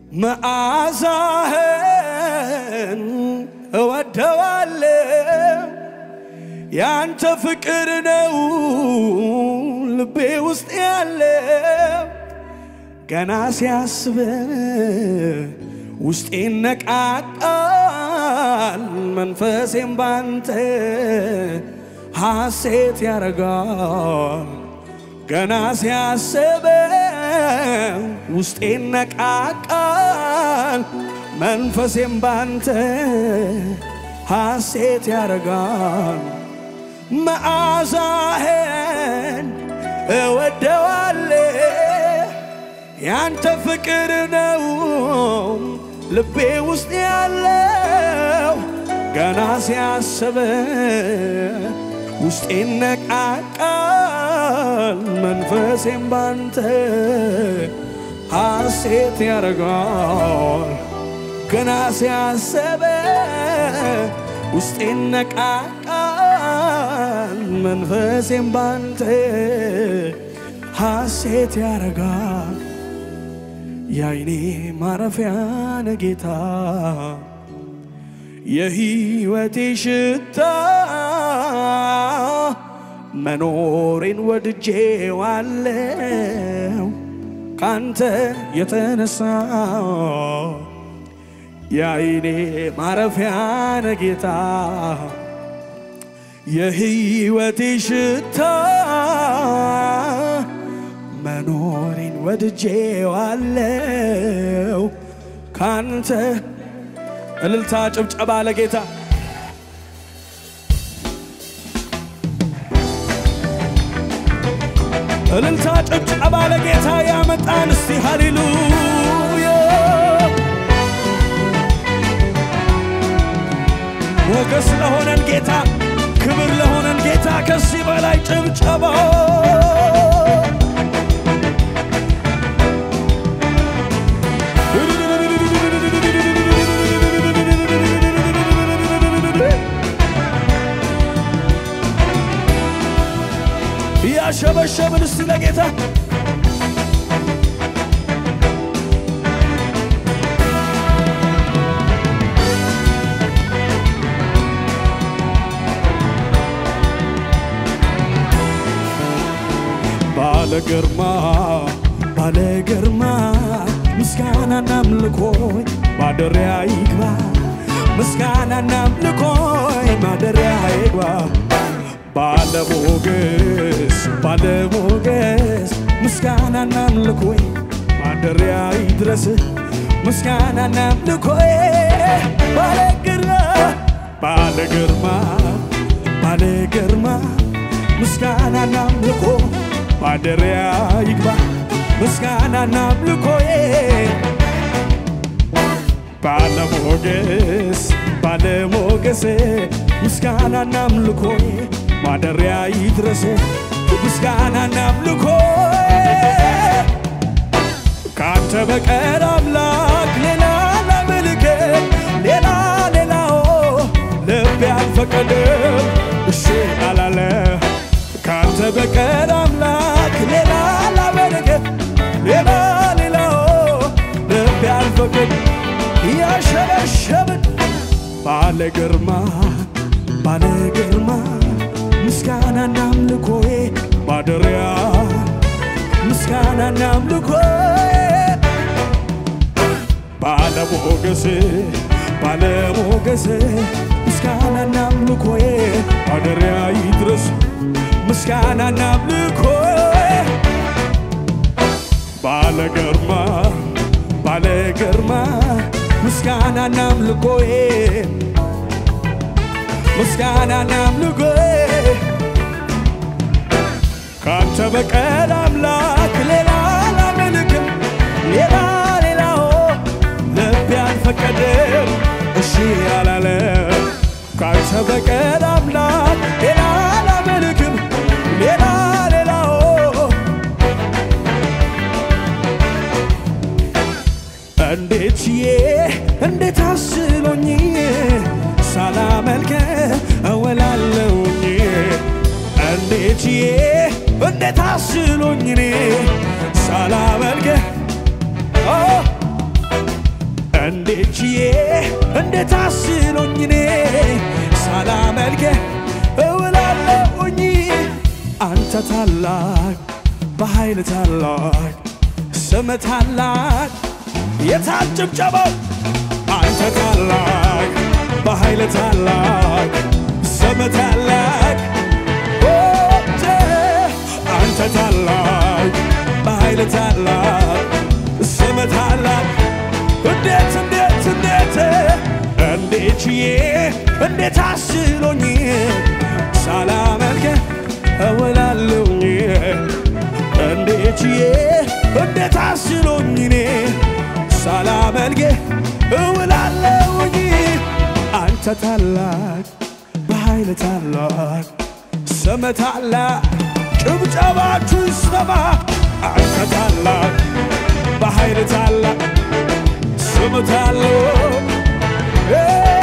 መዓዛህን እወደዋለሁ ያንተ ፍቅር ነው ልቤ ውስጥ ያለው ገና ሲያስብ ውስጤ ነቃቃል መንፈሴም ባንተ ሐሴት ያረጋል ገና ሲያስብ ውስጤ ነቃቃል መንፈሴም ባንተ ሐሴት ያረጋል መዓዛህን እወደዋለሁ ያንተ ፍቅር ነው ልቤ ውስጥ ያለው ገና ሲያስብ ውስጤ ነቃቃል መንፈሴም ባንተ ሐሴት ያረጋል ገና ሲያስብ ውስጤ ነቃቃል መንፈሴም ባንተ ሐሴት ያረጋል የአይኔ ማረፊያ ነጌታ የሕይወቴ ሽታ መኖሬን ወድጄዋለው ካንተ የተነሳ የአይኔ ማረፊያ ነጌታ የሕይወቴ ሽታ መኖሬን ወድጄዋለው ካንተ እልልታ ጭብጨባ ለጌታ እልልታ ጭብጨባ ለጌታ ያመጣን እስቲ ሃሌሉያ ሞገስ ለሆነን ጌታ ክብር ለሆነን ጌታ ከዚህ በላይ ጭብጨባ እያሸበሸብን እስቲ ለጌታ ባለ ግርማ ባለ ግርማ ምስጋናና አምልኮይ ማደሪያ ይግባ ምስጋናና አምልኮይ ማደሪያ ይግባ ባለ ሞገስ ባለ ሞገስ ምስጋናና አምልኮይ ማደሪያ ይድረስ ምስጋናና አምልኮይ ባለ ግርማ ባለ ግርማ ባለ ግርማ ምስጋናና አምልኮ ማደሪያ ይግባ ምስጋናና አምልኮዬ ባለሞገስ ባለሞገስ ምስጋናና አምልኮዬ ማደሪያ ይድረስ ምስጋናና አምልኮዬ ካንተ በቀር አምላክ ሌላ ላመልክ ሌላ ሌላው ልቤ አልፈቀደም እሺ አላለ ካንተ በቀር አምላክ ሌላ ላመልክ ሌላ ሌላው ልቤ አልፈቀደ ያሸበሸብን ባለ ግርማ ባለ ግርማ ምስጋናና አምልኮዬ ማደሪያ ምስጋናና አምልኮዬ ባለሞገስ ባለሞገስ ምስጋናና አምልኮዬ ማደሪያ ይድረስ ምስጋናና አምልኮዬ ባለ ግርማ ባለ ግርማ ምስጋናና አምልኮዬ ምስጋናና አምልኮዬ ካንተ በቀር አምላክ ሌላ አላመልክም ሌላ ሌላው ልቤ አልፈቀደም እሺ አላለ ካንተ በቀር አምላክ ሌላ አላመልክም ሌላ ሌላው እንዴት ችዬ እንዴት አስሎኝ ሳላመልከ እውላለሁኝ እንዴት ችዬ እንዴት አስሎኝ እኔ ሳላመልከ ችዬ እንዴት አስሎኝ እኔ ሳላመልክህ እውላለሁኝ አንተ ታላቅ በኃይል ታላቅ ስም ታላቅ የታል ጭብጨባው አንተ ታላቅ በኃይል ታላቅ ስም ታላቅ ኦቴ አንተ ታላቅ በኃይል ታላቅ ስም ታላቅ እንዴት እንዴት እንዴት እንዴት ችዬ እንዴት አስሎኝ ሳላመልክህ እውላለሁኝ እንዴት ችዬ እንዴት አስሎኝ እኔ ሳላመልክህ እውላለሁኝ አንተ ታላቅ በኃይል ታላቅ ስም ታላቅ ጭብጨባችሁ ይሰማ አንተ ታላቅ በኃይል ታላቅ ስም ታላቅ እ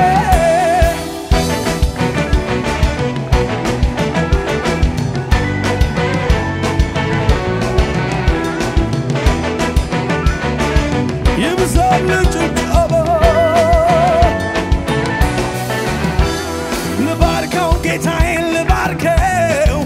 ይብዛል ጭብጨባ ልባርከው ጌታዬን ልባርከው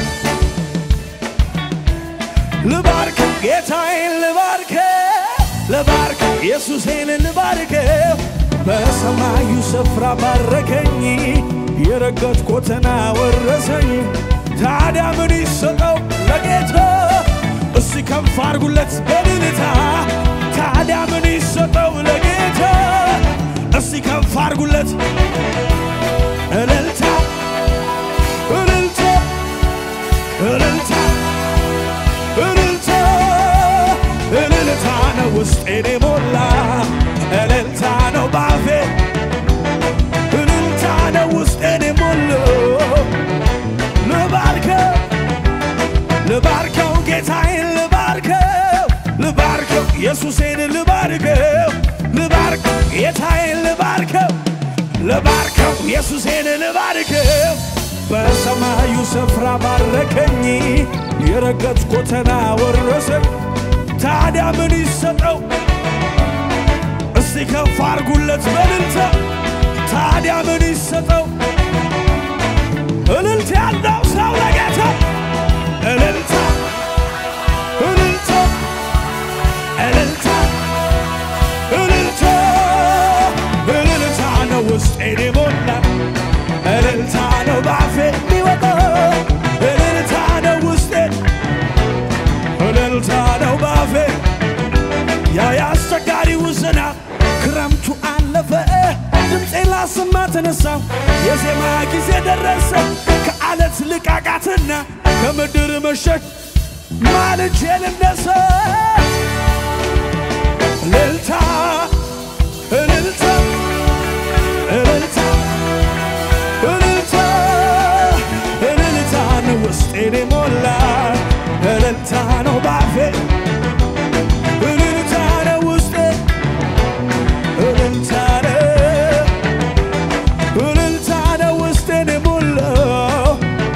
ልባርከው ጌታዬን ልባርከው ልባርከው ኢየሱሴን ልባርከው በሰማዩ ስፍራ ባረከኝ የረገጥኩትን አወረሰኝ ታዲያ ምን ይሰጠው ለጌታ እስቲ ከፍ አርጉለት በልልታ ታዲያ ምን ይሰጠው ለጌታ እስቲ ከፍ አርጉለት እልልታ እልልታ እልልታ እልልታ እልልታ ነው ውስጤን የሞላ እልልታ ነው ባፌ እልልታ ነው ውስጤን የሞላው ልባርከው ልባርከው ጌታዬን ልባርከው ልባርከው ኢየሱሴን ልባርከው ልባርከው ጌታዬን ልባርከው ልባርከው ኢየሱሴን ልባርከው በሰማዩ ስፍራ ባረከኝ የረገጥኩትን አወረሰኝ ታዲያ ምን ይሰጠው እስቲ ከፍ አርጉለት በልልታ ታዲያ ምን ይሰጠው እልልታ ያለው ሰው ለጌታ እልልታ እልልታ እልልታ እልልታ እልልታ ነው ውስጤን የሞላ እልልታ ነው ባፌ የሚወጣው እልልታ ነው ውስጤን እልልታ ነው ባፌ ያ የአስቸጋሪው ዝናብ ክረምቱ አለፈ ድምፄን ላሰማ ተነሳው የዜማ ጊዜ ደረሰ ከአለት ልቃቃትና ከምድር መሸሽ ማልጄ ልነሳ እልልታ እልልታ እልልታ እልልታ እልልታ ነው ውስጤን የሞላ እልልታ ነው ባፌ እልልታ ነው ውስጤ እልልታ ነው እልልታ ነው ውስጤን የሞላው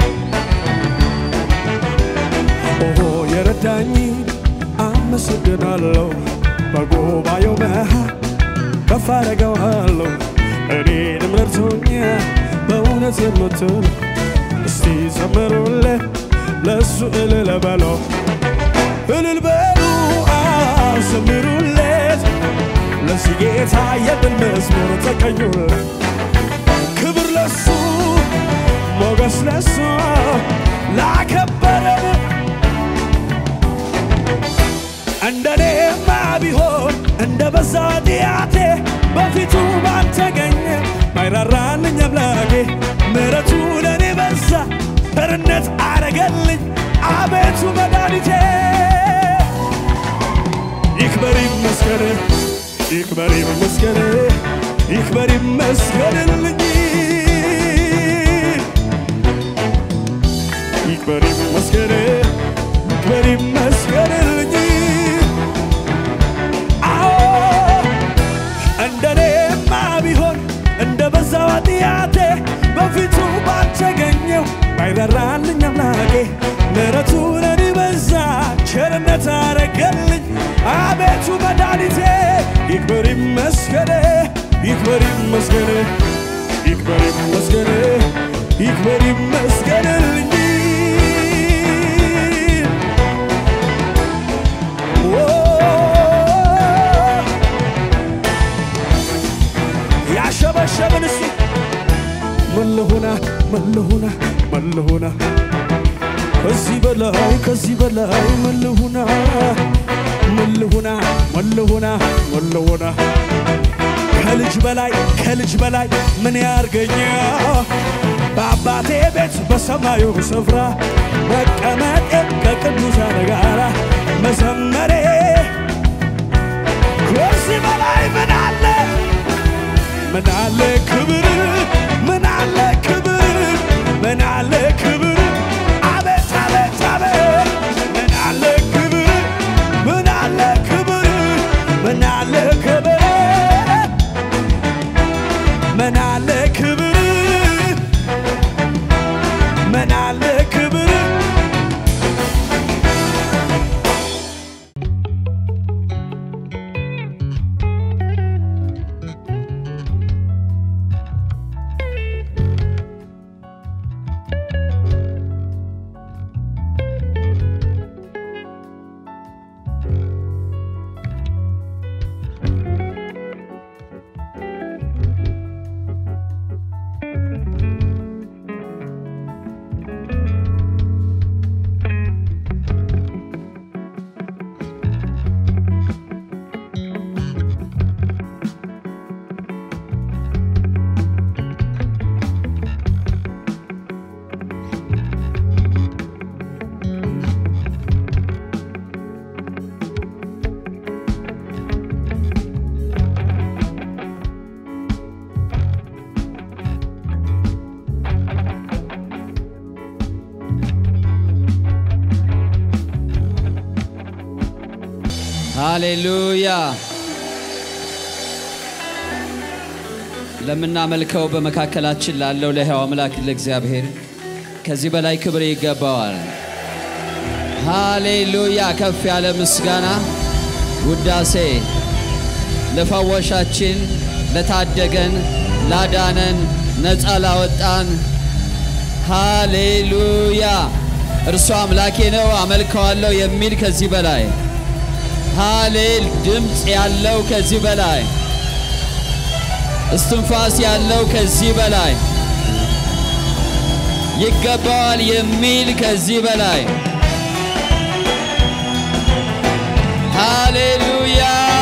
ኦሆ የረዳኝ አመሰግናለሁ በጉባኤው መሃል ከፍ አደርገዋለሁ እኔንም ረድቶኛል በእውነት የምትል እስቲ ዘምሩለት ለእሱ እልል በለው እልል በሉ አዎ ዘምሩለት ለዚህ ጌታ የድል መዝሙር ተቀኙለት ክብር ለሱ ሞገስ ለሱ ላከበረን እንደኔማ ቢሆን እንደ በዛ ጢአቴ በፊቱ ባልተገኘ ባይራራልኝ አምላኬ ምሕረቱ ለእኔ በዛ ቸርነት አረገልኝ አቤቱ መድኃኒቴ ይክበር ይመስገን ይክበር ይመስገን ይክበር ይመስገንልኝ ይክበር ይመስገን ይክበር ይመስገንልኝ አዎ እንደኔማ ቢሆን እንደ በዛው ኃጢአቴ በፊቱ ባልተገኘው ባይራራልኝ አምላኬ ምሕረቱ ለኔ በዛ ቸርነት አረገልኝ አቤቱ መድኃኒቴ ይክበር ይመስገን ይክበር ይመስገን ይክበር ይመስገን ይክበር ይመስገንልኝ ኦ ያሸበሸብን እስቲ ምን ልሁና ምን ልሁና ምን ልሁና ከዚህ በላይ ከዚህ በላይ ምን ልሁና ምን ልሁና ምን ልሁና ምን ልሁና ከልጅ በላይ ከልጅ በላይ ምን ያርገኛ በአባቴ ቤት በሰማዩ ስፍራ መቀመጤ ከቅዱሳን ጋራ መዘመሬ ከዚህ በላይ ምን አለ ምን አለ ክብር ምን አለ ክብር ምን አለ ክብር አቤት አቤት አቤት ምን አለ ክብር ምን አለ ክብር ምን አለ ክብር ምን አለ ክብር ምን አለ ክብር ሃሌሉያ ለምናመልከው በመካከላችን ላለው ለሕያው አምላክ ለእግዚአብሔር ከዚህ በላይ ክብር ይገባዋል። ሃሌሉያ ከፍ ያለ ምስጋና ውዳሴ ለፈወሻችን፣ ለታደገን፣ ላዳነን፣ ነፃ ላወጣን ሃሌሉያ እርሱ አምላኬ ነው አመልከዋለሁ የሚል ከዚህ በላይ ሃሌል ድምፅ ያለው ከዚህ በላይ እስትንፋስ ያለው ከዚህ በላይ ይገባዋል የሚል ከዚህ በላይ ሃሌሉያ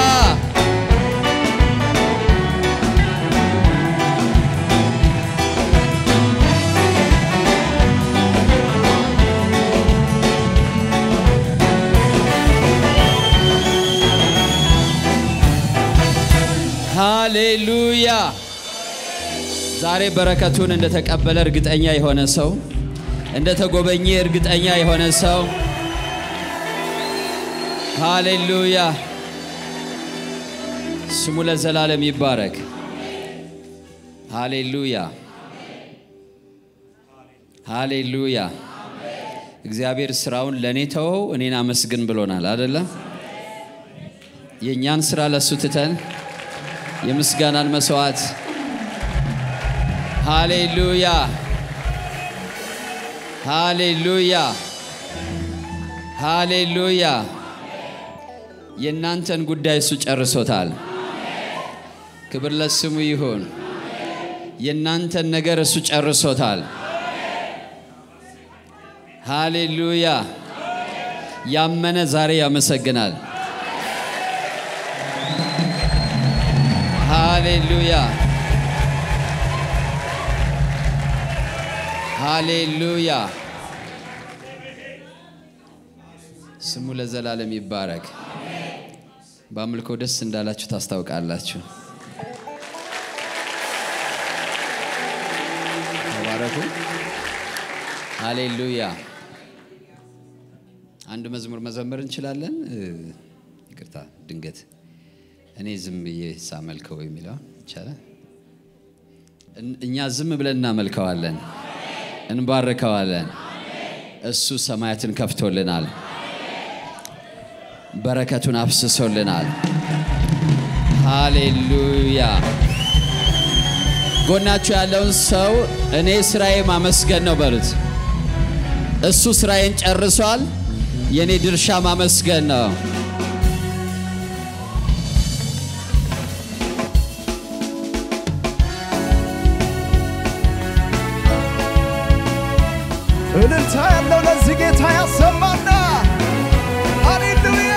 ሃሌሉያ ዛሬ በረከቱን እንደተቀበለ እርግጠኛ የሆነ ሰው እንደተጎበኘ እርግጠኛ የሆነ ሰው ሃሌሉያ ስሙ ለዘላለም ይባረክ። ሃሌሉያ ሃሌሉያ። እግዚአብሔር ስራውን ለእኔ ተወው፣ እኔን አመስግን ብሎናል አደለም? የእኛን ስራ ለእሱ ትተን የምስጋናን መስዋዕት ሃሌሉያ ሃሌሉያ ሃሌሉያ። የእናንተን ጉዳይ እሱ ጨርሶታል። ክብር ለስሙ ይሁን። የእናንተን ነገር እሱ ጨርሶታል። ሃሌሉያ። ያመነ ዛሬ ያመሰግናል። ሃሌሉያ ሃሌሉያ። ስሙ ለዘላለም ይባረክ። በአምልኮ ደስ እንዳላችሁ ታስታውቃላችሁ። ተባረኩ። ሃሌሉያ። አንድ መዝሙር መዘመር እንችላለን። ይቅርታ ድንገት እኔ ዝም ብዬ ሳመልከው የሚለው ይቻላል። እኛ ዝም ብለን እናመልከዋለን፣ እንባርከዋለን። እሱ ሰማያትን ከፍቶልናል፣ በረከቱን አፍስሶልናል። ሃሌሉያ ጎናችሁ ያለውን ሰው እኔ ስራዬ ማመስገን ነው በሉት። እሱ ስራዬን ጨርሷል፣ የእኔ ድርሻ ማመስገን ነው። እልልታ ያለው ለዚህ ጌታ ያሰማና ሃሌሉያ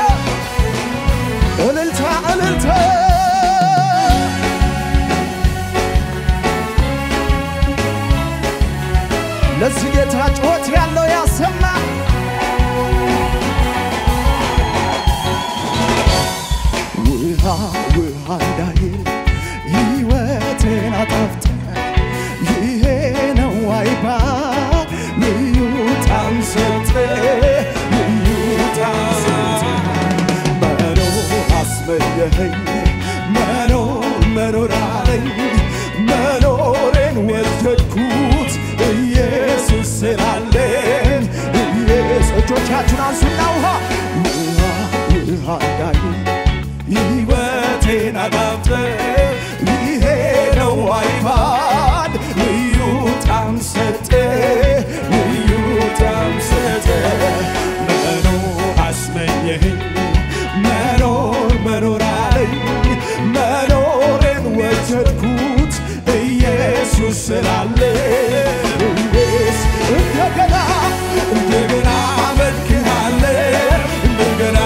እልልታ እልልታ ለዚህ ጌታ ጩኸት ያለው ያሰማ ውሃ ውሃ እንዳይል ሕይወቴን አጣፍጠ ይሄ ነው አይባል ልዩ ጣዕም ሰጠ ልዩ ጣዕም ሰጠ መኖር አስመኘኸኝ መኖር መኖር አለኝ መኖሬን ወደድኩት ኢየሱስ ስላለኝ ኢየሱስ እጆቻችሁን አንሱና ውሃ ውሃ ውሃ እንዳይል ሕይወቴን አጣፍጠ ይሄ ነው አይባል ልዩ ጣዕም ሰጠ ልዩ ጣዕም ሰጠ መኖር አስመኘኸኝ መኖር መኖር አለኝ መኖሬን ወደድኩት ኢየሱስ ስላለ ኢየሱስ እንደገና እንደገና አመልክሃለሁ እንደገና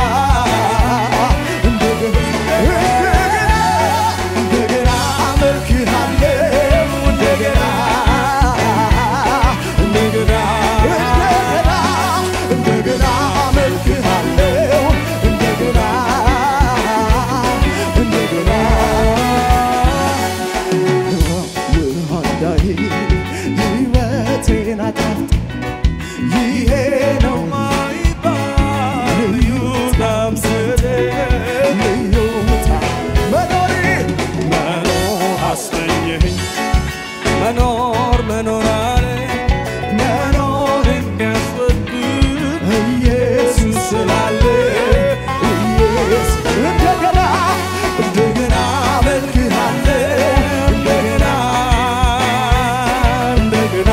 እንደገና አመልክሃለሁ እንደገና እንደገና እንደገና አመልክሃለሁ እንደገና እንደገና ውሃ እንዳይል ሕይወቴን አጣፍጥ ይሄ ነው ማይባል ልዩ ጣዕም ሰጠ ልዩ ጣዕም መኖሬ መኖር አስመኘኸኝ መኖር መኖር አለ መኖር የሚያስወድድ ኢየሱስ ስላለ ኢየሱስ እንደገና እንደገና አመልክሃለሁ እንደገና እንደገና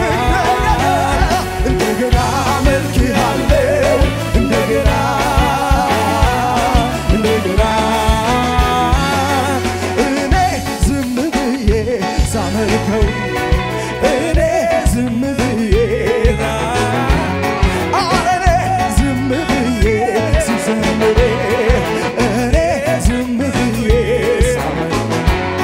እንደገና አመልክሃለሁ እንደገና እንደገና እኔ ዝም ብዬ ሳመልከው እኔ ዝም ብዬ አረ እኔ ዝም ብዬ ስዘምር እኔ ዝም ብዬ ሳመልከው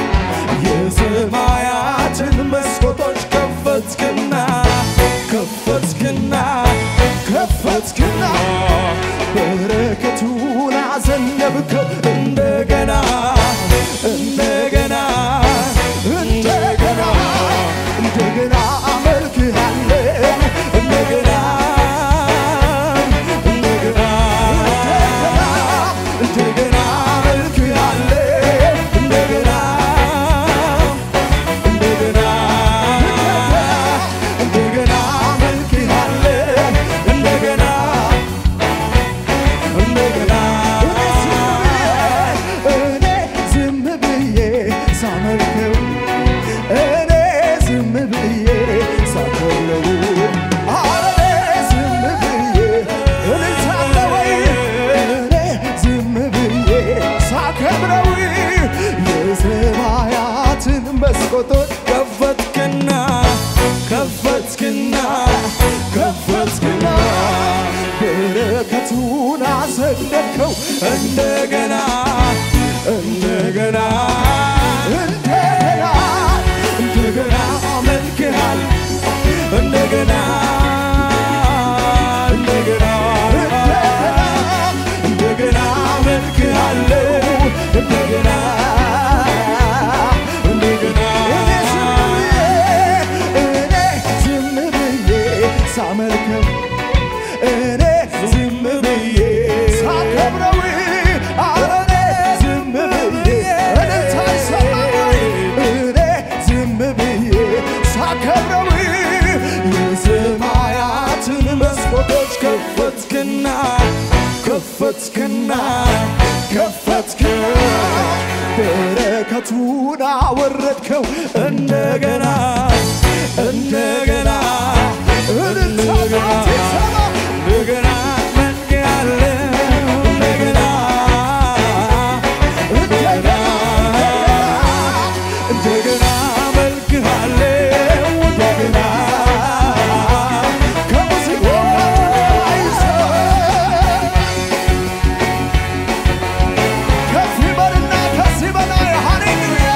የሰማያትን መስኮቶች ከፈትክና ከፈትክና ከፈትክና በረከቱን አዘነብከው እንደገና እንደገና እንደገና እንደገና አመልክሃለሁ እንደገና እንደገና እንደገና አመልክሃለሁ እንደገና እንደገና እንደገና አመልክሃለሁ እንደገና እንደገና እኔ ዝም ብዬ ሳመልከው እኔ ዝም ብዬ ሳከብረው አረ እኔ ዝም ብዬ እልልታለ ወይ እኔ ዝም ብዬ ሳከብረው የሰማያትን መስኮቶች ከፈትክና ከፈትክና ከፈትክና በረከቱን አሰደድከው እንደገና እንደገና እንደገና እንደገና አመልክሃል እንደገና እንደገና እንደገና አመልክሃለሁ እንደገና እንደገና እኔ ዝም ብዬ ሳመልከው እኔ ዝም ብዬ ሳከብረው አረ እኔ ዝም ብዬ እልልታ ይሰማል እኔ ዝም ብዬ ሳከብረው የሰማያትን መስኮቶች ከፈትክና ከፈትክና ከፈትክ በረከቱን አወረድከው እንደገና እንደገና እንደገና እንደገና መልክሃለ እንደገና እንደገና እንደገና መልክሃለ እንደገና ከሙዚቃው አይሰማ ከዚህ በልና ከዚህ በላይ ሃሌሉያ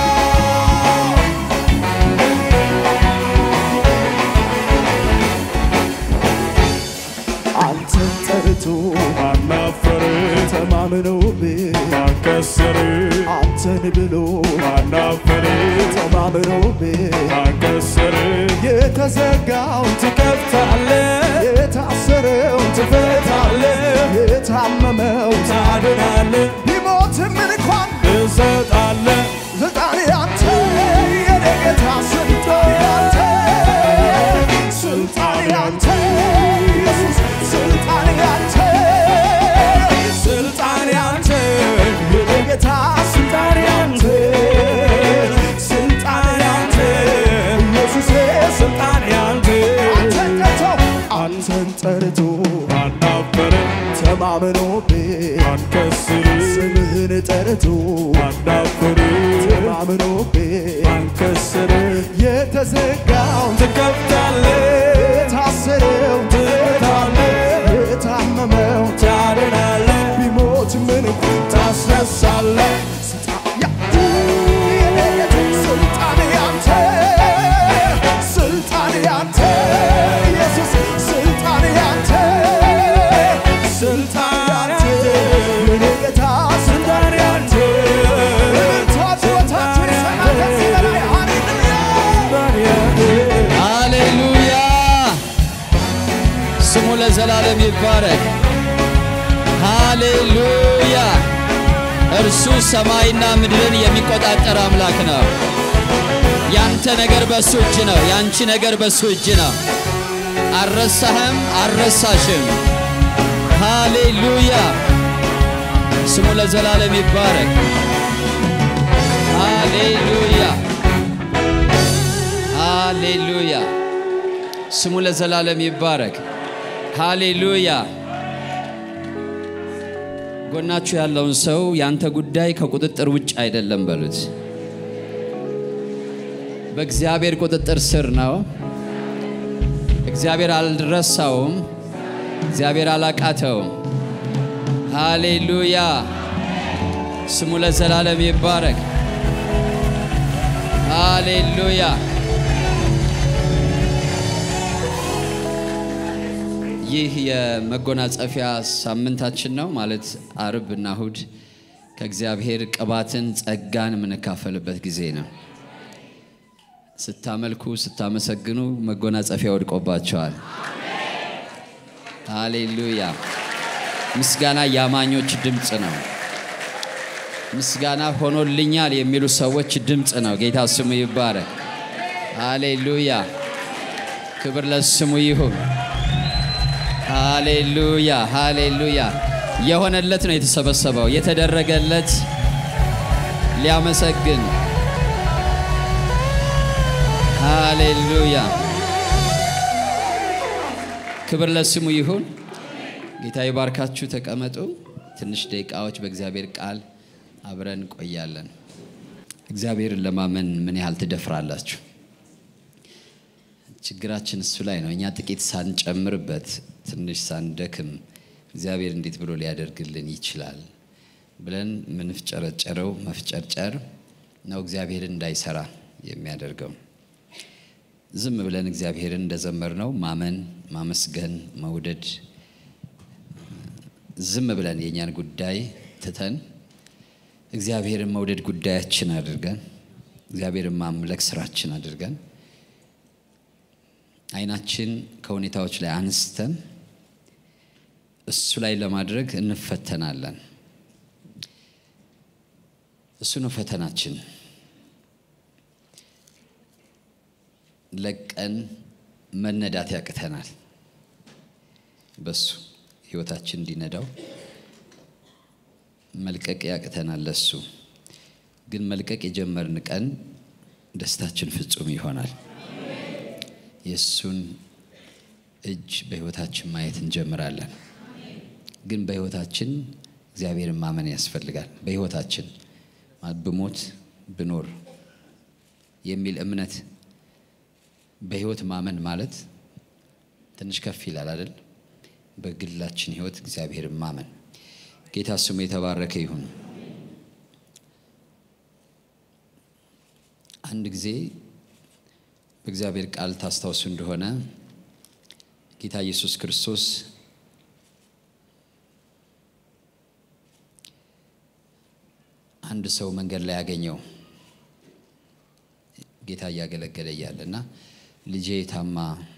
አንተን ጠርቶ ማናፈር ተማምነውብህ ማከሰር አንተን ብሎ ማናፈር ተማምነውብህ ማከሰር የተዘጋውን ትከፍታለህ የታሰረውን ትፈታለህ የታመመው ታድናለህ ቢሞትም እንኳን ትሰጣለህ ስልጣን ያንተ የኔ ጌታ ስልጣን ያንተ ስልጣን ያንተ ኢየሱስ ስልጣን ያንተ ስልጣን ያንተ የኔ ጌታ ስልጣን ያንተ ስልጣን ያንተ ኢየሱስ ስልጣን ያንተ አንተን ጠርቶ አንተን ጠርቶ ማናፈር ተማምኖብህ ማከሰር ስምህን ጠርቶ ማናፈር ተማምኖብህ ማከሰር የተዘጋውን ትከፍታለህ የታሰረው ትፈታለህ የታመመው ታድናለህ ቢሞት ምን ታስነሳለህ ስልጣን ያንተ ስልጣን ያንተ ኢየሱስ ስልጣን ያንተ ስልጣን ያንተ የኔ ጌታ ስልጣን ያንተ ታችወታችን ሰማ ከዚህ በላይ ሃሌሉያ ሃሌሉያ ስሙ ለዘላለም ይባረክ። ሃሌሉያ እርሱ ሰማይና ምድርን የሚቆጣጠር አምላክ ነው። ያንተ ነገር በሱ እጅ ነው። ያንቺ ነገር በሱ እጅ ነው። አልረሳህም፣ አልረሳሽም። ሃሌሉያ ስሙ ለዘላለም ይባረክ። ሃሌሉያ ሃሌሉያ ስሙ ለዘላለም ይባረክ። ሃሌሉያ ጎናችሁ ያለውን ሰው ያንተ ጉዳይ ከቁጥጥር ውጭ አይደለም በሉት። በእግዚአብሔር ቁጥጥር ስር ነው። እግዚአብሔር አልረሳውም። እግዚአብሔር አላቃተውም። ሃሌሉያ ስሙ ለዘላለም ይባረክ። ሃሌሉያ ይህ የመጎናጸፊያ ሳምንታችን ነው። ማለት አርብ እና እሁድ ከእግዚአብሔር ቅባትን ጸጋን የምንካፈልበት ጊዜ ነው። ስታመልኩ ስታመሰግኑ መጎናጸፊያ ወድቆባቸዋል። ሃሌሉያ። ምስጋና የአማኞች ድምፅ ነው። ምስጋና ሆኖልኛል የሚሉ ሰዎች ድምፅ ነው። ጌታ ስሙ ይባረክ። ሃሌሉያ። ክብር ለስሙ ይሁን። ሃሌሉያ ሃሌሉያ። የሆነለት ነው የተሰበሰበው፣ የተደረገለት ሊያመሰግን። ሃሌሉያ ክብር ለስሙ ይሁን። ጌታ ይባርካችሁ። ተቀመጡ። ትንሽ ደቂቃዎች በእግዚአብሔር ቃል አብረን እንቆያለን። እግዚአብሔርን ለማመን ምን ያህል ትደፍራላችሁ? ችግራችን እሱ ላይ ነው። እኛ ጥቂት ሳንጨምርበት ትንሽ ሳንደክም እግዚአብሔር እንዴት ብሎ ሊያደርግልን ይችላል ብለን ምንፍጨረጨረው መፍጨርጨር ነው እግዚአብሔርን እንዳይሰራ የሚያደርገው። ዝም ብለን እግዚአብሔርን እንደዘመርነው ማመን፣ ማመስገን፣ መውደድ ዝም ብለን የእኛን ጉዳይ ትተን እግዚአብሔርን መውደድ ጉዳያችን አድርገን እግዚአብሔርን ማምለክ ስራችን አድርገን አይናችን ከሁኔታዎች ላይ አንስተን እሱ ላይ ለማድረግ እንፈተናለን። እሱ ነው ፈተናችን። ለቀን መነዳት ያቅተናል። በሱ ህይወታችን እንዲነዳው መልቀቅ ያቅተናል። ለሱ ግን መልቀቅ የጀመርን ቀን ደስታችን ፍጹም ይሆናል። የእሱን እጅ በሕይወታችን ማየት እንጀምራለን። ግን በሕይወታችን እግዚአብሔርን ማመን ያስፈልጋል። በሕይወታችን ማለት ብሞት ብኖር የሚል እምነት በሕይወት ማመን ማለት ትንሽ ከፍ ይላል አይደል? በግላችን ሕይወት እግዚአብሔርን ማመን ጌታ ስሙ የተባረከ ይሁን። አንድ ጊዜ በእግዚአብሔር ቃል ታስታውሱ እንደሆነ ጌታ ኢየሱስ ክርስቶስ አንድ ሰው መንገድ ላይ ያገኘው ጌታ እያገለገለ እያለ እና ልጄ ታማ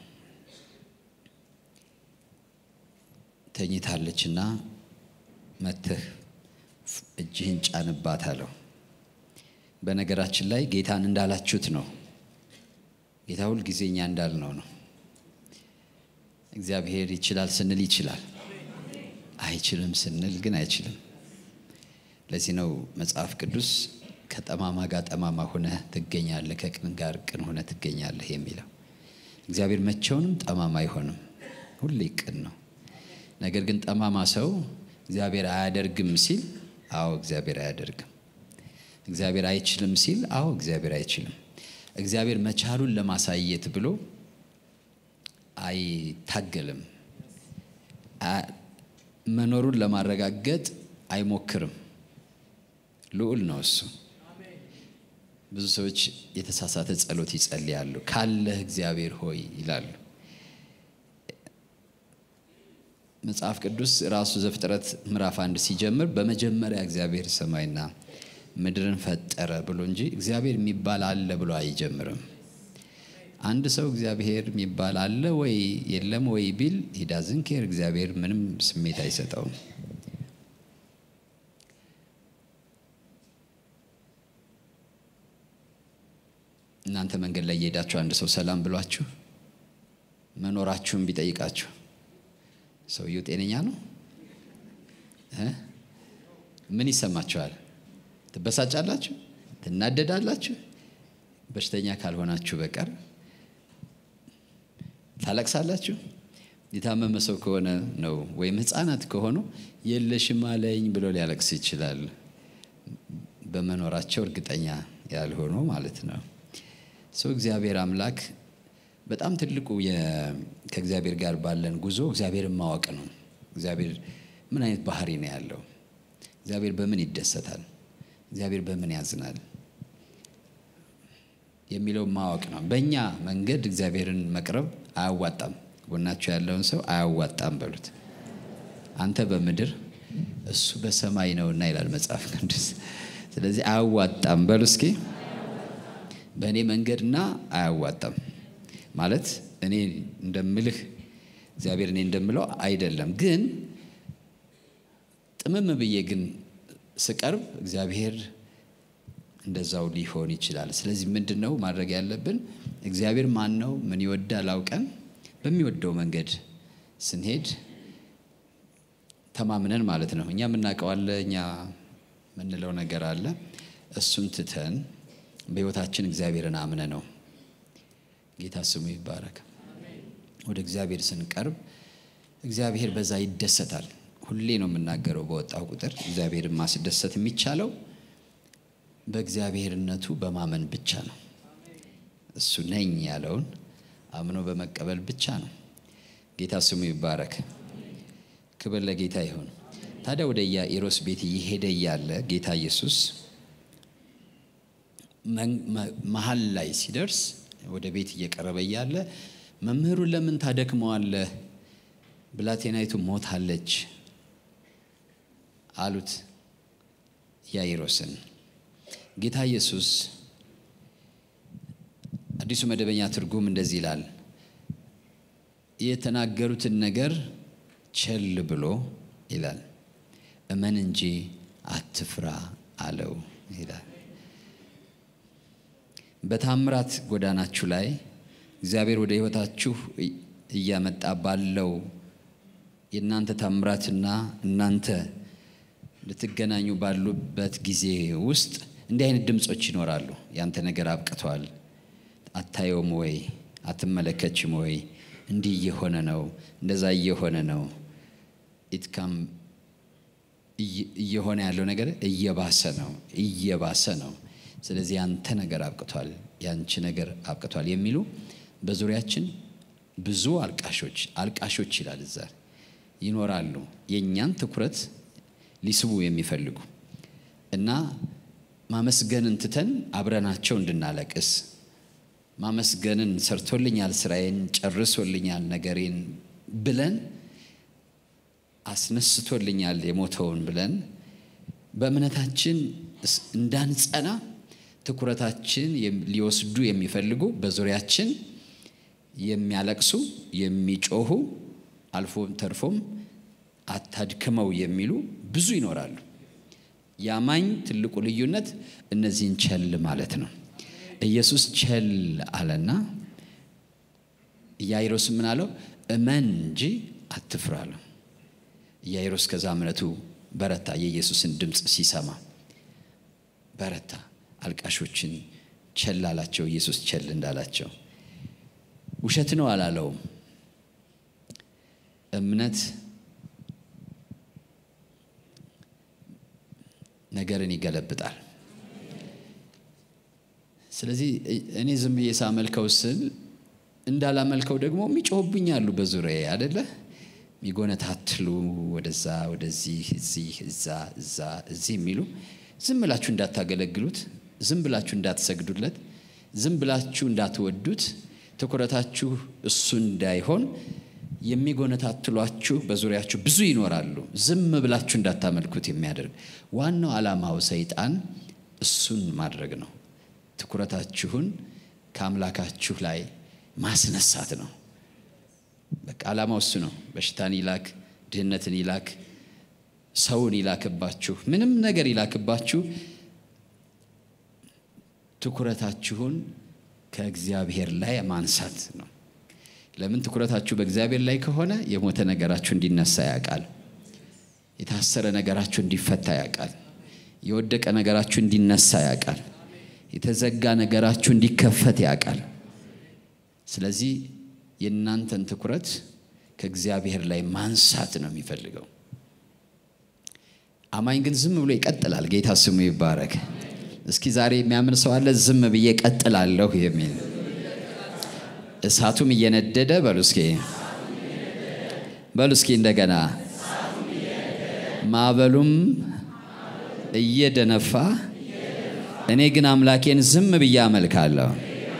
ተኝታለች እና መተህ እጅህን ጫንባት አለው። በነገራችን ላይ ጌታን እንዳላችሁት ነው። ጌታ ሁል ጊዜ እኛ እንዳልነው ነው። እግዚአብሔር ይችላል ስንል ይችላል፣ አይችልም ስንል ግን አይችልም። ለዚህ ነው መጽሐፍ ቅዱስ ከጠማማ ጋር ጠማማ ሆነህ ትገኛለህ፣ ከቅን ጋር ቅን ሆነህ ትገኛለህ የሚለው። እግዚአብሔር መቼውንም ጠማማ አይሆንም፣ ሁሌ ቅን ነው። ነገር ግን ጠማማ ሰው እግዚአብሔር አያደርግም ሲል፣ አዎ እግዚአብሔር አያደርግም። እግዚአብሔር አይችልም ሲል፣ አዎ እግዚአብሔር አይችልም። እግዚአብሔር መቻሉን ለማሳየት ብሎ አይታገልም። መኖሩን ለማረጋገጥ አይሞክርም። ልዑል ነው እሱ። ብዙ ሰዎች የተሳሳተ ጸሎት ይጸልያሉ። ካለህ እግዚአብሔር ሆይ ይላሉ። መጽሐፍ ቅዱስ ራሱ ዘፍጥረት ምዕራፍ አንድ ሲጀምር በመጀመሪያ እግዚአብሔር ሰማይና ምድርን ፈጠረ ብሎ እንጂ እግዚአብሔር የሚባል አለ ብሎ አይጀምርም። አንድ ሰው እግዚአብሔር የሚባል አለ ወይ የለም ወይ ቢል ሂዳዝን ኬር እግዚአብሔር ምንም ስሜት አይሰጠውም። እናንተ መንገድ ላይ እየሄዳችሁ አንድ ሰው ሰላም ብሏችሁ መኖራችሁን ቢጠይቃችሁ ሰውየው ጤነኛ ነው? ምን ይሰማችኋል? ትበሳጫላችሁ? ትናደዳላችሁ? በሽተኛ ካልሆናችሁ በቀር ታለቅሳላችሁ? የታመመ ሰው ከሆነ ነው ወይም ሕፃናት ከሆኑ የለሽም አለኝ ብሎ ሊያለቅስ ይችላል። በመኖራቸው እርግጠኛ ያልሆኑ ማለት ነው። ሰው እግዚአብሔር አምላክ በጣም ትልቁ ከእግዚአብሔር ጋር ባለን ጉዞ እግዚአብሔርን ማወቅ ነው። እግዚአብሔር ምን አይነት ባህሪ ነው ያለው? እግዚአብሔር በምን ይደሰታል? እግዚአብሔር በምን ያዝናል? የሚለው ማወቅ ነው። በእኛ መንገድ እግዚአብሔርን መቅረብ አያዋጣም። ጎናቸው ያለውን ሰው አያዋጣም በሉት። አንተ በምድር እሱ በሰማይ ነውና ይላል መጽሐፍ ቅዱስ። ስለዚህ አያዋጣም በሉ እስኪ። በእኔ መንገድና አያዋጣም ማለት እኔ እንደምልህ እግዚአብሔር እኔ እንደምለው አይደለም። ግን ጥምም ብዬ ግን ስቀርብ እግዚአብሔር እንደዛው ሊሆን ይችላል። ስለዚህ ምንድን ነው ማድረግ ያለብን? እግዚአብሔር ማን ነው? ምን ይወዳል? አውቀን በሚወደው መንገድ ስንሄድ ተማምነን ማለት ነው። እኛ የምናውቀው አለ፣ እኛ የምንለው ነገር አለ። እሱን ትተን በሕይወታችን እግዚአብሔርን አምነ ነው ጌታ ስሙ ይባረክ። ወደ እግዚአብሔር ስንቀርብ እግዚአብሔር በዛ ይደሰታል። ሁሌ ነው የምናገረው፣ በወጣው ቁጥር እግዚአብሔርን ማስደሰት የሚቻለው በእግዚአብሔርነቱ በማመን ብቻ ነው። እሱ ነኝ ያለውን አምኖ በመቀበል ብቻ ነው። ጌታ ስሙ ይባረክ። ክብር ለጌታ ይሁን። ታዲያ ወደ ኢያኢሮስ ቤት እየሄደ እያለ ጌታ ኢየሱስ መሀል ላይ ሲደርስ ወደ ቤት እየቀረበ እያለ መምህሩን ለምን ታደክመዋለህ? ብላቴናይቱ ሞታለች አሉት ኢያኢሮስን። ጌታ ኢየሱስ አዲሱ መደበኛ ትርጉም እንደዚህ ይላል፣ የተናገሩትን ነገር ቸል ብሎ ይላል፣ እመን እንጂ አትፍራ አለው ይላል። በታምራት ጎዳናችሁ ላይ እግዚአብሔር ወደ ሕይወታችሁ እያመጣ ባለው የእናንተ ታምራትና እናንተ ልትገናኙ ባሉበት ጊዜ ውስጥ እንዲህ አይነት ድምፆች ይኖራሉ። ያንተ ነገር አብቅቷል፣ አታየውም ወይ? አትመለከችም ወይ? እንዲህ እየሆነ ነው፣ እንደዛ እየሆነ ነው። ኢትካም እየሆነ ያለው ነገር እየባሰ ነው፣ እየባሰ ነው። ስለዚህ ያንተ ነገር አብቅቷል፣ ያንቺ ነገር አብቅቷል የሚሉ በዙሪያችን ብዙ አልቃሾች አልቃሾች ይላል እዛ ይኖራሉ። የእኛን ትኩረት ሊስቡ የሚፈልጉ እና ማመስገንን ትተን አብረናቸው እንድናለቅስ ማመስገንን ሰርቶልኛል፣ ስራዬን ጨርሶልኛል፣ ነገሬን ብለን አስነስቶልኛል የሞተውን ብለን በእምነታችን እንዳንጸና ትኩረታችን ሊወስዱ የሚፈልጉ በዙሪያችን የሚያለቅሱ የሚጮሁ አልፎም ተርፎም አታድክመው የሚሉ ብዙ ይኖራሉ። የአማኝ ትልቁ ልዩነት እነዚህን ቸል ማለት ነው። ኢየሱስ ቸል አለና ኢያይሮስ ምን አለው? እመን እንጂ አትፍራ አለው። ኢያይሮስ ከዛ እምነቱ በረታ። የኢየሱስን ድምፅ ሲሰማ በረታ። አልቃሾችን ቸል አላቸው። ኢየሱስ ቸል እንዳላቸው ውሸት ነው አላለውም። እምነት ነገርን ይገለብጣል። ስለዚህ እኔ ዝም ብዬ ሳመልከው ስል እንዳላመልከው ደግሞ የሚጮሁብኝ አሉ በዙሪያዬ አደለ የሚጎነታትሉ ወደዛ ወደዚህ እዚህ እዛ እዛ እዚህ የሚሉ ዝም ብላችሁ እንዳታገለግሉት፣ ዝም ብላችሁ እንዳትሰግዱለት፣ ዝም ብላችሁ እንዳትወዱት፣ ትኩረታችሁ እሱ እንዳይሆን የሚጎነታትሏችሁ በዙሪያችሁ ብዙ ይኖራሉ። ዝም ብላችሁ እንዳታመልኩት የሚያደርግ ዋናው ዓላማው ሰይጣን እሱን ማድረግ ነው። ትኩረታችሁን ከአምላካችሁ ላይ ማስነሳት ነው። በቃ ዓላማው እሱ ነው። በሽታን ይላክ፣ ድህነትን ይላክ፣ ሰውን ይላክባችሁ፣ ምንም ነገር ይላክባችሁ፣ ትኩረታችሁን ከእግዚአብሔር ላይ ማንሳት ነው። ለምን ትኩረታችሁ በእግዚአብሔር ላይ ከሆነ የሞተ ነገራችሁ እንዲነሳ ያውቃል። የታሰረ ነገራችሁ እንዲፈታ ያውቃል። የወደቀ ነገራችሁ እንዲነሳ ያውቃል። የተዘጋ ነገራችሁ እንዲከፈት ያውቃል። ስለዚህ የእናንተን ትኩረት ከእግዚአብሔር ላይ ማንሳት ነው የሚፈልገው። አማኝ ግን ዝም ብሎ ይቀጥላል። ጌታ ስሙ ይባረክ። እስኪ ዛሬ የሚያምን ሰው አለ? ዝም ብዬ ቀጥላለሁ የሚል እሳቱም እየነደደ በሉ እስኪ በሉ እስኪ እንደገና ማዕበሉም እየደነፋ እኔ ግን አምላኬን ዝም ብዬ አመልካለሁ።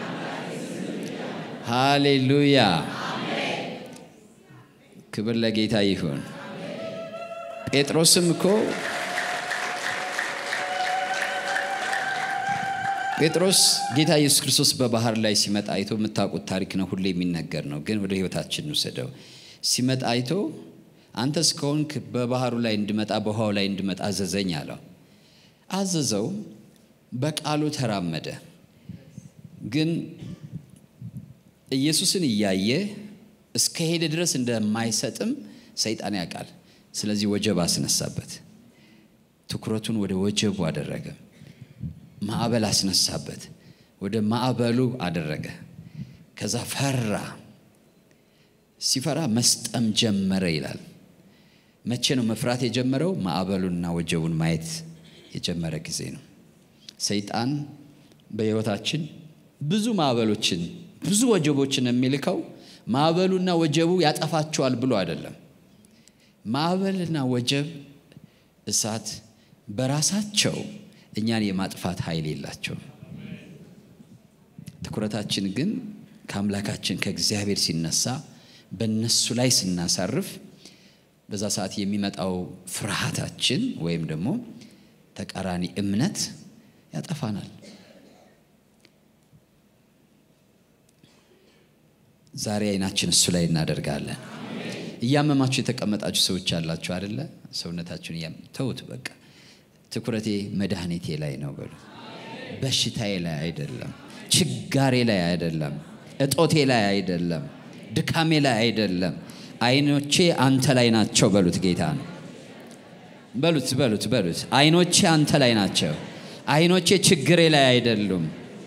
ሃሌሉያ! ክብር ለጌታ ይሁን። ጴጥሮስም እኮ ጴጥሮስ ጌታ ኢየሱስ ክርስቶስ በባህር ላይ ሲመጣ አይቶ የምታውቁት ታሪክ ነው፣ ሁሌ የሚነገር ነው። ግን ወደ ሕይወታችን እንውሰደው። ሲመጣ አይቶ አንተስ ከሆንክ በባህሩ ላይ እንድመጣ በውሃው ላይ እንድመጣ አዘዘኝ አለው። አዘዘው፣ በቃሉ ተራመደ። ግን ኢየሱስን እያየ እስከ ሄደ ድረስ እንደማይሰጥም ሰይጣን ያውቃል። ስለዚህ ወጀብ አስነሳበት። ትኩረቱን ወደ ወጀቡ አደረገ። ማዕበል አስነሳበት። ወደ ማዕበሉ አደረገ። ከዛ ፈራ። ሲፈራ መስጠም ጀመረ ይላል። መቼ ነው መፍራት የጀመረው? ማዕበሉንና ወጀቡን ማየት የጀመረ ጊዜ ነው። ሰይጣን በሕይወታችን ብዙ ማዕበሎችን ብዙ ወጀቦችን የሚልከው ማዕበሉና ወጀቡ ያጠፋቸዋል ብሎ አይደለም። ማዕበልና ወጀብ እሳት በራሳቸው እኛን የማጥፋት ኃይል የላቸውም። ትኩረታችን ግን ከአምላካችን ከእግዚአብሔር ሲነሳ በእነሱ ላይ ስናሳርፍ በዛ ሰዓት የሚመጣው ፍርሃታችን ወይም ደግሞ ተቃራኒ እምነት ያጠፋናል። ዛሬ አይናችን እሱ ላይ እናደርጋለን። እያመማችሁ የተቀመጣችሁ ሰዎች ያላችሁ አይደለ? ሰውነታችሁን እያም ተውት። በቃ ትኩረቴ መድኃኒቴ ላይ ነው በሉ። በሽታዬ ላይ አይደለም፣ ችጋሬ ላይ አይደለም፣ እጦቴ ላይ አይደለም፣ ድካሜ ላይ አይደለም። አይኖቼ አንተ ላይ ናቸው በሉት። ጌታ ነው በሉት፣ በሉት፣ በሉት። አይኖቼ አንተ ላይ ናቸው። አይኖቼ ችግሬ ላይ አይደሉም።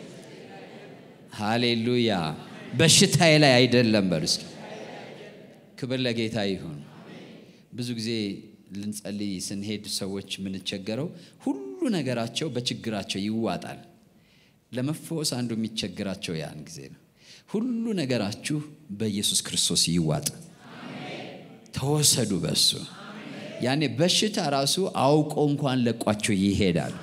ሃሌሉያ። በሽታዬ ላይ አይደለም። በሉ እስኪ ክብር ለጌታ ይሁን። ብዙ ጊዜ ልንጸልይ ስንሄድ ሰዎች የምንቸገረው ሁሉ ነገራቸው በችግራቸው ይዋጣል። ለመፈወስ አንዱ የሚቸግራቸው ያን ጊዜ ነው። ሁሉ ነገራችሁ በኢየሱስ ክርስቶስ ይዋጥ፣ ተወሰዱ በሱ። ያኔ በሽታ ራሱ አውቆ እንኳን ለቋችሁ ይሄዳል።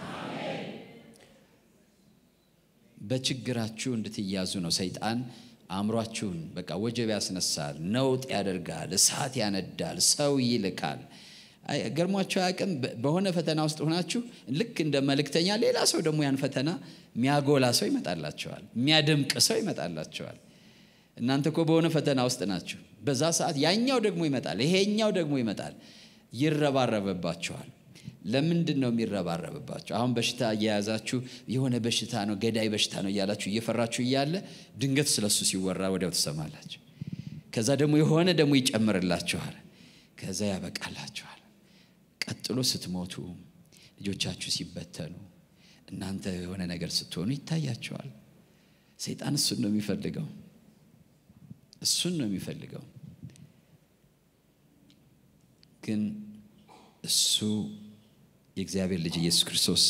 በችግራችሁ እንድትያዙ ነው ሰይጣን አእምሯችሁን በቃ ወጀብ ያስነሳል፣ ነውጥ ያደርጋል፣ እሳት ያነዳል፣ ሰው ይልካል። አይ፣ ገርሟቸው አያውቅም። በ- በሆነ ፈተና ውስጥ ሆናችሁ ልክ እንደ መልእክተኛ ሌላ ሰው ደግሞ ያን ፈተና የሚያጎላ ሰው ይመጣላቸዋል፣ የሚያደምቅ ሰው ይመጣላቸዋል። እናንተ እኮ በሆነ ፈተና ውስጥ ናችሁ። በዛ ሰዓት ያኛው ደግሞ ይመጣል፣ ይሄኛው ደግሞ ይመጣል፣ ይረባረብባቸዋል። ለምንድን ነው የሚረባረብባቸው? አሁን በሽታ እየያዛችሁ የሆነ በሽታ ነው ገዳይ በሽታ ነው እያላችሁ እየፈራችሁ እያለ ድንገት ስለሱ ሲወራ ወዲያው ትሰማላችሁ። ከዛ ደግሞ የሆነ ደግሞ ይጨምርላችኋል። ከዛ ያበቃላችኋል። ቀጥሎ ስትሞቱ፣ ልጆቻችሁ ሲበተኑ፣ እናንተ የሆነ ነገር ስትሆኑ ይታያችኋል። ሰይጣን እሱን ነው የሚፈልገው። እሱን ነው የሚፈልገው። ግን እሱ የእግዚአብሔር ልጅ ኢየሱስ ክርስቶስ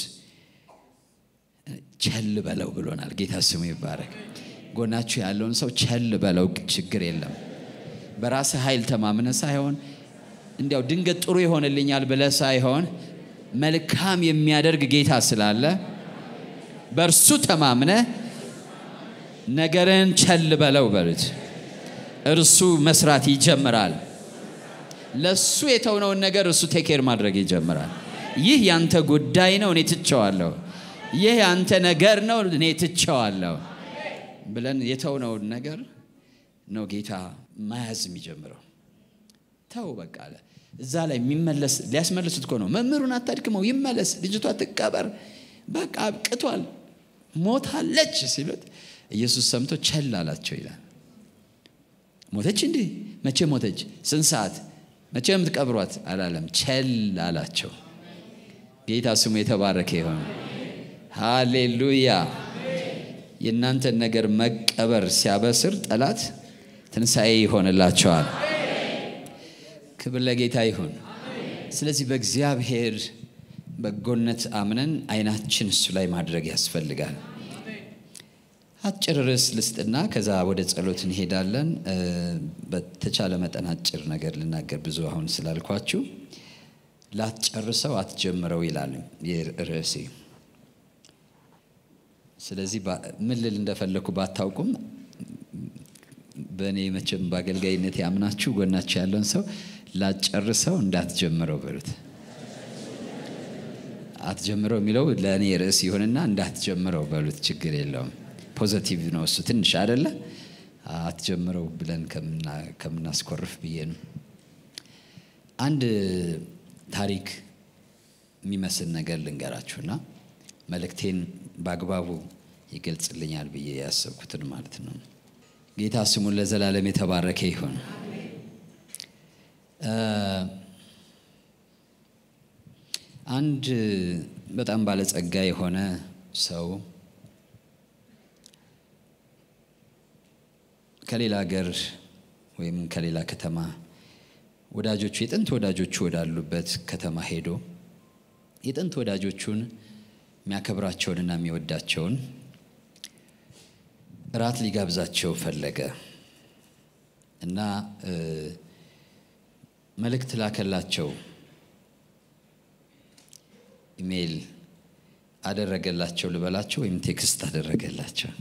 ቸል በለው ብሎናል። ጌታ ስሙ ይባረክ። ጎናችሁ ያለውን ሰው ቸል በለው፣ ችግር የለም። በራስህ ኃይል ተማምነ ሳይሆን እንዲያው ድንገት ጥሩ ይሆንልኛል ብለህ ሳይሆን መልካም የሚያደርግ ጌታ ስላለ በእርሱ ተማምነ ነገርን ቸል በለው በሉት። እርሱ መስራት ይጀምራል። ለሱ የተውነውን ነገር እሱ ቴኬር ማድረግ ይጀምራል። ይህ ያንተ ጉዳይ ነው፣ እኔ ትቸዋለሁ። ይህ ያንተ ነገር ነው፣ እኔ ትቸዋለሁ ብለን የተውነውን ነገር ነው ጌታ መያዝ የሚጀምረው። ተው በቃ አለ። እዛ ላይ የሚመለስ ሊያስመልሱት እኮ ነው። መምህሩን አታድክመው፣ ይመለስ፣ ልጅቷ ትቀበር፣ በቃ አብቅቷል፣ ሞታለች ሲሉት ኢየሱስ ሰምቶ ቸል አላቸው ይላል። ሞተች እንዴ? መቼ ሞተች? ስንት ሰዓት? መቼ ነው የምትቀብሯት? አላለም። ቸል አላቸው። ጌታ ስሙ የተባረከ ይሆን። ሃሌሉያ። የእናንተን ነገር መቀበር ሲያበስር ጠላት ትንሣኤ ይሆንላቸዋል። ክብር ለጌታ ይሁን። ስለዚህ በእግዚአብሔር በጎነት አምነን አይናችን እሱ ላይ ማድረግ ያስፈልጋል። አጭር ርዕስ ልስጥና ከዛ ወደ ጸሎት እንሄዳለን። እ፣ በተቻለ መጠን አጭር ነገር ልናገር ብዙ አሁን ስላልኳችሁ ላትጨርሰው አትጀምረው ይላል ይህ ርዕሴ። ስለዚህ ባ- ምን ልል እንደፈለኩ ባታውቁም በእኔ መቼም በአገልጋይነት ያምናችሁ ጎናችሁ ያለውን ሰው ላትጨርሰው እንዳትጀምረው በሉት። አትጀምረው የሚለው ለእኔ ርዕስ ይሁንና እንዳትጀምረው በሉት። ችግር የለውም። ፖዘቲቭ ነው እሱ ትንሽ አደለ። አትጀምረው ብለን ከምና- ከምናስኮርፍ ብዬ ነው። አንድ ታሪክ የሚመስል ነገር ልንገራችሁና መልእክቴን በአግባቡ ይገልጽልኛል ብዬ ያሰብኩትን ማለት ነው። ጌታ ስሙን ለዘላለም የተባረከ ይሁን። እ፣ አንድ በጣም ባለጸጋ የሆነ ሰው ከሌላ ሀገር ወይም ከሌላ ከተማ ወዳጆቹ የጥንት ወዳጆቹ ወዳሉበት ከተማ ሄዶ የጥንት ወዳጆቹን የሚያከብራቸውንና የሚወዳቸውን እራት ሊጋብዛቸው ፈለገ እና እ፣ መልእክት ላከላቸው። ኢሜይል አደረገላቸው ልበላቸው ወይም ቴክስት አደረገላቸው።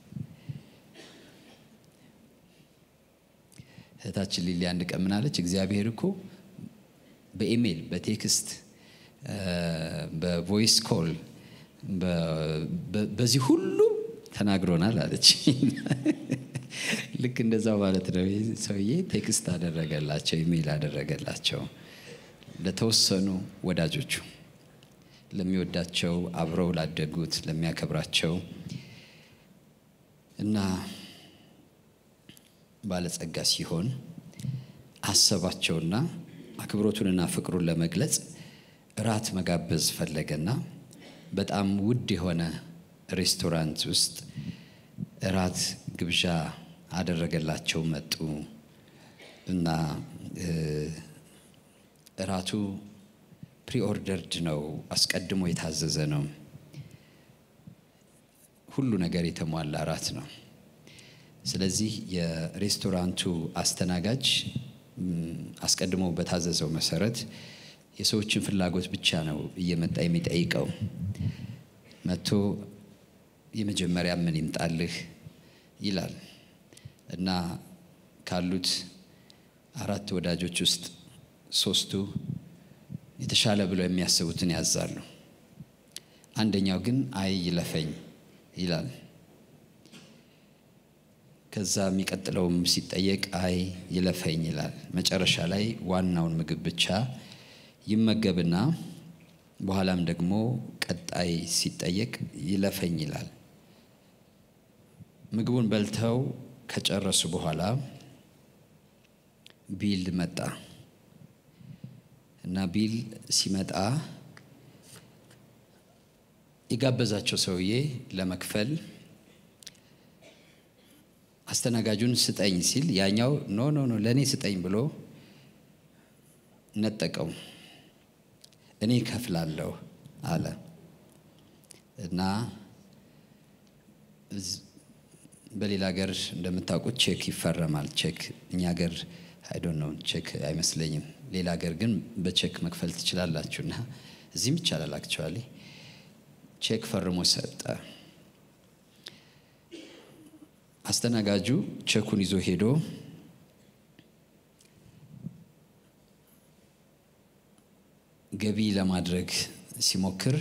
እህታችን ሊሊ አንድ ቀን ምን አለች? እግዚአብሔር እኮ በኢሜይል በቴክስት እ፣ በቮይስ ኮል በ- በ- በዚህ ሁሉ ተናግሮናል አለች። ልክ እንደዛው ማለት ነው። ይህ ሰውዬ ቴክስት አደረገላቸው፣ ኢሜይል አደረገላቸው ለተወሰኑ ወዳጆቹ፣ ለሚወዳቸው፣ አብረው ላደጉት፣ ለሚያከብራቸው እና ባለጸጋ ሲሆን አሰባቸውና አክብሮቱንና ፍቅሩን ለመግለጽ እራት መጋበዝ ፈለገና በጣም ውድ የሆነ ሬስቶራንት ውስጥ እራት ግብዣ አደረገላቸው። መጡ እና እራቱ ፕሪኦርደርድ ነው፣ አስቀድሞ የታዘዘ ነው። ሁሉ ነገር የተሟላ እራት ነው። ስለዚህ የሬስቶራንቱ አስተናጋጅ አስቀድሞ በታዘዘው መሰረት የሰዎችን ፍላጎት ብቻ ነው እየመጣ የሚጠይቀው። መጥቶ የመጀመሪያ ምን ይምጣልህ ይላል እና ካሉት አራት ወዳጆች ውስጥ ሶስቱ የተሻለ ብለው የሚያስቡትን ያዛሉ። አንደኛው ግን አይ ይለፈኝ ይላል። ከዛ የሚቀጥለውም ሲጠየቅ አይ ይለፈኝ ይላል። መጨረሻ ላይ ዋናውን ምግብ ብቻ ይመገብና በኋላም ደግሞ ቀጣይ ሲጠየቅ ይለፈኝ ይላል። ምግቡን በልተው ከጨረሱ በኋላ ቢል መጣ እና ቢል ሲመጣ የጋበዛቸው ሰውዬ ለመክፈል አስተናጋጁን ስጠኝ ሲል ያኛው ኖ ኖ ኖ ለእኔ ስጠኝ ብሎ ነጠቀው። እኔ ከፍላለሁ አለ እና በሌላ ሀገር እንደምታውቁት ቼክ ይፈረማል። ቼክ እኛ ሀገር አይዶን ነው ቼክ አይመስለኝም። ሌላ ሀገር ግን በቼክ መክፈል ትችላላችሁ እና እዚህም ይቻላል። አክቹዋሊ ቼክ ፈርሞ ሰጠ። አስተናጋጁ ቼኩን ይዞ ሄዶ ገቢ ለማድረግ ሲሞክር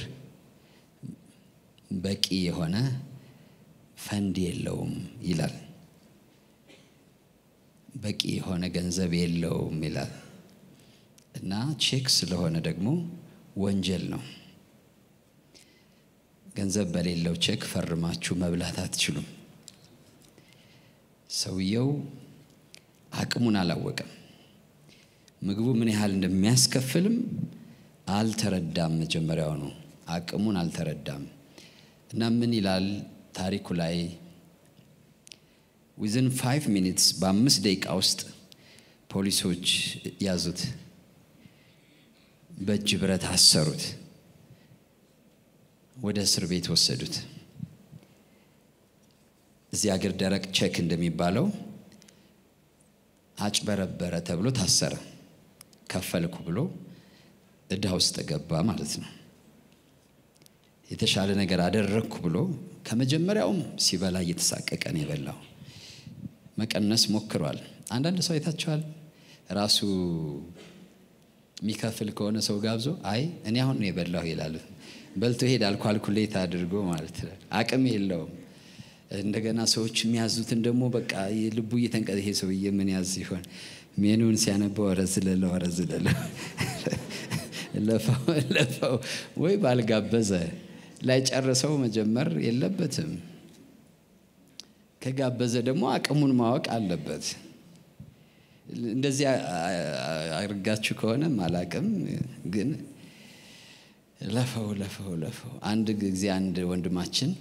በቂ የሆነ ፈንድ የለውም ይላል። በቂ የሆነ ገንዘብ የለውም ይላል እና ቼክ ስለሆነ ደግሞ ወንጀል ነው። ገንዘብ በሌለው ቼክ ፈርማችሁ መብላት አትችሉም። ሰውየው አቅሙን አላወቀም። ምግቡ ምን ያህል እንደሚያስከፍልም አልተረዳም። መጀመሪያውኑ አቅሙን አልተረዳም እና ምን ይላል ታሪኩ ላይ ዊዝን ፋይቭ ሚኒትስ በአምስት ደቂቃ ውስጥ ፖሊሶች ያዙት፣ በእጅ ብረት አሰሩት፣ ወደ እስር ቤት ወሰዱት። እዚህ ሀገር ደረቅ ቼክ እንደሚባለው አጭበረበረ ተብሎ ታሰረ። ከፈልኩ ብሎ እዳ ውስጥ ገባ ማለት ነው። የተሻለ ነገር አደረግኩ ብሎ ከመጀመሪያውም ሲበላ እየተሳቀቀ ነው የበላው። መቀነስ ሞክሯል። አንዳንድ ሰው አይታችኋል። ራሱ የሚከፍል ከሆነ ሰው ጋብዞ አይ እኔ አሁን ነው የበላሁ ይላል። በልቶ ይሄዳል። ኳልኩሌት አድርጎ ማለት ነው። አቅም የለውም። እንደገና ሰዎች የሚያዙትን ደግሞ በቃ ልቡ እየተንቀ ይሄ ሰውዬ ምን ያዝ ሲሆን ሜኑን ሲያነበው ኧረ ዝለለው ኧረ ዝለለው ለፈው ለፈው ወይ ባልጋበዘ ላይ ጨርሰው መጀመር የለበትም። ከጋበዘ ደግሞ አቅሙን ማወቅ አለበት። እንደዚህ አድርጋችሁ ከሆነ አላቅም፣ ግን ለፈው ለፈው ለፈው። አንድ ጊዜ አንድ ወንድማችን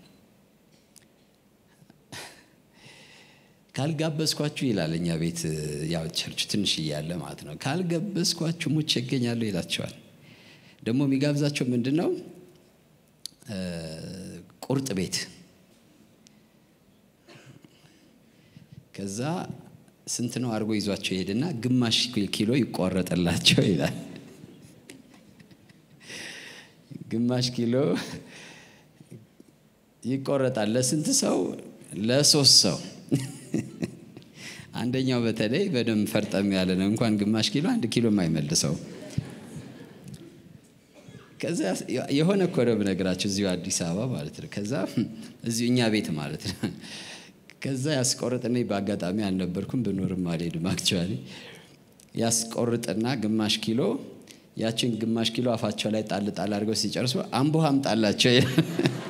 ካልጋበዝኳችሁ ይላል። እኛ ቤት ያው ቸርች ትንሽ እያለ ማለት ነው። ካልጋበዝኳችሁ ሙቼ ይገኛለሁ ይላቸዋል። ደግሞ የሚጋብዛቸው ምንድን ነው? ቁርጥ ቤት። ከዛ ስንት ነው አድርጎ ይዟቸው ይሄድና ግማሽ ኪሎ ይቆረጥላቸው ይላል። ግማሽ ኪሎ ይቆረጣል። ለስንት ሰው? ለሶስት ሰው። አንደኛው በተለይ በደንብ ፈርጠም ያለ ነው። እንኳን ግማሽ ኪሎ አንድ ኪሎ የማይመልሰው ከዛ የሆነ እኮ ነው ብነግራቸው እዚሁ አዲስ አበባ ማለት ነው። ከዛ እዚሁ እኛ ቤት ማለት ነው። ከዛ ያስቆርጥና በአጋጣሚ አልነበርኩም ብኖርም አልሄድም። አክቹዋሊ ያስቆርጥና ግማሽ ኪሎ ያችን ግማሽ ኪሎ አፋቸው ላይ ጣል ጣል አድርገው ሲጨርሱ አምቦ አምጣላቸው ይላል።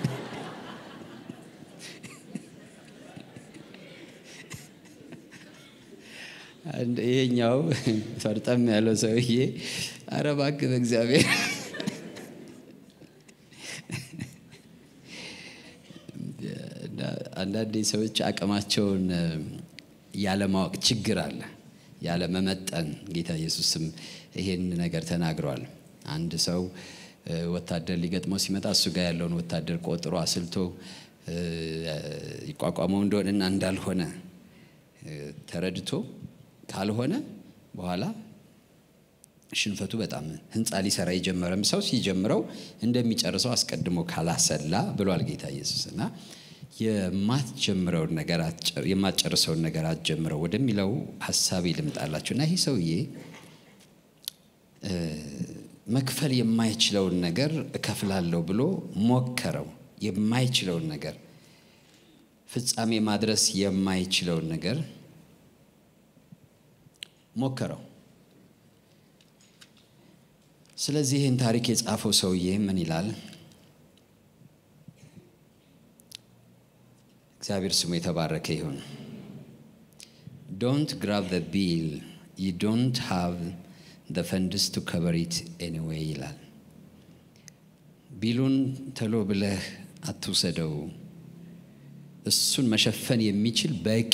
ይሄኛው ፈርጠም ያለው ሰውዬ ኧረ እባክህ በእግዚአብሔር አንዳንዴ ሰዎች አቅማቸውን እ፣ ያለማወቅ ችግር አለ፣ ያለመመጠን። ጌታ ኢየሱስም ይሄን ነገር ተናግሯል። አንድ ሰው እ፣ ወታደር ሊገጥመው ሲመጣ እሱ ጋር ያለውን ወታደር ቆጥሮ አስልቶ እ፣ ይቋቋመው እንደሆነና እንዳልሆነ እ፣ ተረድቶ ካልሆነ በኋላ ሽንፈቱ በጣም ህንፃ ሊሰራ የጀመረም ሰው ሲጀምረው እንደሚጨርሰው አስቀድሞ ካላሰላ ብሏል ጌታ ኢየሱስ እና የማትጀምረውን ነገር አትጨር- የማትጨርሰውን ነገር አትጀምረው ወደሚለው ሀሳብ ልምጣላችሁ እና ይህ ሰውዬ እ፣ መክፈል የማይችለውን ነገር እከፍላለሁ ብሎ ሞከረው። የማይችለውን ነገር ፍጻሜ ማድረስ የማይችለውን ነገር ሞከረው። ስለዚህ ይህን ታሪክ የጻፈው ሰውዬ ምን ይላል? እግዚአብሔር ስሙ የተባረከ ይሁን። ዶንት ግራብ ዘ ቢል ዩ ዶንት ሃቭ ዘ ፈንድስ ቱ ከቨር ኢት ኤኒዌይ ይላል። ቢሉን ተሎ ብለህ አትውሰደው፣ እሱን መሸፈን የሚችል በቂ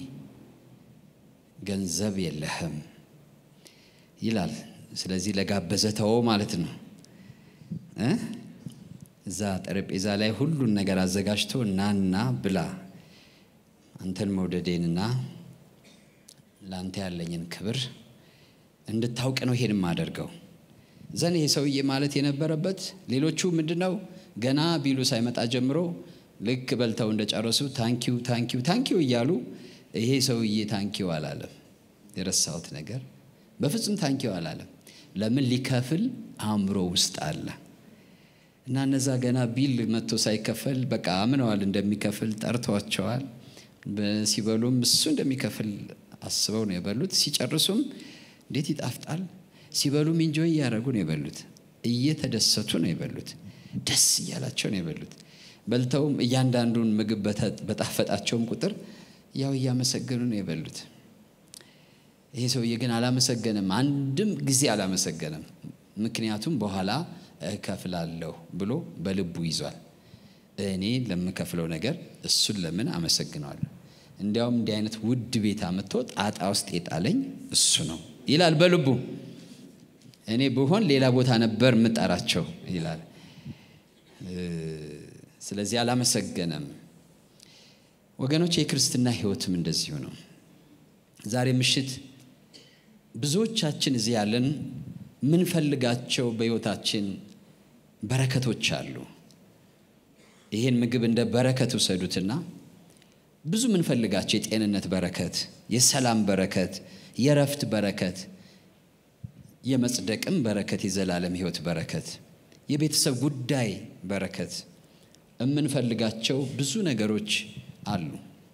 ገንዘብ የለህም ይላል። ስለዚህ ለጋበዘ ተወው ማለት ነው እ እዛ ጠረጴዛ ላይ ሁሉን ነገር አዘጋጅቶ ናና ብላ አንተን መውደዴንና ለአንተ ያለኝን ክብር እንድታውቅ ነው ይሄን የማደርገው። ዘን ይሄ ሰውዬ ማለት የነበረበት ሌሎቹ ምንድን ነው ገና ቢሉ ሳይመጣ ጀምሮ ልክ በልተው እንደጨረሱ ታንኪዩ ታንኪዩ ታንኪዩ እያሉ ይሄ ሰውዬ ታንኪዩ አላለም። የረሳሁት ነገር በፍጹም ታንኪዩ አላለም። ለምን ሊከፍል አእምሮ ውስጥ አለ እና እነዛ ገና ቢል መጥቶ ሳይከፈል በቃ አምነዋል እንደሚከፍል ጠርተዋቸዋል። በ- ሲበሉም እሱ እንደሚከፍል አስበው ነው የበሉት። ሲጨርሱም እንዴት ይጣፍጣል! ሲበሉም ኢንጆይ እያደረጉ ነው የበሉት። እየተደሰቱ ነው የበሉት። ደስ እያላቸው ነው የበሉት። በልተውም እያንዳንዱን ምግብ በተ- በጣፈጣቸውም ቁጥር ያው እያመሰገኑ ነው የበሉት። ይሄ ሰውዬ ግን አላመሰገንም፣ አንድም ጊዜ አላመሰገንም። ምክንያቱም በኋላ እከፍላለሁ ብሎ በልቡ ይዟል። እኔ ለምከፍለው ነገር እሱን ለምን አመሰግነዋለሁ? እንዲያውም እንዲህ አይነት ውድ ቤት አምጥቶ ጣጣ ውስጥ የጣለኝ እሱ ነው ይላል በልቡ። እኔ ብሆን ሌላ ቦታ ነበር የምጠራቸው ይላል። እ፣ ስለዚህ አላመሰገነም። ወገኖች የክርስትና ሕይወትም እንደዚሁ ነው። ዛሬ ምሽት ብዙዎቻችን እዚህ ያለን ምንፈልጋቸው በሕይወታችን በረከቶች አሉ። ይህን ምግብ እንደ በረከት ውሰዱትና ብዙ ምንፈልጋቸው የጤንነት በረከት፣ የሰላም በረከት፣ የረፍት በረከት፣ የመጽደቅም በረከት፣ የዘላለም ሕይወት በረከት፣ የቤተሰብ ጉዳይ በረከት የምንፈልጋቸው ብዙ ነገሮች አሉ።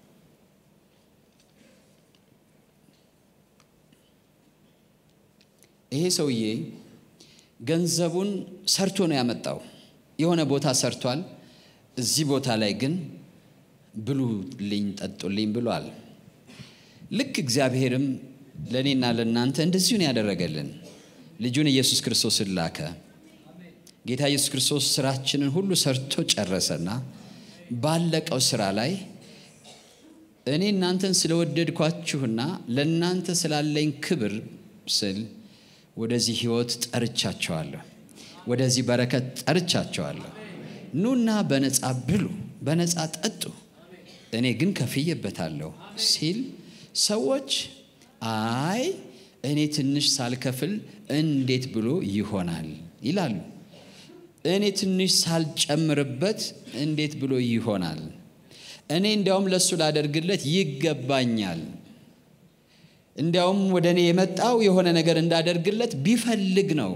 ይሄ ሰውዬ ገንዘቡን ሰርቶ ነው ያመጣው። የሆነ ቦታ ሰርቷል። እዚህ ቦታ ላይ ግን ብሉልኝ፣ ጠጡልኝ ብሏል። ልክ እግዚአብሔርም ለእኔና ለእናንተ እንደዚሁ ነው ያደረገልን። ልጁን ኢየሱስ ክርስቶስን ላከ። ጌታ ኢየሱስ ክርስቶስ ስራችንን ሁሉ ሰርቶ ጨረሰና ባለቀው ስራ ላይ እኔ እናንተን ስለወደድኳችሁና ለእናንተ ስላለኝ ክብር ስል ወደዚህ ህይወት ጠርቻቸዋለሁ። ወደዚህ በረከት ጠርቻቸዋለሁ። ኑና በነፃ ብሉ፣ በነፃ ጠጡ፣ እኔ ግን ከፍዬበታለሁ ሲል ሰዎች አይ እኔ ትንሽ ሳልከፍል እንዴት ብሎ ይሆናል ይላሉ። እኔ ትንሽ ሳልጨምርበት እንዴት ብሎ ይሆናል? እኔ እንዲያውም ለእሱ ላደርግለት ይገባኛል። እንዲያውም ወደ እኔ የመጣው የሆነ ነገር እንዳደርግለት ቢፈልግ ነው።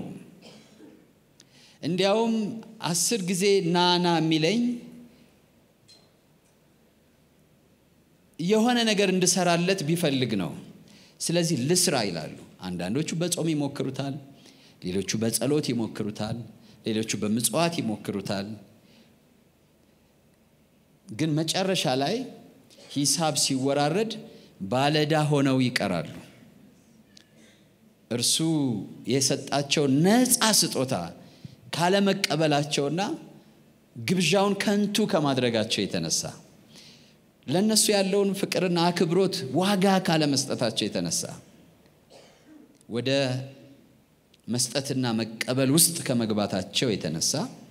እንዲያውም አስር ጊዜ ናና የሚለኝ የሆነ ነገር እንድሰራለት ቢፈልግ ነው። ስለዚህ ልስራ ይላሉ። አንዳንዶቹ በጾም ይሞክሩታል፣ ሌሎቹ በጸሎት ይሞክሩታል፣ ሌሎቹ በምጽዋት ይሞክሩታል። ግን መጨረሻ ላይ ሂሳብ ሲወራረድ ባለዳ ሆነው ይቀራሉ። እርሱ የሰጣቸው ነፃ ስጦታ ካለመቀበላቸውና ግብዣውን ከንቱ ከማድረጋቸው የተነሳ ለእነሱ ያለውን ፍቅርና አክብሮት ዋጋ ካለመስጠታቸው የተነሳ ወደ መስጠትና መቀበል ውስጥ ከመግባታቸው የተነሳ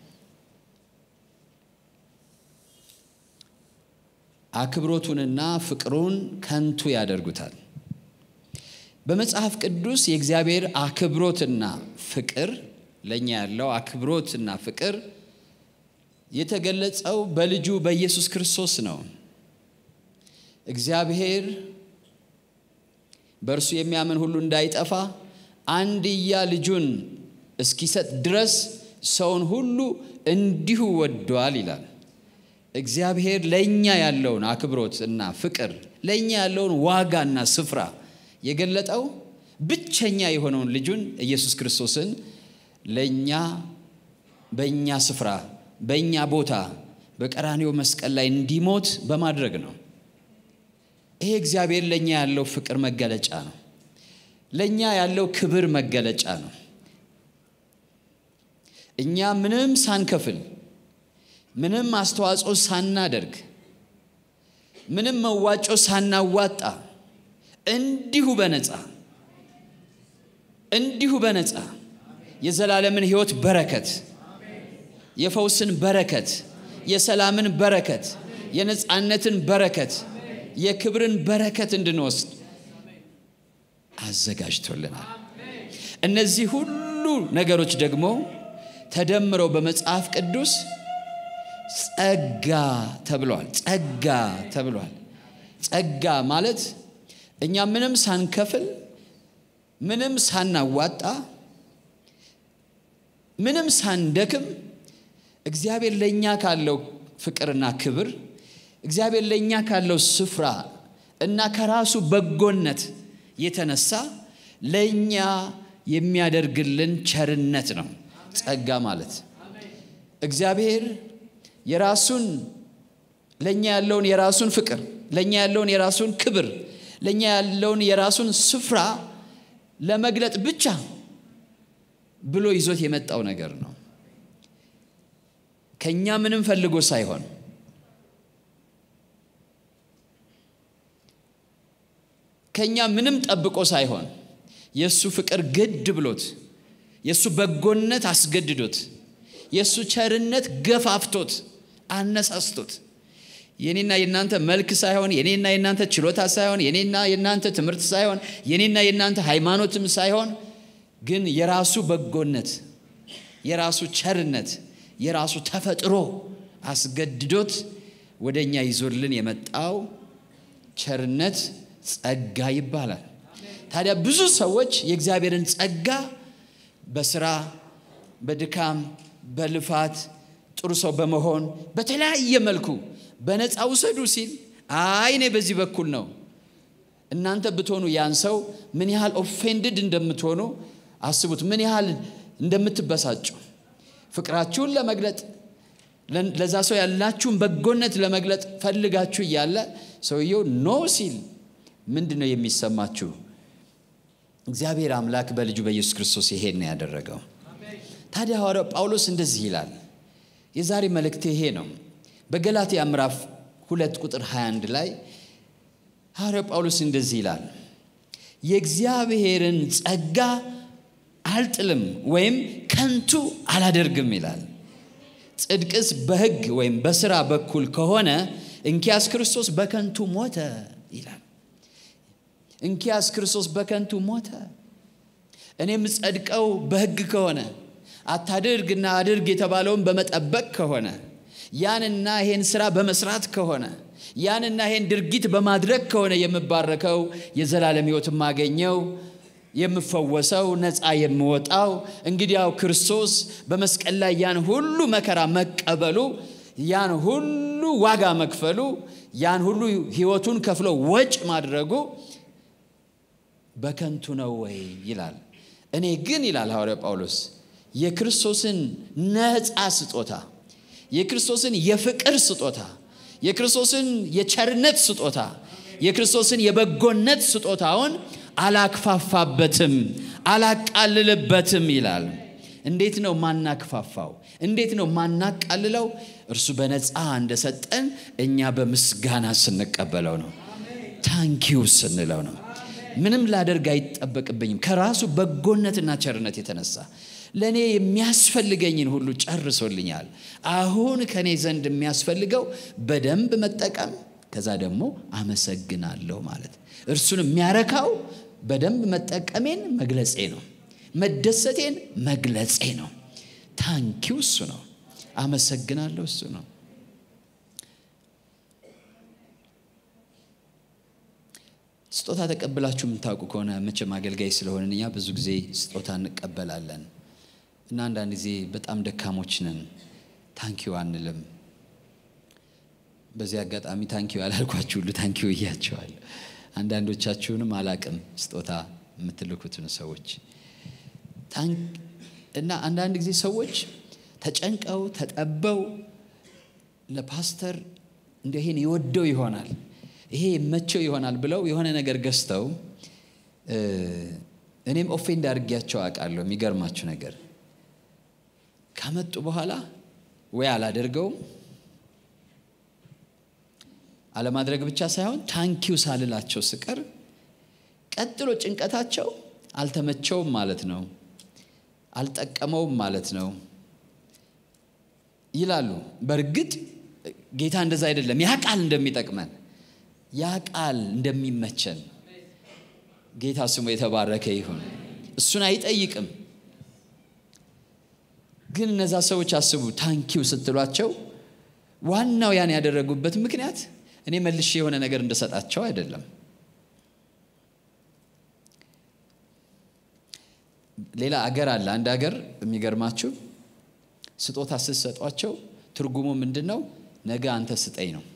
አክብሮቱንና ፍቅሩን ከንቱ ያደርጉታል። በመጽሐፍ ቅዱስ የእግዚአብሔር አክብሮትና ፍቅር ለእኛ ያለው አክብሮትና ፍቅር የተገለጸው በልጁ በኢየሱስ ክርስቶስ ነው። እግዚአብሔር በእርሱ የሚያምን ሁሉ እንዳይጠፋ አንድያ ልጁን እስኪሰጥ ድረስ ሰውን ሁሉ እንዲሁ ወዷል ይላል። እግዚአብሔር ለእኛ ያለውን አክብሮት እና ፍቅር ለእኛ ያለውን ዋጋና ስፍራ የገለጠው ብቸኛ የሆነውን ልጁን ኢየሱስ ክርስቶስን ለእኛ በእኛ ስፍራ በእኛ ቦታ በቀራኔው መስቀል ላይ እንዲሞት በማድረግ ነው። ይሄ እግዚአብሔር ለእኛ ያለው ፍቅር መገለጫ ነው። ለእኛ ያለው ክብር መገለጫ ነው። እኛ ምንም ሳንከፍል ምንም አስተዋጽኦ ሳናደርግ ምንም መዋጮ ሳናዋጣ እንዲሁ በነፃ እንዲሁ በነፃ የዘላለምን ሕይወት በረከት የፈውስን በረከት የሰላምን በረከት የነፃነትን በረከት የክብርን በረከት እንድንወስድ አዘጋጅቶልናል። እነዚህ ሁሉ ነገሮች ደግሞ ተደምረው በመጽሐፍ ቅዱስ ጸጋ ተብሏል። ጸጋ ተብሏል። ጸጋ ማለት እኛ ምንም ሳንከፍል ምንም ሳናዋጣ ምንም ሳንደክም እግዚአብሔር ለእኛ ካለው ፍቅርና ክብር እግዚአብሔር ለእኛ ካለው ስፍራ እና ከራሱ በጎነት የተነሳ ለእኛ የሚያደርግልን ቸርነት ነው ጸጋ ማለት። እግዚአብሔር የራሱን ለእኛ ያለውን የራሱን ፍቅር ለእኛ ያለውን የራሱን ክብር ለእኛ ያለውን የራሱን ስፍራ ለመግለጥ ብቻ ብሎ ይዞት የመጣው ነገር ነው። ከእኛ ምንም ፈልጎ ሳይሆን ከእኛ ምንም ጠብቆ ሳይሆን የእሱ ፍቅር ግድ ብሎት የእሱ በጎነት አስገድዶት የእሱ ቸርነት ገፋፍቶት አነሳስቶት የኔና የእናንተ መልክ ሳይሆን የኔና የእናንተ ችሎታ ሳይሆን የኔና የእናንተ ትምህርት ሳይሆን የኔና የእናንተ ሃይማኖትም ሳይሆን ግን የራሱ በጎነት የራሱ ቸርነት የራሱ ተፈጥሮ አስገድዶት ወደ እኛ ይዞልን የመጣው ቸርነት ጸጋ ይባላል። ታዲያ ብዙ ሰዎች የእግዚአብሔርን ጸጋ በስራ በድካም በልፋት ጥሩ ሰው በመሆን በተለያየ መልኩ በነፃ ውሰዱ ሲል አይ እኔ በዚህ በኩል ነው። እናንተ ብትሆኑ ያን ሰው ምን ያህል ኦፌንድድ እንደምትሆኑ አስቡት። ምን ያህል እንደምትበሳጩ ፍቅራችሁን ለመግለጥ ለዛ ሰው ያላችሁን በጎነት ለመግለጥ ፈልጋችሁ እያለ ሰውየው ኖ ሲል ምንድን ነው የሚሰማችሁ? እግዚአብሔር አምላክ በልጁ በኢየሱስ ክርስቶስ ይሄን ነው ያደረገው። ታዲያ ሐዋርያው ጳውሎስ እንደዚህ ይላል። የዛሬ መልእክቴ ይሄ ነው። በገላትያ ምዕራፍ ሁለት ቁጥር 21 ላይ ሐዋርያው ጳውሎስ እንደዚህ ይላል፣ የእግዚአብሔርን ጸጋ አልጥልም ወይም ከንቱ አላደርግም ይላል። ጽድቅስ በሕግ ወይም በስራ በኩል ከሆነ እንኪያስ ክርስቶስ በከንቱ ሞተ ይላል። እንኪያስ ክርስቶስ በከንቱ ሞተ። እኔም ጸድቀው በሕግ ከሆነ አታድርግና አድርግ የተባለውን በመጠበቅ ከሆነ ያንና ይሄን ስራ በመስራት ከሆነ ያንና ይሄን ድርጊት በማድረግ ከሆነ የምባረከው የዘላለም ሕይወት የማገኘው የምፈወሰው ነፃ የምወጣው እንግዲያው ክርስቶስ በመስቀል ላይ ያን ሁሉ መከራ መቀበሉ ያን ሁሉ ዋጋ መክፈሉ ያን ሁሉ ሕይወቱን ከፍሎ ወጭ ማድረጉ በከንቱ ነው ወይ ይላል። እኔ ግን ይላል ሐዋርያው ጳውሎስ የክርስቶስን ነፃ ስጦታ የክርስቶስን የፍቅር ስጦታ የክርስቶስን የቸርነት ስጦታ የክርስቶስን የበጎነት ስጦታውን አላክፋፋበትም፣ አላቃልልበትም ይላል። እንዴት ነው ማናክፋፋው? እንዴት ነው ማናቃልለው? እርሱ በነፃ እንደሰጠን እኛ በምስጋና ስንቀበለው ነው። ታንኪው ስንለው ነው። ምንም ላደርግ አይጠበቅብኝም። ከራሱ በጎነትና ቸርነት የተነሳ ለእኔ የሚያስፈልገኝን ሁሉ ጨርሶልኛል። አሁን ከእኔ ዘንድ የሚያስፈልገው በደንብ መጠቀም፣ ከዛ ደግሞ አመሰግናለሁ ማለት እርሱን የሚያረካው በደንብ መጠቀሜን መግለጼ ነው። መደሰቴን መግለጼ ነው። ታንኪው እሱ ነው። አመሰግናለሁ እሱ ነው። ስጦታ ተቀብላችሁ የምታውቁ ከሆነ መቼም አገልጋይ ስለሆንን እኛ ብዙ ጊዜ ስጦታ እንቀበላለን እና አንዳንድ ጊዜ በጣም ደካሞች ነን፣ ታንኪዩ አንልም። በዚህ አጋጣሚ ታንኪዩ ያላልኳችሁ ሁሉ ታንኪዩ እያቸዋል። አንዳንዶቻችሁንም አላቅም ስጦታ የምትልኩትን ሰዎች እና አንዳንድ ጊዜ ሰዎች ተጨንቀው ተጠበው ለፓስተር እንደ ይሄን ይወደው ይሆናል ይሄ መቸው ይሆናል ብለው የሆነ ነገር ገዝተው እኔም ኦፌንድ አድርጊያቸው አውቃለሁ። የሚገርማችሁ ነገር ካመጡ በኋላ ወይ አላደርገውም አለማድረግ ብቻ ሳይሆን ታንኪው ሳልላቸው ስቀር ቀጥሎ ጭንቀታቸው አልተመቸውም ማለት ነው፣ አልጠቀመውም ማለት ነው ይላሉ። በእርግጥ ጌታ እንደዛ አይደለም። ያ ቃል እንደሚጠቅመን ያ ቃል እንደሚመቸን ጌታ ስሙ የተባረከ ይሁን። እሱን አይጠይቅም። ግን እነዛ ሰዎች አስቡ፣ ታንኪው ስትሏቸው ዋናው ያን ያደረጉበት ምክንያት እኔ መልሼ የሆነ ነገር እንደሰጣቸው አይደለም። ሌላ አገር አለ። አንድ አገር የሚገርማችሁ ስጦታ ስትሰጧቸው ትርጉሙ ምንድን ነው? ነገ አንተ ስጠኝ ነው።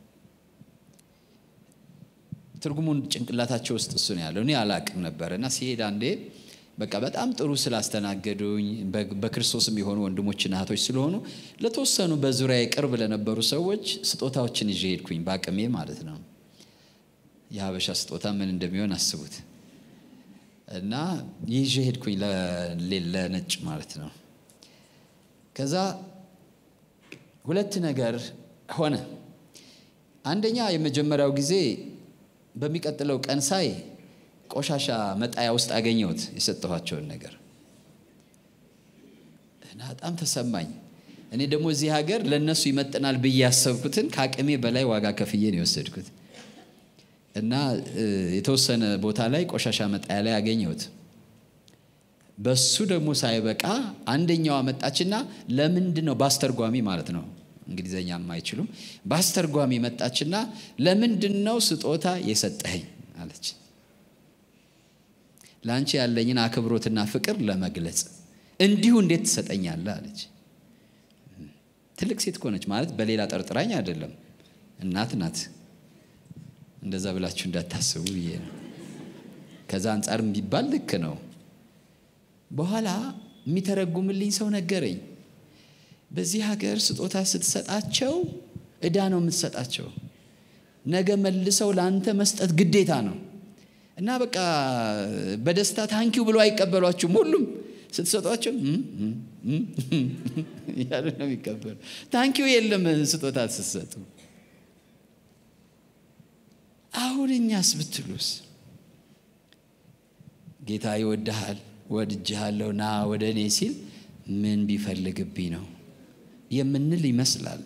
ትርጉሙን ጭንቅላታቸው ውስጥ እሱ ነው ያለው። እኔ አላቅም ነበር እና ሲሄድ አንዴ በቃ በጣም ጥሩ ስላስተናገዱኝ በክርስቶስም የሆኑ ወንድሞችና እህቶች ስለሆኑ ለተወሰኑ በዙሪያ ቅርብ ለነበሩ ሰዎች ስጦታዎችን ይዤ ሄድኩኝ፣ በአቅሜ ማለት ነው። የሀበሻ ስጦታ ምን እንደሚሆን አስቡት። እና ይዤ ሄድኩኝ ለነጭ ማለት ነው። ከዛ ሁለት ነገር ሆነ። አንደኛ የመጀመሪያው ጊዜ በሚቀጥለው ቀን ሳይ ቆሻሻ መጣያ ውስጥ አገኘሁት የሰጠኋቸውን ነገር እና በጣም ተሰማኝ። እኔ ደግሞ እዚህ ሀገር ለእነሱ ይመጥናል ብዬ ያሰብኩትን ከአቅሜ በላይ ዋጋ ከፍዬ ነው የወሰድኩት እና የተወሰነ ቦታ ላይ ቆሻሻ መጣያ ላይ አገኘሁት። በሱ ደግሞ ሳይበቃ አንደኛዋ መጣችና ለምንድን ነው በአስተርጓሚ ማለት ነው እንግሊዘኛ አይችሉም። በአስተርጓሚ መጣችና ለምንድን ነው ስጦታ የሰጠኸኝ አለች። ለአንቺ ያለኝን አክብሮትና ፍቅር ለመግለጽ እንዲሁ እንዴት ትሰጠኛለህ አለች። ትልቅ ሴት ከሆነች ማለት በሌላ ጠርጥራኝ አይደለም፣ እናት ናት። እንደዛ ብላችሁ እንዳታስቡ ብዬ ነው። ከዛ አንጻር ቢባል ልክ ነው። በኋላ የሚተረጉምልኝ ሰው ነገረኝ። በዚህ ሀገር ስጦታ ስትሰጣቸው እዳ ነው የምትሰጣቸው። ነገ መልሰው ለአንተ መስጠት ግዴታ ነው እና በቃ በደስታ ታንኪው ብሎ አይቀበሏችሁም። ሁሉም ስትሰጧቸው እያሉ ነው የሚቀበሉ። ታንኪው የለም ስጦታ ስትሰጡ። አሁን እኛስ ብትሉስ ጌታ ይወድሃል፣ ወድጅሃለሁ፣ ና ወደ እኔ ሲል ምን ቢፈልግብኝ ነው የምንል ይመስላል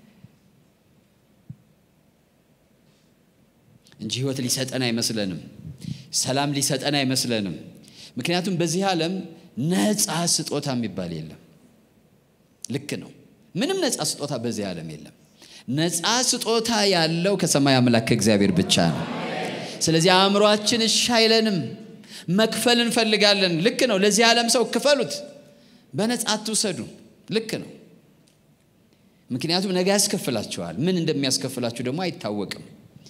እንጂ ህይወት ሊሰጠን አይመስለንም። ሰላም ሊሰጠን አይመስለንም። ምክንያቱም በዚህ ዓለም ነፃ ስጦታ የሚባል የለም። ልክ ነው። ምንም ነፃ ስጦታ በዚህ ዓለም የለም። ነፃ ስጦታ ያለው ከሰማይ አምላክ ከእግዚአብሔር ብቻ ነው። ስለዚህ አእምሯችን እሺ አይለንም። መክፈል እንፈልጋለን። ልክ ነው። ለዚህ ዓለም ሰው ክፈሉት፣ በነፃ አትውሰዱ። ልክ ነው። ምክንያቱም ነገ ያስከፍላችኋል። ምን እንደሚያስከፍላችሁ ደግሞ አይታወቅም።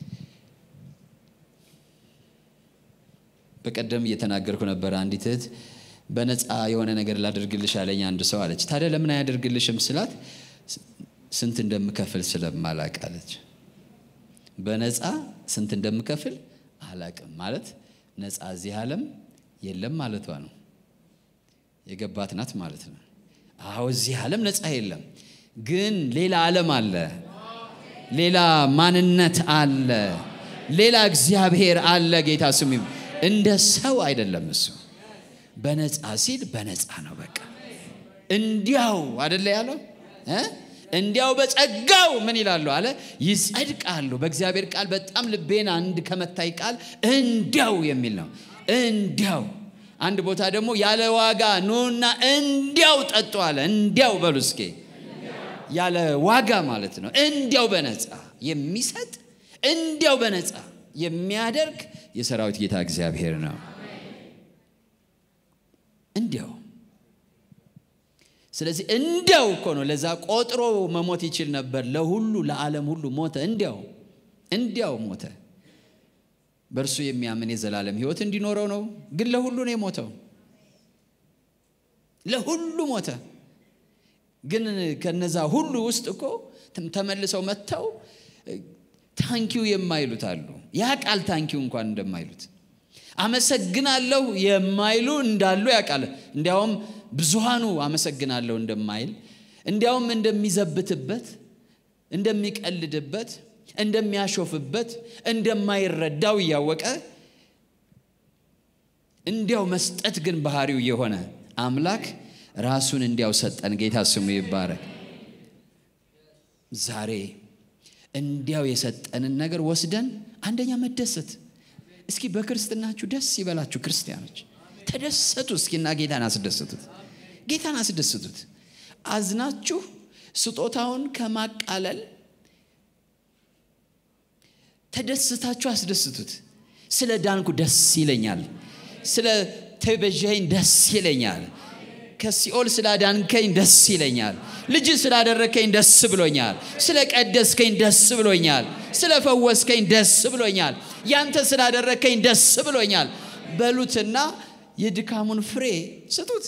በቀደም እየተናገርኩ ነበር። አንዲት እህት በነፃ የሆነ ነገር ላደርግልሽ አለኝ አንድ ሰው አለች። ታዲያ ለምን አያደርግልሽም ስላት ስንት እንደምከፍል ስለማላቅ አለች። በነፃ ስንት እንደምከፍል አላቅም ማለት ነፃ እዚህ ዓለም የለም ማለቷ ነው። የገባት ናት ማለት ነው። አዎ እዚህ ዓለም ነፃ የለም፣ ግን ሌላ ዓለም አለ፣ ሌላ ማንነት አለ፣ ሌላ እግዚአብሔር አለ። ጌታ ስሙ ይባረክ። እንደ ሰው አይደለም እሱ በነፃ ሲል በነፃ ነው። በቃ እንዲያው አደለ ያለው እ እንዲያው በጸጋው ምን ይላሉ አለ ይጸድቃሉ። በእግዚአብሔር ቃል በጣም ልቤን አንድ ከመታይ ቃል እንዲያው የሚል ነው። እንዲያው አንድ ቦታ ደግሞ ያለ ዋጋ ኑና እንዲያው ጠጡ አለ። እንዲያው በሉ እስኪ ያለ ዋጋ ማለት ነው። እንዲያው በነፃ የሚሰጥ እንዲያው በነፃ የሚያደርግ የሰራዊት ጌታ እግዚአብሔር ነው። እንዲያው ስለዚህ እንዲያው እኮ ነው። ለዛ ቆጥሮ መሞት ይችል ነበር። ለሁሉ ለዓለም ሁሉ ሞተ። እንዲያው እንዲያው ሞተ። በእርሱ የሚያምን የዘላለም ሕይወት እንዲኖረው ነው። ግን ለሁሉ ነው የሞተው። ለሁሉ ሞተ። ግን ከነዛ ሁሉ ውስጥ እኮ ተመልሰው መጥተው ታንኪው የማይሉት አሉ። ያ ቃል ታንኪው እንኳን እንደማይሉት አመሰግናለሁ የማይሉ እንዳሉ ያውቃል። እንዲያውም ብዙሃኑ አመሰግናለሁ እንደማይል እንዲያውም እንደሚዘብትበት፣ እንደሚቀልድበት፣ እንደሚያሾፍበት፣ እንደማይረዳው እያወቀ እንዲያው መስጠት ግን ባህሪው የሆነ አምላክ ራሱን እንዲያው ሰጠን። ጌታ ስሙ ይባረክ። ዛሬ እንዲያው የሰጠንን ነገር ወስደን አንደኛ መደሰት እስኪ በክርስትናችሁ ደስ ይበላችሁ ክርስቲያኖች ተደሰቱ እስኪና ጌታን አስደስቱት ጌታን አስደስቱት አዝናችሁ ስጦታውን ከማቃለል ተደስታችሁ አስደስቱት ስለ ዳንኩ ደስ ይለኛል ስለ ተቤዠኝ ደስ ይለኛል ከሲኦል ስላዳንከኝ ደስ ይለኛል ልጅ ስላደረከኝ ደስ ብሎኛል ስለ ቀደስከኝ ደስ ብሎኛል ስለ ፈወስከኝ ደስ ብሎኛል ያንተ ስላደረከኝ ደስ ብሎኛል በሉትና የድካሙን ፍሬ ስጡት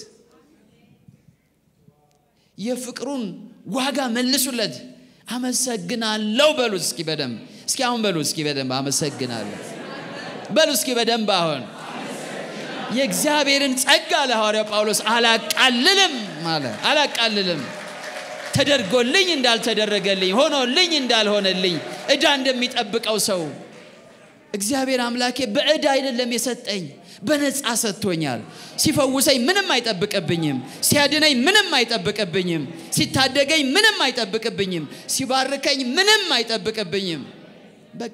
የፍቅሩን ዋጋ መልሱለት አመሰግናለሁ በሉ እስኪ በደንብ እስኪ አሁን በሉ እስኪ በደንብ አመሰግናለሁ በሉ እስኪ በደንብ አሁን የእግዚአብሔርን ጸጋ ለሐዋርያው ጳውሎስ አላቃልልም አለ አላቃልልም ተደርጎልኝ እንዳልተደረገልኝ ሆኖልኝ እንዳልሆነልኝ እዳ እንደሚጠብቀው ሰው እግዚአብሔር አምላኬ በዕዳ አይደለም የሰጠኝ በነፃ ሰጥቶኛል ሲፈውሰኝ ምንም አይጠብቅብኝም ሲያድነኝ ምንም አይጠብቅብኝም ሲታደገኝ ምንም አይጠብቅብኝም ሲባርከኝ ምንም አይጠብቅብኝም በቃ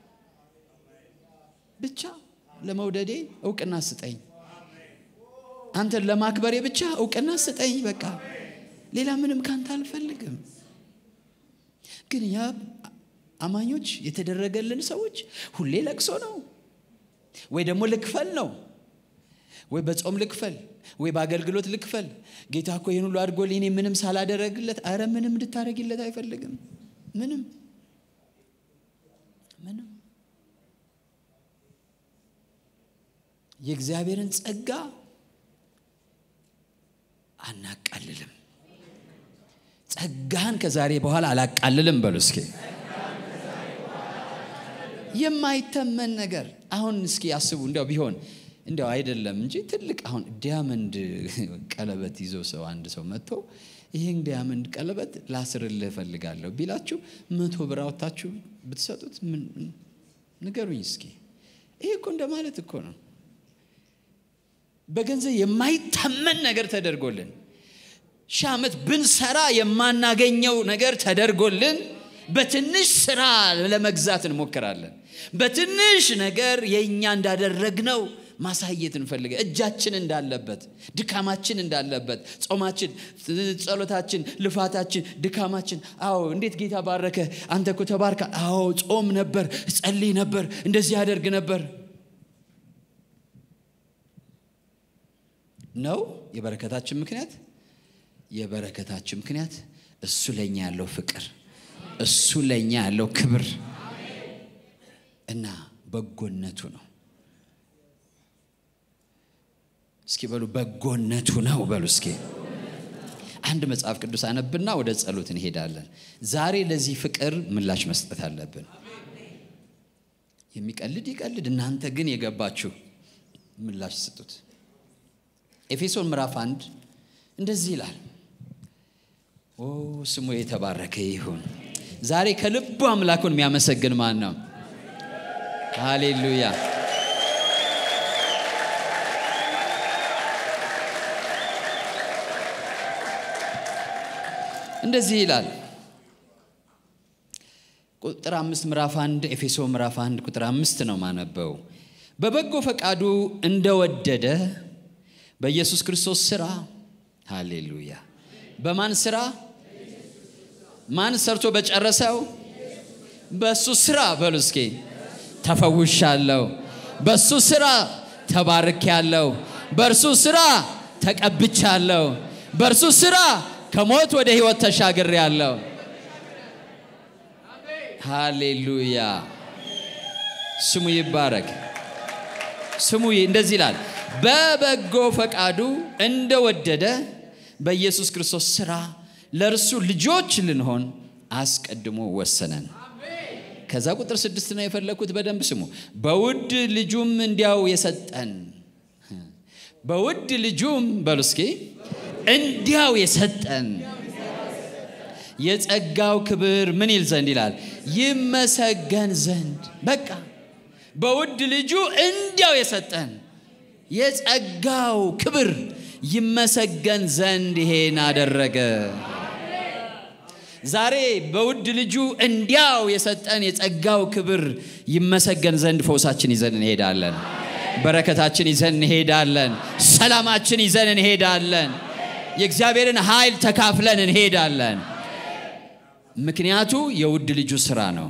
ብቻ ለመውደዴ እውቅና ስጠኝ አንተን ለማክበሬ ብቻ እውቅና ስጠኝ በቃ ሌላ ምንም ካንተ አልፈልግም ግን ያ አማኞች የተደረገልን ሰዎች ሁሌ ለቅሶ ነው ወይ ደግሞ ልክፈል ነው ወይ በጾም ልክፈል ወይ በአገልግሎት ልክፈል ጌታ እኮ ይህን ሁሉ አድርጎልኝ እኔ ምንም ሳላደረግለት አረ ምንም እንድታደረግለት አይፈልግም ምንም ምንም የእግዚአብሔርን ጸጋ አናቃልልም ጸጋን ከዛሬ በኋላ አላቃልልም በሉ እስኪ የማይተመን ነገር አሁን እስኪ አስቡ እንዲያው ቢሆን እንዲያው አይደለም እንጂ ትልቅ አሁን ዲያመንድ ቀለበት ይዞ ሰው አንድ ሰው መጥቶ ይህን ዲያመንድ ቀለበት ላስርልህ እፈልጋለሁ ቢላችሁ መቶ ብር አውጥታችሁ ብትሰጡት ንገሩኝ እስኪ ይሄ እኮ እንደማለት እኮ ነው በገንዘብ የማይተመን ነገር ተደርጎልን ሺህ ዓመት ብንሰራ የማናገኘው ነገር ተደርጎልን በትንሽ ስራ ለመግዛት እንሞክራለን በትንሽ ነገር የእኛ እንዳደረግነው ማሳየት እንፈልገ እጃችን እንዳለበት ድካማችን እንዳለበት ጾማችን ጸሎታችን ልፋታችን ድካማችን አዎ እንዴት ጌታ ባረከ አንተ እኮ ተባርካ አዎ ጾም ነበር ጸልይ ነበር እንደዚህ ያደርግ ነበር ነው የበረከታችን ምክንያት የበረከታችን ምክንያት እሱ ለእኛ ያለው ፍቅር እሱ ለእኛ ያለው ክብር እና በጎነቱ ነው እስኪ በሉ በጎነቱ ነው በሉ እስኪ አንድ መጽሐፍ ቅዱስ አነብና ወደ ጸሎት እንሄዳለን ዛሬ ለዚህ ፍቅር ምላሽ መስጠት አለብን የሚቀልድ ይቀልድ እናንተ ግን የገባችሁ ምላሽ ስጡት ኤፌሶን ምዕራፍ አንድ እንደዚህ ይላል። ኦ ስሙ የተባረከ ይሁን። ዛሬ ከልቡ አምላኩን የሚያመሰግን ማን ነው? ሃሌሉያ። እንደዚህ ይላል ቁጥር አምስት ምዕራፍ አንድ ኤፌሶ ምዕራፍ አንድ ቁጥር አምስት ነው ማነበው። በበጎ ፈቃዱ እንደወደደ በኢየሱስ ክርስቶስ ስራ ሃሌሉያ። በማን ስራ? ማን ሰርቶ በጨረሰው? በሱ ስራ በሉ እስኪ። ተፈውሻለሁ፣ በሱ ስራ ተባርኬያለሁ፣ በእርሱ ስራ ተቀብቻለሁ፣ በእርሱ ስራ ከሞት ወደ ህይወት ተሻግሬያለሁ። ሃሌሉያ ስሙ ይባረክ። ስሙ እንደዚህ ይላል፣ በበጎ ፈቃዱ እንደወደደ በኢየሱስ ክርስቶስ ስራ ለእርሱ ልጆች ልንሆን አስቀድሞ ወሰነን። ከዛ ቁጥር ስድስት ነው የፈለግኩት። በደንብ ስሙ። በውድ ልጁም እንዲያው የሰጠን በውድ ልጁም በሉ እስኪ እንዲያው የሰጠን የጸጋው ክብር ምን ይል ዘንድ ይላል ይመሰገን ዘንድ በቃ በውድ ልጁ እንዲያው የሰጠን የጸጋው ክብር ይመሰገን ዘንድ ይሄን አደረገ። ዛሬ በውድ ልጁ እንዲያው የሰጠን የጸጋው ክብር ይመሰገን ዘንድ ፈውሳችን ይዘን እንሄዳለን። በረከታችን ይዘን እንሄዳለን። ሰላማችን ይዘን እንሄዳለን። የእግዚአብሔርን ኃይል ተካፍለን እንሄዳለን። ምክንያቱ የውድ ልጁ ስራ ነው።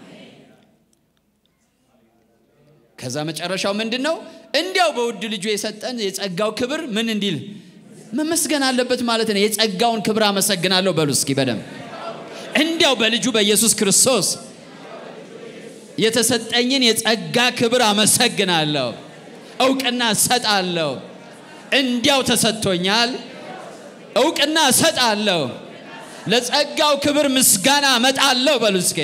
ከዛ መጨረሻው ምንድን ነው? እንዲያው በውድ ልጁ የሰጠን የጸጋው ክብር ምን እንዲል መመስገን አለበት ማለት ነው። የጸጋውን ክብር አመሰግናለሁ በሉ እስኪ በደንብ እንዲያው በልጁ በኢየሱስ ክርስቶስ የተሰጠኝን የጸጋ ክብር አመሰግናለሁ፣ እውቅና እሰጣለሁ። እንዲያው ተሰጥቶኛል፣ እውቅና እሰጣለሁ፣ ለጸጋው ክብር ምስጋና እመጣለሁ። በሉ እስኪ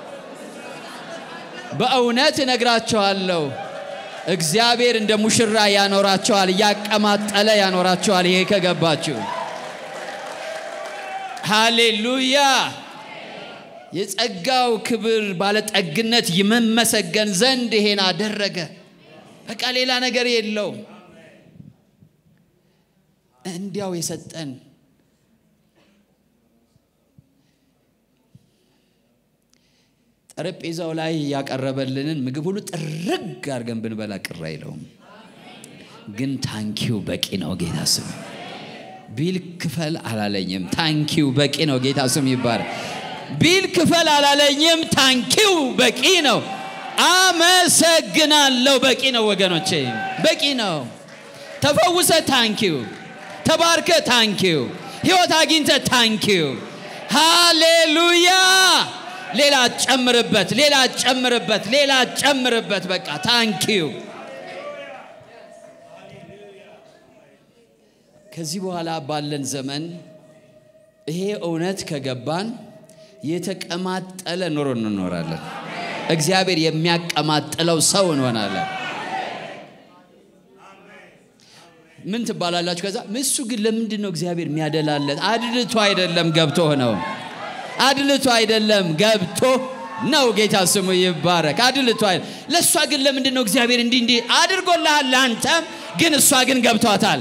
በእውነት እነግራቸዋለሁ፣ እግዚአብሔር እንደ ሙሽራ ያኖራቸዋል፣ እያቀማጠለ ያኖራቸዋል። ይሄ ከገባችሁ ሃሌሉያ። የጸጋው ክብር ባለጠግነት ይመመሰገን ዘንድ ይሄን አደረገ። በቃ ሌላ ነገር የለውም። እንዲያው የሰጠን ጠረጴዛው ላይ ያቀረበልንን ምግብ ሁሉ ጥርግ አድርገን ብንበላ ቅር አይለውም። ግን ታንኪው በቂ ነው። ጌታ ስም ቢል ክፈል አላለኝም። ታንኪው በቂ ነው። ጌታ ስም ይባረክ። ቢል ክፈል አላለኝም። ታንኪው በቂ ነው። አመሰግናለሁ። በቂ ነው ወገኖቼ፣ በቂ ነው። ተፈውሰ ታንኪው፣ ተባርከ ታንኪው፣ ህይወት አግኝተ ታንኪው። ሃሌሉያ። ሌላ ጨምርበት፣ ሌላ ጨምርበት፣ ሌላ ጨምርበት። በቃ ታንኪው። ከዚህ በኋላ ባለን ዘመን ይሄ እውነት ከገባን የተቀማጠለ ኑሮ እንኖራለን። እግዚአብሔር የሚያቀማጥለው ሰው እንሆናለን። ምን ትባላላችሁ? ከዛ እሱ ግን ለምንድን ነው እግዚአብሔር የሚያደላለት? አድልቶ አይደለም ገብቶ ነው። አድልቶ አይደለም ገብቶ ነው። ጌታ ስሙ ይባረክ። አድልቶ አይደለም። ለእሷ ግን ለምንድን ነው እግዚአብሔር እንዲህ እንዲህ አድርጎልሃል? ለአንተም ግን እሷ ግን ገብቷታል።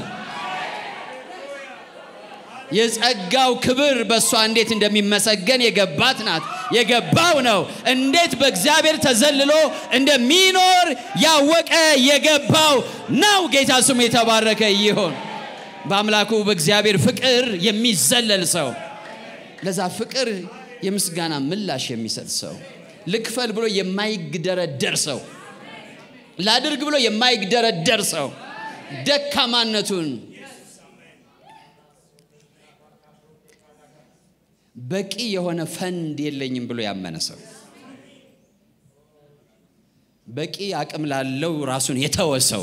የጸጋው ክብር በእሷ እንዴት እንደሚመሰገን የገባት ናት። የገባው ነው እንዴት በእግዚአብሔር ተዘልሎ እንደሚኖር ያወቀ የገባው ነው። ጌታ ስሙ የተባረከ ይሆን። በአምላኩ በእግዚአብሔር ፍቅር የሚዘለል ሰው፣ ለዛ ፍቅር የምስጋና ምላሽ የሚሰጥ ሰው፣ ልክፈል ብሎ የማይግደረደር ሰው፣ ላድርግ ብሎ የማይግደረደር ሰው ደካማነቱን በቂ የሆነ ፈንድ የለኝም ብሎ ያመነ ሰው በቂ አቅም ላለው ራሱን የተወ ሰው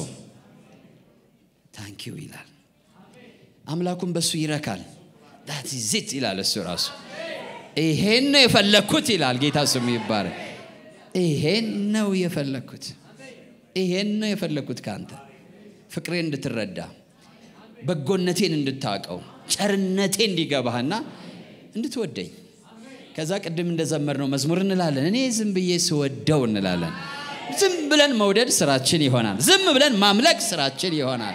ታንኪው ይላል። አምላኩን በሱ ይረካል። ዳት ዚት ይላል እሱ ራሱ። ይሄን ነው የፈለግኩት ይላል። ጌታ ስሙ ይባረክ። ይሄን ነው የፈለግኩት፣ ይሄን ነው የፈለግኩት ከአንተ ፍቅሬን እንድትረዳ በጎነቴን እንድታውቀው ቸርነቴ እንዲገባህና እንድትወደኝ ከዛ ቅድም እንደዘመርነው መዝሙር እንላለን እኔ ዝም ብዬ ስወደው እንላለን ዝም ብለን መውደድ ስራችን ይሆናል ዝም ብለን ማምለክ ስራችን ይሆናል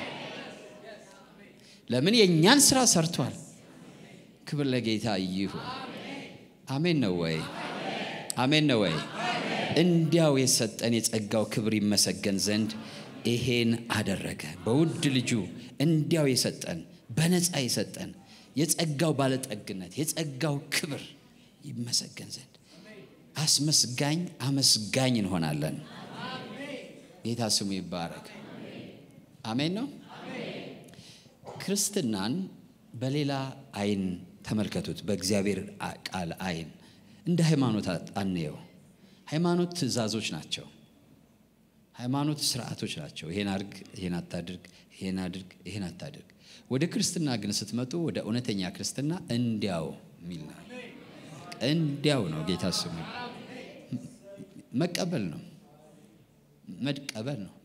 ለምን የእኛን ስራ ሰርቷል ክብር ለጌታ ይሁን አሜን ነው ወይ አሜን ነው ወይ እንዲያው የሰጠን የጸጋው ክብር ይመሰገን ዘንድ ይሄን አደረገ በውድ ልጁ እንዲያው የሰጠን በነፃ የሰጠን የጸጋው ባለጠግነት የጸጋው ክብር ይመሰገን ዘንድ አስመስጋኝ አመስጋኝ እንሆናለን ጌታ ስሙ ይባረክ አሜን ነው ክርስትናን በሌላ አይን ተመልከቱት በእግዚአብሔር ቃል አይን እንደ ሃይማኖት አንየው ሃይማኖት ትእዛዞች ናቸው ሃይማኖት ስርዓቶች ናቸው ይሄን አድርግ ይሄን አታድርግ ይሄን አድርግ ይሄን አታድርግ ወደ ክርስትና ግን ስትመጡ ወደ እውነተኛ ክርስትና እንዲያው የሚል ነው እንዲያው ነው ጌታ ስሙ መቀበል ነው መቀበል ነው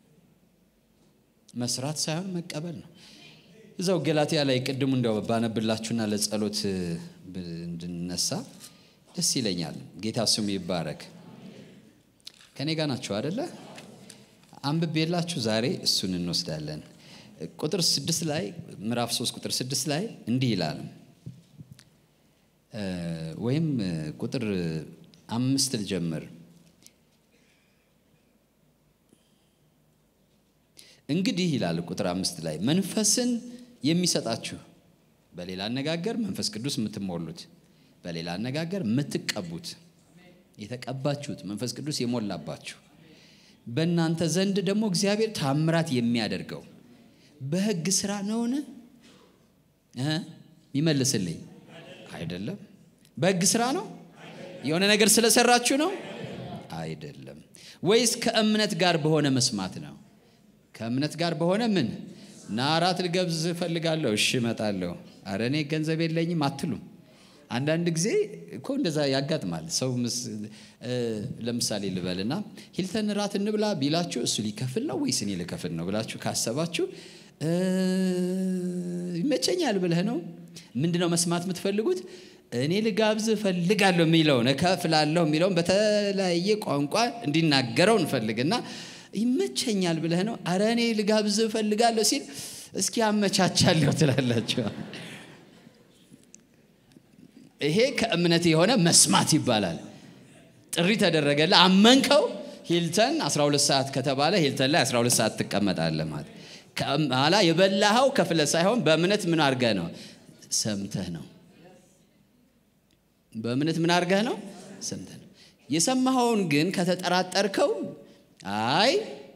መስራት ሳይሆን መቀበል ነው እዛው ገላትያ ላይ ቅድሙ እንደው ባነብላችሁና ለጸሎት እንድነሳ ደስ ይለኛል ጌታ ስሙ ይባረክ ከኔ ጋር ናችሁ አደለ አንብቤላችሁ ዛሬ እሱን እንወስዳለን ቁጥር ስድስት ላይ ምዕራፍ ሶስት ቁጥር ስድስት ላይ እንዲህ ይላል ወይም ቁጥር አምስት ልጀምር እንግዲህ ይላል ቁጥር አምስት ላይ መንፈስን የሚሰጣችሁ በሌላ አነጋገር መንፈስ ቅዱስ የምትሞሉት በሌላ አነጋገር የምትቀቡት የተቀባችሁት መንፈስ ቅዱስ የሞላባችሁ በእናንተ ዘንድ ደግሞ እግዚአብሔር ታምራት የሚያደርገው በህግ ስራ ነውን ይመልስልኝ አይደለም በህግ ስራ ነው የሆነ ነገር ስለሰራችሁ ነው አይደለም ወይስ ከእምነት ጋር በሆነ መስማት ነው ከእምነት ጋር በሆነ ምን ና አራት ልገብዝ እፈልጋለሁ እሺ እመጣለሁ አረ እኔ ገንዘብ የለኝም አትሉም አንዳንድ ጊዜ እኮ እንደዛ ያጋጥማል ሰው ለምሳሌ ልበልና ሂልተን ራት እንብላ ቢላችሁ እሱ ሊከፍል ነው ወይስ እኔ ልከፍል ነው ብላችሁ ካሰባችሁ ይመቸኛል ብለህ ነው ምንድነው መስማት የምትፈልጉት እኔ ልጋብዝ እፈልጋለሁ የሚለውን እከፍላለሁ የሚለውን በተለያየ ቋንቋ እንዲናገረው እንፈልግና ይመቸኛል ብለህ ነው አረ እኔ ልጋብዝ እፈልጋለሁ ሲል እስኪ አመቻቻለሁ ትላላችሁ ይሄ ከእምነት የሆነ መስማት ይባላል ጥሪ ተደረገለ አመንከው ሂልተን 12 ሰዓት ከተባለ ሂልተን ላይ 12 ሰዓት ትቀመጣለ ማለት ከኋላ የበላኸው ከፍለ ሳይሆን በእምነት ምን አርገህ ነው ሰምተህ ነው በእምነት ምን አርገህ ነው ሰምተህ ነው የሰማኸውን ግን ከተጠራጠርከው አይ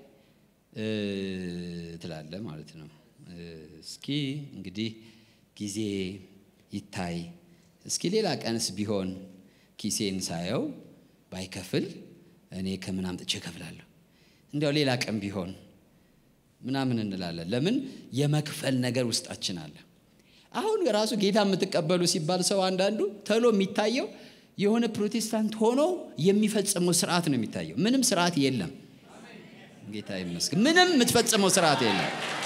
ትላለ ማለት ነው እስኪ እንግዲህ ጊዜ ይታይ እስኪ ሌላ ቀንስ ቢሆን ኪሴን ሳየው ባይከፍል እኔ ከምን አምጥቼ እከፍላለሁ እንዲያው ሌላ ቀን ቢሆን ምናምን እንላለን ለምን የመክፈል ነገር ውስጣችን አለ አሁን ራሱ ጌታ የምትቀበሉ ሲባል ሰው አንዳንዱ ተሎ የሚታየው የሆነ ፕሮቴስታንት ሆኖ የሚፈጽመው ስርዓት ነው የሚታየው ምንም ስርዓት የለም ጌታ ይመስገን ምንም የምትፈጽመው ስርዓት የለም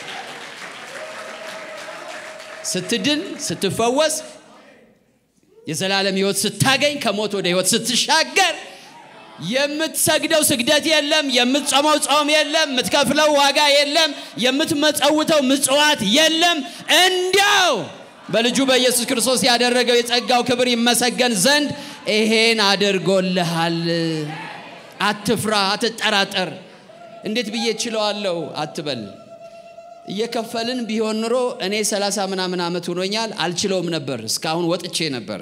ስትድን ስትፈወስ የዘላለም ህይወት ስታገኝ ከሞት ወደ ህይወት ስትሻገር የምትሰግደው ስግደት የለም የምትጾመው ጾም የለም የምትከፍለው ዋጋ የለም የምትመጸውተው ምጽዋት የለም እንዲያው በልጁ በኢየሱስ ክርስቶስ ያደረገው የጸጋው ክብር ይመሰገን ዘንድ ይሄን አድርጎልሃል አትፍራ አትጠራጠር እንዴት ብዬ ችለዋለሁ አትበል እየከፈልን ቢሆን ኑሮ እኔ ሰላሳ ምናምን ዓመት ሆኖኛል አልችለውም ነበር እስካሁን ወጥቼ ነበረ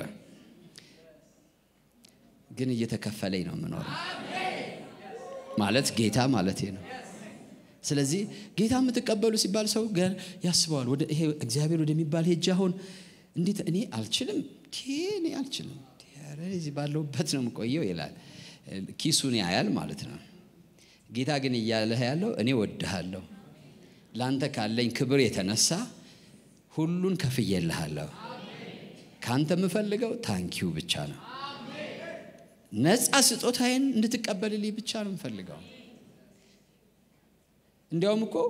ግን እየተከፈለኝ ነው የምኖረው ማለት ጌታ ማለት ነው ስለዚህ ጌታ የምትቀበሉ ሲባል ሰው ገር ያስበዋል ወደ ይሄ እግዚአብሔር ወደሚባል ሄጅ አሁን እንዴት እኔ አልችልም እኔ አልችልም እዚህ ባለሁበት ነው የምቆየው ይላል ኪሱን ያያል ማለት ነው ጌታ ግን እያለህ ያለው እኔ ወድሃለሁ ለአንተ ካለኝ ክብር የተነሳ ሁሉን ከፍዬልሃለሁ ከአንተ የምፈልገው ታንኪው ብቻ ነው ነፃ ስጦታዬን እንድትቀበልልኝ ብቻ ነው የምፈልገው እንዲያውም እኮ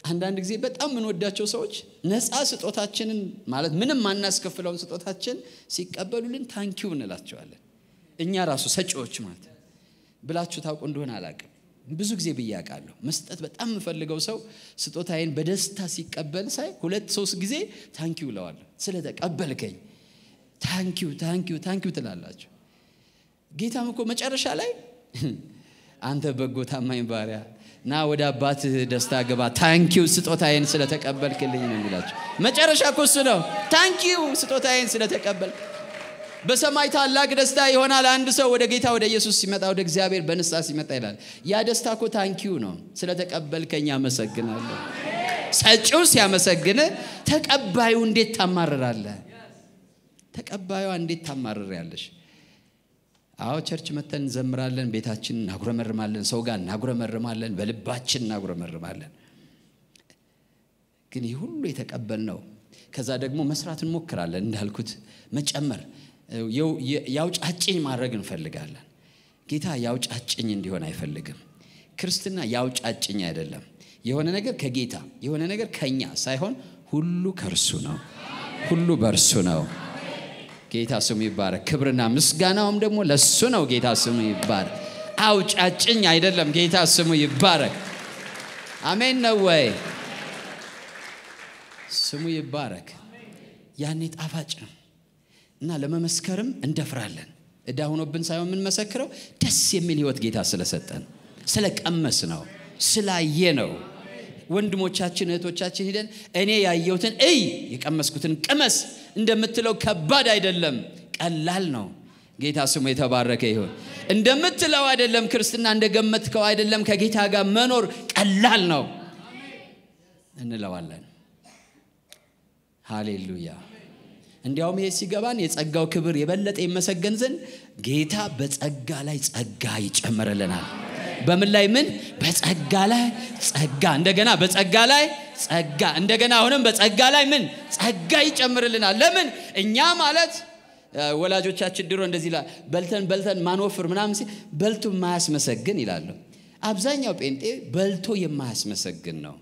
አንዳንድ ጊዜ በጣም የምንወዳቸው ሰዎች ነፃ ስጦታችንን ማለት ምንም ማናስከፍለውን ስጦታችን ሲቀበሉልን ታንኪው እንላቸዋለን። እኛ ራሱ ሰጪዎች ማለት ነው። ብላችሁ ታውቁ እንደሆነ አላውቅም። ብዙ ጊዜ ብዬ አውቃለሁ። መስጠት በጣም የምፈልገው ሰው ስጦታዬን በደስታ ሲቀበል ሳይ ሁለት ሶስት ጊዜ ታንኪው እለዋለሁ። ስለተቀበልከኝ ታንኪው ታንኪው ታንኪው ትላላችሁ። ጌታም እኮ መጨረሻ ላይ አንተ በጎ ታማኝ ባሪያ ና ወደ አባትህ ደስታ ገባ፣ ታንኪው ስጦታዬን ስለተቀበልክልኝ ነው የሚላቸው። መጨረሻ እኮ እሱ ነው። ታንኪው ስጦታዬን ስለተቀበልክ በሰማይ ታላቅ ደስታ ይሆናል። አንድ ሰው ወደ ጌታ ወደ ኢየሱስ ሲመጣ ወደ እግዚአብሔር በንስሐ ሲመጣ ይላል። ያ ደስታ እኮ ታንኪው ነው። ስለተቀበልከኝ አመሰግናለሁ። ሰጪው ሲያመሰግን ተቀባዩ እንዴት ታማርራለህ? ተቀባዩዋ እንዴት ታማርሪያለሽ? አዎ ቸርች መተን እንዘምራለን፣ ቤታችን እናጉረመርማለን፣ ሰው ጋር እናጉረመርማለን፣ በልባችን እናጉረመርማለን። ግን ይህ ሁሉ የተቀበልነው ከዛ ደግሞ መስራት እንሞክራለን። እንዳልኩት መጨመር ያውጫጭኝ ማድረግ እንፈልጋለን። ጌታ ያውጫጭኝ እንዲሆን አይፈልግም። ክርስትና ያውጫጭኝ አይደለም። የሆነ ነገር ከጌታ የሆነ ነገር ከኛ ሳይሆን ሁሉ ከእርሱ ነው፣ ሁሉ በእርሱ ነው። ጌታ ስሙ ይባረክ። ክብርና ምስጋናውም ደግሞ ለሱ ነው። ጌታ ስሙ ይባረክ። አውጫጭኝ አይደለም። ጌታ ስሙ ይባረክ። አሜን ነው ወይ? ስሙ ይባረክ። ያኔ ጣፋጭ ነው እና ለመመስከርም እንደፍራለን። እዳ ሆኖብን ሳይሆን የምንመሰክረው ደስ የሚል ህይወት ጌታ ስለሰጠን ስለቀመስ ነው ስላየ ነው። ወንድሞቻችን እህቶቻችን ሂደን እኔ ያየሁትን እይ የቀመስኩትን ቅመስ እንደምትለው ከባድ አይደለም፣ ቀላል ነው። ጌታ ስሙ የተባረከ ይሁን። እንደምትለው አይደለም፣ ክርስትና እንደገመትከው አይደለም። ከጌታ ጋር መኖር ቀላል ነው እንለዋለን። ሃሌሉያ። እንዲያውም ይሄ ሲገባን የጸጋው ክብር የበለጠ ይመሰገን ዘንድ ጌታ በጸጋ ላይ ጸጋ ይጨምርልናል። በምን ላይ ምን? በጸጋ ላይ ጸጋ፣ እንደገና በጸጋ ላይ ጸጋ፣ እንደገና አሁንም በጸጋ ላይ ምን? ጸጋ ይጨምርልናል። ለምን? እኛ ማለት ወላጆቻችን ድሮ እንደዚህ ይላል፣ በልተን በልተን ማንወፍር ምናምን ሲል በልቶ የማያስመሰግን ይላሉ። አብዛኛው ጴንጤ በልቶ የማያስመሰግን ነው።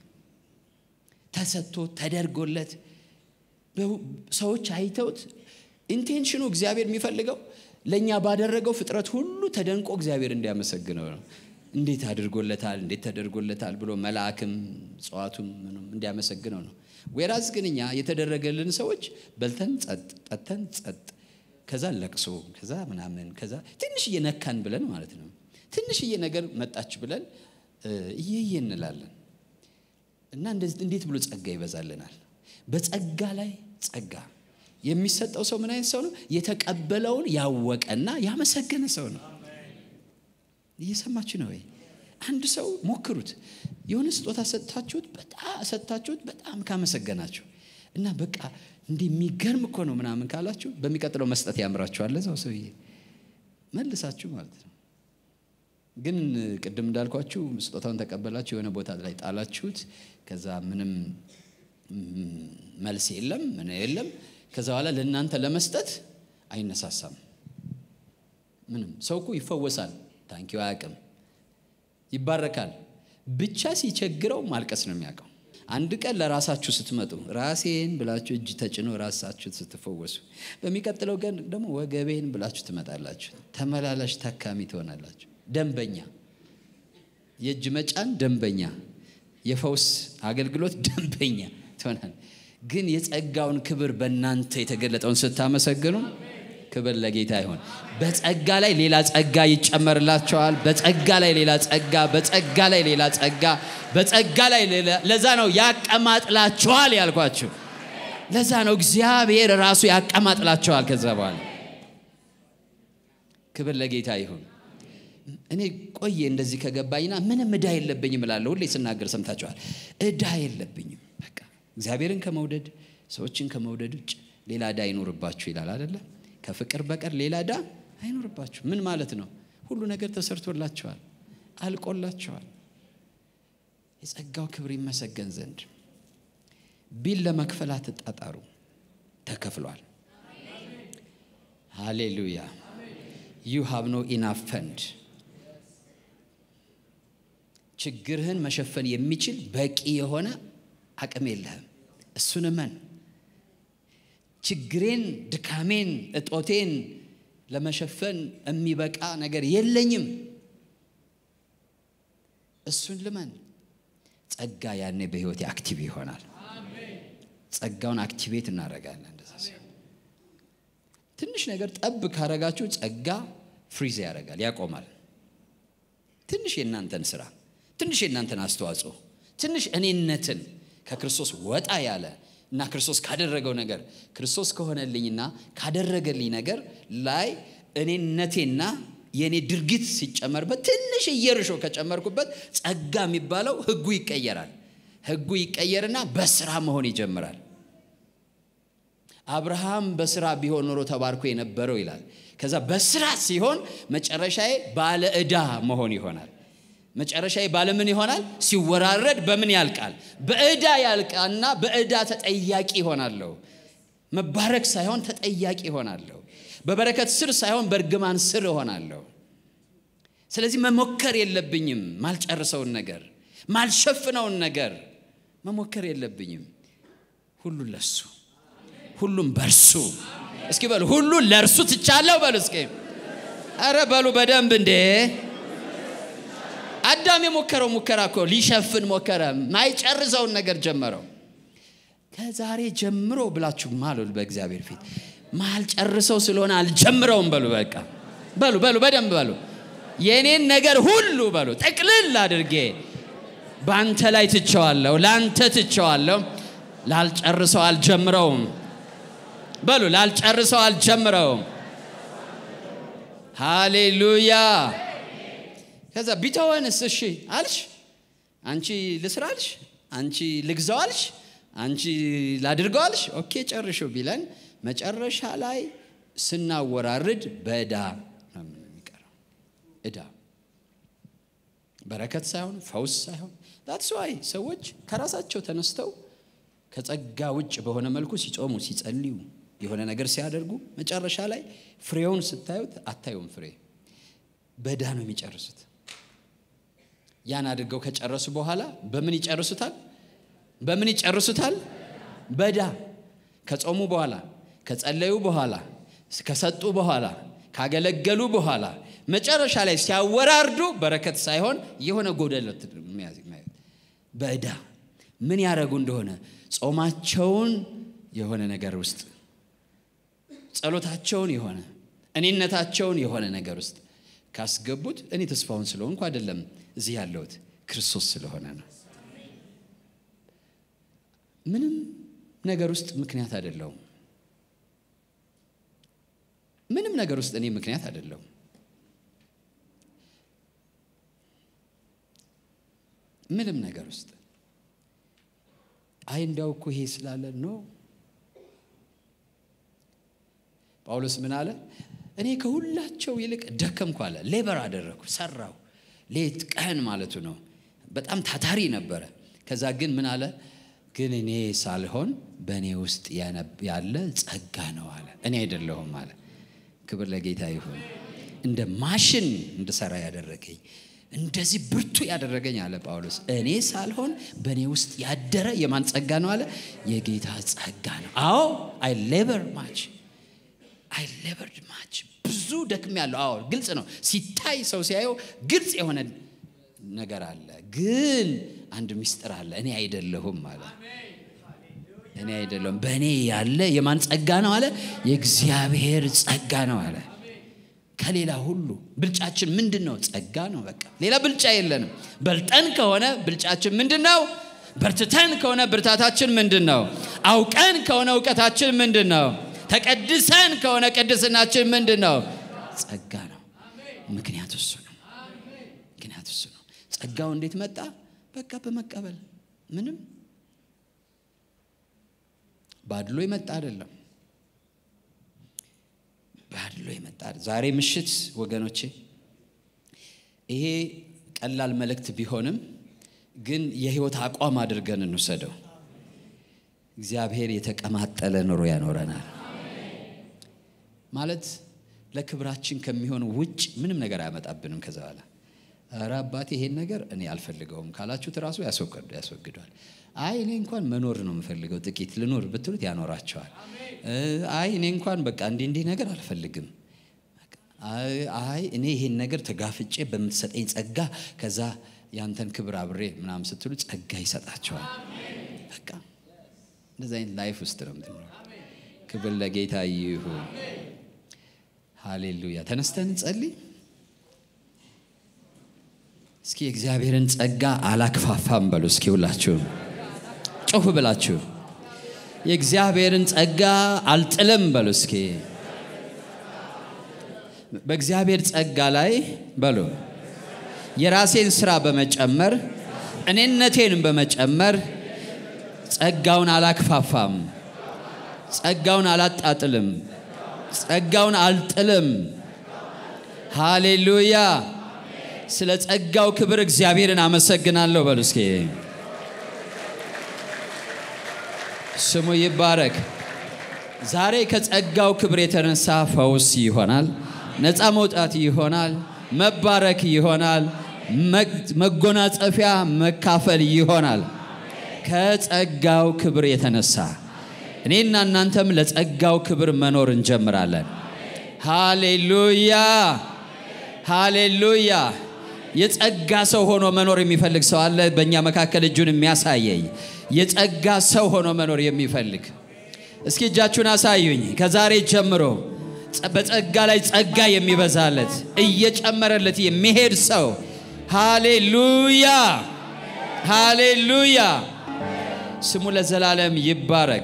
ተሰጥቶ ተደርጎለት ሰዎች አይተውት ኢንቴንሽኑ እግዚአብሔር የሚፈልገው ለእኛ ባደረገው ፍጥረት ሁሉ ተደንቆ እግዚአብሔር እንዲያመሰግነው ነው። እንዴት አድርጎለታል፣ እንዴት ተደርጎለታል ብሎ መልአክም እጽዋቱም ምኑም እንዲያመሰግነው ነው። ወይራዝ ግን እኛ የተደረገልን ሰዎች በልተን ጸጥ፣ ጠጥተን ጸጥ፣ ከዛ ለቅሶ፣ ከዛ ምናምን፣ ከዛ ትንሽዬ ነካን ብለን ማለት ነው። ትንሽዬ ነገር መጣች ብለን እየየ እንላለን። እና እንዴት ብሎ ጸጋ ይበዛልናል? በጸጋ ላይ ጸጋ የሚሰጠው ሰው ምን አይነት ሰው ነው? የተቀበለውን ያወቀና ያመሰገነ ሰው ነው። እየሰማችሁ ነው ወይ? አንድ ሰው ሞክሩት። የሆነ ስጦታ ሰጥታችሁት በጣም ሰጥታችሁት በጣም ካመሰገናችሁ እና በቃ እንዲህ የሚገርም እኮ ነው ምናምን ካላችሁ በሚቀጥለው መስጠት ያምራችኋል ለዛው ሰውዬ መልሳችሁ ማለት ነው። ግን ቅድም እንዳልኳችሁ ስጦታውን ተቀበላችሁ የሆነ ቦታ ላይ ጣላችሁት። ከዛ ምንም መልስ የለም ምን የለም። ከዛ በኋላ ለእናንተ ለመስጠት አይነሳሳም። ምንም ሰው እኮ ይፈወሳል፣ ታንኪው አያውቅም፣ ይባረካል። ብቻ ሲቸግረው ማልቀስ ነው የሚያውቀው። አንድ ቀን ለራሳችሁ ስትመጡ ራሴን ብላችሁ እጅ ተጭኖ ራሳችሁ ስትፈወሱ፣ በሚቀጥለው ቀን ደግሞ ወገቤን ብላችሁ ትመጣላችሁ። ተመላላሽ ታካሚ ትሆናላችሁ። ደንበኛ፣ የእጅ መጫን ደንበኛ፣ የፈውስ አገልግሎት ደንበኛ ትሆናል። ግን የጸጋውን ክብር በእናንተ የተገለጠውን ስታመሰግኑ ክብር ለጌታ ይሆን። በጸጋ ላይ ሌላ ጸጋ ይጨመርላቸዋል። በጸጋ ላይ ሌላ ጸጋ፣ በጸጋ ላይ ሌላ ጸጋ፣ በጸጋ ላይ ሌላ። ለዛ ነው ያቀማጥላቸዋል ያልኳችሁ። ለዛ ነው እግዚአብሔር ራሱ ያቀማጥላቸዋል። ከዛ በኋላ ክብር ለጌታ ይሁን። እኔ ቆየ እንደዚህ ከገባኝና ምንም እዳ የለብኝም እላለሁ። ሁሌ ስናገር ሰምታችኋል። እዳ የለብኝም በቃ እግዚአብሔርን ከመውደድ ሰዎችን ከመውደድ ውጭ ሌላ እዳ አይኖርባችሁ ይላል አይደለም? ከፍቅር በቀር ሌላ እዳ አይኖርባችሁ። ምን ማለት ነው? ሁሉ ነገር ተሰርቶላቸዋል፣ አልቆላቸዋል። የጸጋው ክብር ይመሰገን ዘንድ ቢል ለመክፈል አትጣጣሩ፣ ተከፍሏል። ሃሌሉያ ዩ ሃቭ ኖ ኢናፍ ፈንድ ችግርህን መሸፈን የሚችል በቂ የሆነ አቅም የለህም። እሱን እመን። ችግሬን፣ ድካሜን፣ እጦቴን ለመሸፈን የሚበቃ ነገር የለኝም። እሱን ልመን። ጸጋ ያኔ በህይወቴ አክቲቭ ይሆናል። ጸጋውን አክቲቬት እናደርጋለን። እንደዛ ሲሆን ትንሽ ነገር ጠብ ካረጋችሁ ጸጋ ፍሪዝ ያደርጋል፣ ያቆማል። ትንሽ የእናንተን ስራ፣ ትንሽ የእናንተን አስተዋጽኦ፣ ትንሽ እኔነትን ከክርስቶስ ወጣ ያለ እና ክርስቶስ ካደረገው ነገር ክርስቶስ ከሆነልኝና ካደረገልኝ ነገር ላይ እኔነቴና የእኔ ድርጊት ሲጨመርበት ትንሽ እየርሾ ከጨመርኩበት ጸጋ የሚባለው ህጉ ይቀየራል። ህጉ ይቀየርና በስራ መሆን ይጀምራል። አብርሃም በስራ ቢሆን ኖሮ ተባርኮ የነበረው ይላል። ከዛ በስራ ሲሆን መጨረሻዬ ባለ ዕዳ መሆን ይሆናል። መጨረሻዬ ባለምን ይሆናል? ሲወራረድ በምን ያልቃል? በዕዳ ያልቃልና በዕዳ ተጠያቂ ይሆናለሁ። መባረክ ሳይሆን ተጠያቂ ይሆናለሁ። በበረከት ስር ሳይሆን በእርግማን ስር እሆናለሁ። ስለዚህ መሞከር የለብኝም። ማልጨርሰውን ነገር ማልሸፍነውን ነገር መሞከር የለብኝም። ሁሉን ለሱ ሁሉም በርሱ እስኪ በሉ ሁሉን ለእርሱ ትቻለሁ በሉ እስኪ አረ በሉ በደንብ እንዴ አዳም የሞከረው ሙከራ እኮ ሊሸፍን ሞከረ ማይጨርሰውን ነገር ጀመረው ከዛሬ ጀምሮ ብላችሁ ማሉል በእግዚአብሔር ፊት ማልጨርሰው ስለሆነ አልጀምረውም በሉ በቃ በሉ በሉ በደንብ በሉ የእኔን ነገር ሁሉ በሉ ጠቅልል አድርጌ በአንተ ላይ ትቸዋለሁ ለአንተ ትቸዋለሁ ላልጨርሰው አልጀምረውም በሉ ላልጨርሰው አልጀምረውም ሃሌሉያ ከዛ ቢተወንስ እሺ አልሽ አንቺ ልስራ አልሽ አንቺ ልግዛው አልሽ አንቺ ላድርገው አልሽ ኦኬ ጨርሾ ቢለን መጨረሻ ላይ ስናወራርድ በዕዳ ነው የሚቀረው ዕዳ በረከት ሳይሆን ፈውስ ሳይሆን ዳትስ ዋይ ሰዎች ከራሳቸው ተነስተው ከጸጋ ውጭ በሆነ መልኩ ሲጾሙ ሲጸልዩ የሆነ ነገር ሲያደርጉ መጨረሻ ላይ ፍሬውን ስታዩት አታዩም ፍሬ በዕዳ ነው የሚጨርሱት ያን አድርገው ከጨረሱ በኋላ በምን ይጨርሱታል በምን ይጨርሱታል በዕዳ ከጾሙ በኋላ ከጸለዩ በኋላ ከሰጡ በኋላ ካገለገሉ በኋላ መጨረሻ ላይ ሲያወራርዱ በረከት ሳይሆን የሆነ ጎደለት በዕዳ ምን ያደረጉ እንደሆነ ጾማቸውን የሆነ ነገር ውስጥ ጸሎታቸውን የሆነ እኔነታቸውን የሆነ ነገር ውስጥ ካስገቡት እኔ ተስፋውን ስለሆንኩ አይደለም እዚህ ያለሁት ክርስቶስ ስለሆነ ነው ምንም ነገር ውስጥ ምክንያት አይደለውም ምንም ነገር ውስጥ እኔ ምክንያት አይደለሁም ምንም ነገር ውስጥ አይ እንዳው እኮ ይሄ ስላለ ነው ጳውሎስ ምን አለ እኔ ከሁላቸው ይልቅ ደከምኩ አለ ሌበር አደረግኩ ሰራው ሌት ቀን ማለቱ ነው በጣም ታታሪ ነበረ ከዛ ግን ምን አለ ግን እኔ ሳልሆን በእኔ ውስጥ ያለ ጸጋ ነው አለ እኔ አይደለሁም አለ ክብር ለጌታ ይሁን እንደ ማሽን እንድሰራ ያደረገኝ እንደዚህ ብርቱ ያደረገኝ አለ ጳውሎስ እኔ ሳልሆን በእኔ ውስጥ ያደረ የማን ጸጋ ነው አለ የጌታ ጸጋ ነው አዎ አይ ሌበር ማች አይ ሌበርድ ማች ብዙ ደክም ያለው አዎ ግልጽ ነው ሲታይ ሰው ሲያየው ግልጽ የሆነ ነገር አለ ግን አንድ ሚስጥር አለ እኔ አይደለሁም አለ እኔ አይደለሁም በእኔ ያለ የማን ጸጋ ነው አለ የእግዚአብሔር ጸጋ ነው አለ ከሌላ ሁሉ ብልጫችን ምንድን ነው ጸጋ ነው በቃ ሌላ ብልጫ የለንም በልጠን ከሆነ ብልጫችን ምንድን ነው በርትተን ከሆነ ብርታታችን ምንድን ነው አውቀን ከሆነ እውቀታችን ምንድን ነው ተቀድሰን ከሆነ ቅድስናችን ምንድን ነው ጸጋ ነው ምክንያቱ እሱ ነው ምክንያቱ እሱ ነው ጸጋው እንዴት መጣ በቃ በመቀበል ምንም ባድሎ የመጣ አይደለም ባድሎ የመጣ ዛሬ ምሽት ወገኖቼ ይሄ ቀላል መልእክት ቢሆንም ግን የህይወት አቋም አድርገን እንውሰደው እግዚአብሔር የተቀማጠለ ኑሮ ያኖረናል ማለት ለክብራችን ከሚሆን ውጭ ምንም ነገር አያመጣብንም ከዛ በኋላ ኧረ አባቴ ይሄን ነገር እኔ አልፈልገውም ካላችሁት ራሱ ያስወግድ ያስወግዷል። አይ እኔ እንኳን መኖር ነው የምፈልገው ጥቂት ልኖር ብትሉት ያኖራቸዋል። እ፣ አይ እኔ እንኳን በቃ እንዲህ እንዲህ ነገር አልፈልግም አይ አይ እኔ ይሄን ነገር ተጋፍጬ በምትሰጠኝ ጸጋ ከዛ ያንተን ክብር አብሬ ምናምን ስትሉ ጸጋ ይሰጣቸዋል። በቃ እንደዚህ አይነት ላይፍ ውስጥ ነው የምትኖረው። ክብር ለጌታ ይሁን። ሃሌሉያ። ተነስተን እንጸልይ። እስኪ የእግዚአብሔርን ጸጋ አላክፋፋም በሉ። እስኪ ሁላችሁም ጮፍ ብላችሁ የእግዚአብሔርን ጸጋ አልጥልም በሉ። እስኪ በእግዚአብሔር ጸጋ ላይ በሉ የራሴን ስራ በመጨመር እኔነቴን በመጨመር ጸጋውን አላክፋፋም፣ ጸጋውን አላጣጥልም፣ ጸጋውን አልጥልም። ሃሌሉያ። ስለ ጸጋው ክብር እግዚአብሔርን አመሰግናለሁ በሉ እስኪ። ስሙ ይባረክ። ዛሬ ከጸጋው ክብር የተነሳ ፈውስ ይሆናል፣ ነፃ መውጣት ይሆናል፣ መባረክ ይሆናል፣ መግ- መጎናጸፊያ መካፈል ይሆናል። ከጸጋው ክብር የተነሳ እኔና እናንተም ለጸጋው ክብር መኖር እንጀምራለን። ሃሌሉያ ሃሌሉያ። የጸጋ ሰው ሆኖ መኖር የሚፈልግ ሰው አለ? በእኛ መካከል እጁን የሚያሳየኝ የጸጋ ሰው ሆኖ መኖር የሚፈልግ እስኪ እጃችሁን አሳዩኝ። ከዛሬ ጀምሮ ጸ- በጸጋ ላይ ጸጋ የሚበዛለት እየጨመረለት የሚሄድ ሰው ሃሌሉያ ሃሌሉያ። ስሙ ለዘላለም ይባረክ።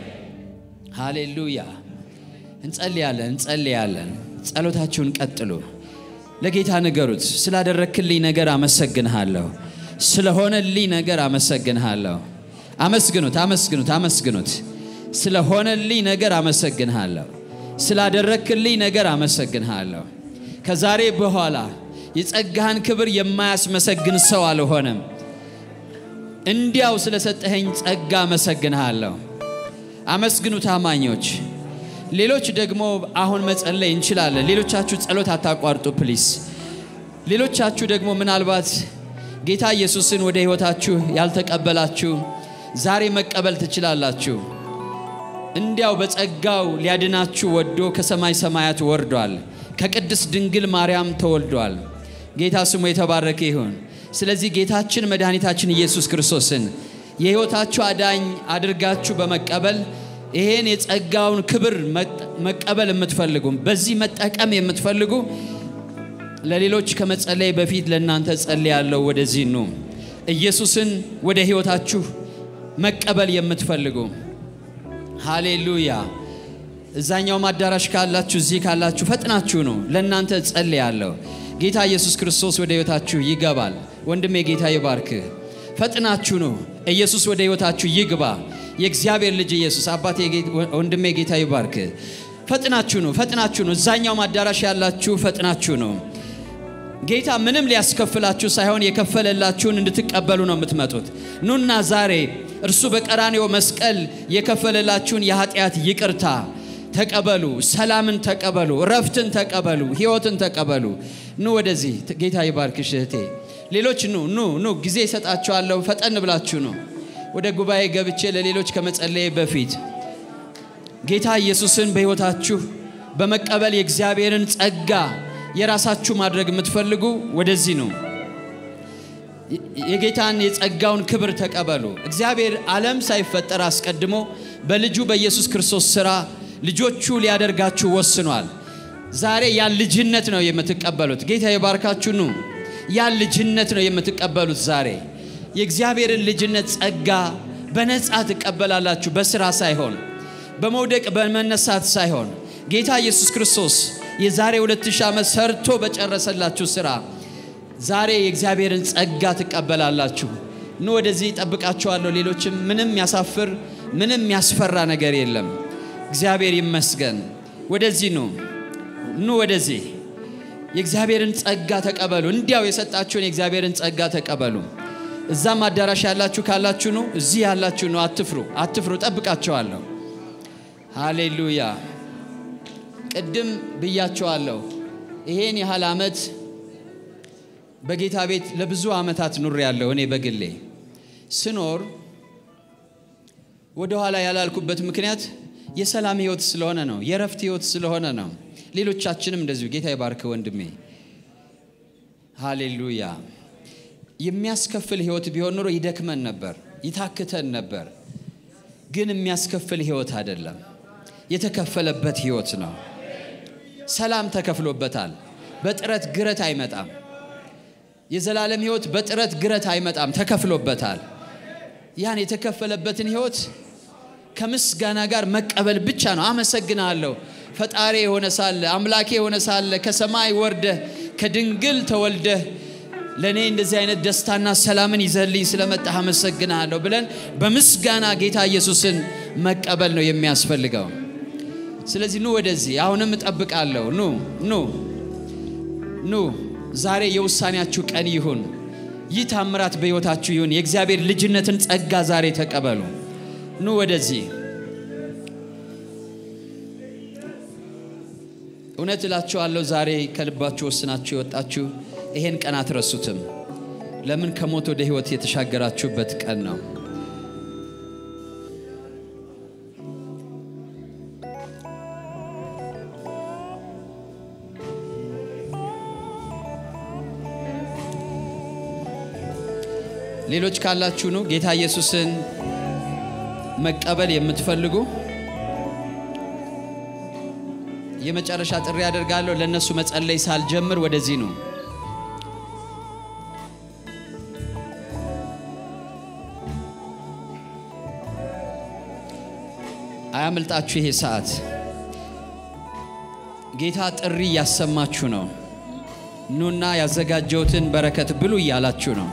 ሃሌሉያ። እንጸልያለን እንጸልያለን። ጸሎታችሁን ቀጥሉ። ለጌታ ንገሩት። ስላደረክልኝ ነገር አመሰግንሃለሁ። ስለሆነልኝ ነገር አመሰግንሃለሁ። አመስግኑት፣ አመስግኑት፣ አመስግኑት። ስለሆነልኝ ነገር አመሰግንሃለሁ። ስላደረክልኝ ነገር አመሰግንሃለሁ። ከዛሬ በኋላ የጸጋህን ክብር የማያስመሰግን ሰው አልሆነም። እንዲያው ስለሰጠኸኝ ጸጋ አመሰግንሃለሁ። አመስግኑ ታማኞች። ሌሎች ደግሞ አሁን መጸለይ እንችላለን። ሌሎቻችሁ ጸሎት አታቋርጡ ፕሊስ። ሌሎቻችሁ ደግሞ ምናልባት ጌታ ኢየሱስን ወደ ሕይወታችሁ ያልተቀበላችሁ ዛሬ መቀበል ትችላላችሁ። እንዲያው በጸጋው ሊያድናችሁ ወዶ ከሰማይ ሰማያት ወርዷል። ከቅድስት ድንግል ማርያም ተወልዷል። ጌታ ስሙ የተባረከ ይሁን። ስለዚህ ጌታችን መድኃኒታችን ኢየሱስ ክርስቶስን የሕይወታችሁ አዳኝ አድርጋችሁ በመቀበል ይሄን የጸጋውን ክብር መጠ- መቀበል የምትፈልጉ በዚህ መጠቀም የምትፈልጉ ለሌሎች ከመጸለይ በፊት ለእናንተ ጸልያለሁ። ወደዚህ ኑ። ኢየሱስን ወደ ሕይወታችሁ መቀበል የምትፈልጉ ሃሌሉያ። እዛኛውም አዳራሽ ካላችሁ እዚህ ካላችሁ ፈጥናችሁ ነው። ለእናንተ ጸልያለሁ። ጌታ ኢየሱስ ክርስቶስ ወደ ሕይወታችሁ ይገባል። ወንድሜ ጌታ ይባርክህ። ፈጥናችሁ ነው። ኢየሱስ ወደ ሕይወታችሁ ይግባ። የእግዚአብሔር ልጅ ኢየሱስ አባቴ፣ ጌ- ወንድሜ ጌታ ይባርክህ። ፈጥናችሁ ነው። ፈጥናችሁ ነው። እዛኛውም አዳራሽ ያላችሁ ፈጥናችሁ ነው። ጌታ ምንም ሊያስከፍላችሁ ሳይሆን የከፈለላችሁን እንድትቀበሉ ነው የምትመጡት። ኑና ዛሬ እርሱ በቀራኔው መስቀል የከፈለላችሁን የኃጢአት ይቅርታ ተቀበሉ፣ ሰላምን ተቀበሉ፣ ረፍትን ተቀበሉ፣ ሕይወትን ተቀበሉ። ኑ ወደዚህ። ጌታ ይባርክሽ እህቴ። ሌሎች ኑ ኑ ኑ፣ ጊዜ እሰጣችኋለሁ። ፈጠን ብላችሁ ነው። ወደ ጉባኤ ገብቼ ለሌሎች ከመጸለዬ በፊት ጌታ ኢየሱስን በሕይወታችሁ በመቀበል የእግዚአብሔርን ጸጋ የራሳችሁ ማድረግ የምትፈልጉ ወደዚህ ነው። የጌታን የጸጋውን ክብር ተቀበሉ። እግዚአብሔር ዓለም ሳይፈጠር አስቀድሞ በልጁ በኢየሱስ ክርስቶስ ሥራ ልጆቹ ሊያደርጋችሁ ወስኗል። ዛሬ ያን ልጅነት ነው የምትቀበሉት። ጌታ የባርካችሁ ኑ። ያን ልጅነት ነው የምትቀበሉት ዛሬ የእግዚአብሔርን ልጅነት ጸጋ በነፃ ትቀበላላችሁ። በስራ ሳይሆን በመውደቅ በመነሳት ሳይሆን ጌታ ኢየሱስ ክርስቶስ የዛሬ 2000 ዓመት ሰርቶ በጨረሰላችሁ ስራ ዛሬ የእግዚአብሔርን ጸጋ ትቀበላላችሁ። ኑ ወደዚህ ይጠብቃችኋለሁ። ሌሎችም ምንም ያሳፍር ምንም ያስፈራ ነገር የለም። እግዚአብሔር ይመስገን። ወደዚህ ኑ ኑ ወደዚህ የእግዚአብሔርን ጸጋ ተቀበሉ። እንዲያው የሰጣችሁን የእግዚአብሔርን ጸጋ ተቀበሉ። እዛም አዳራሽ ያላችሁ ካላችሁ ኑ፣ እዚህ ያላችሁ ኑ። አትፍሩ፣ አትፍሩ። ጠብቃቸዋለሁ። ሃሌሉያ። ቅድም ብያቸዋለሁ። ይሄን ያህል ዓመት በጌታ ቤት ለብዙ ዓመታት ኑር ያለው እኔ በግሌ ስኖር ወደኋላ ያላልኩበት ምክንያት የሰላም ህይወት ስለሆነ ነው። የረፍት ህይወት ስለሆነ ነው። ሌሎቻችንም እንደዚሁ ጌታ ይባርክ ወንድሜ። ሃሌሉያ። የሚያስከፍል ህይወት ቢሆን ኑሮ ይደክመን ነበር፣ ይታክተን ነበር። ግን የሚያስከፍል ህይወት አይደለም፣ የተከፈለበት ህይወት ነው። ሰላም ተከፍሎበታል። በጥረት ግረት አይመጣም። የዘላለም ህይወት በጥረት ግረት አይመጣም፣ ተከፍሎበታል። ያን የተከፈለበትን ህይወት ከምስጋና ጋር መቀበል ብቻ ነው። አመሰግናለሁ ፈጣሪ የሆነ ሳለ አምላኬ የሆነ ሳለ ከሰማይ ወርደህ ከድንግል ተወልደህ ለእኔ እንደዚህ አይነት ደስታና ሰላምን ይዘህልኝ ስለመጣህ አመሰግናለሁ ብለን በምስጋና ጌታ ኢየሱስን መቀበል ነው የሚያስፈልገው። ስለዚህ ኑ ወደዚህ፣ አሁንም እጠብቃለሁ። ኑ ኑ ኑ፣ ዛሬ የውሳኔያችሁ ቀን ይሁን። ይህ ታምራት በሕይወታችሁ ይሁን። የእግዚአብሔር ልጅነትን ጸጋ ዛሬ ተቀበሉ። ኑ ወደዚህ። እውነት እላችኋለሁ ዛሬ ከልባችሁ ወስናችሁ የወጣችሁ ይሄን ቀን አትረሱትም። ለምን? ከሞት ወደ ሕይወት የተሻገራችሁበት ቀን ነው። ሌሎች ካላችሁ ነው ጌታ ኢየሱስን መቀበል የምትፈልጉ የመጨረሻ ጥሪ ያደርጋለሁ። ለእነሱ መጸለይ ሳልጀምር ወደዚህ ነው። አያምልጣችሁ ይሄ ሰዓት። ጌታ ጥሪ እያሰማችሁ ነው። ኑና ያዘጋጀሁትን በረከት ብሉ እያላችሁ ነው።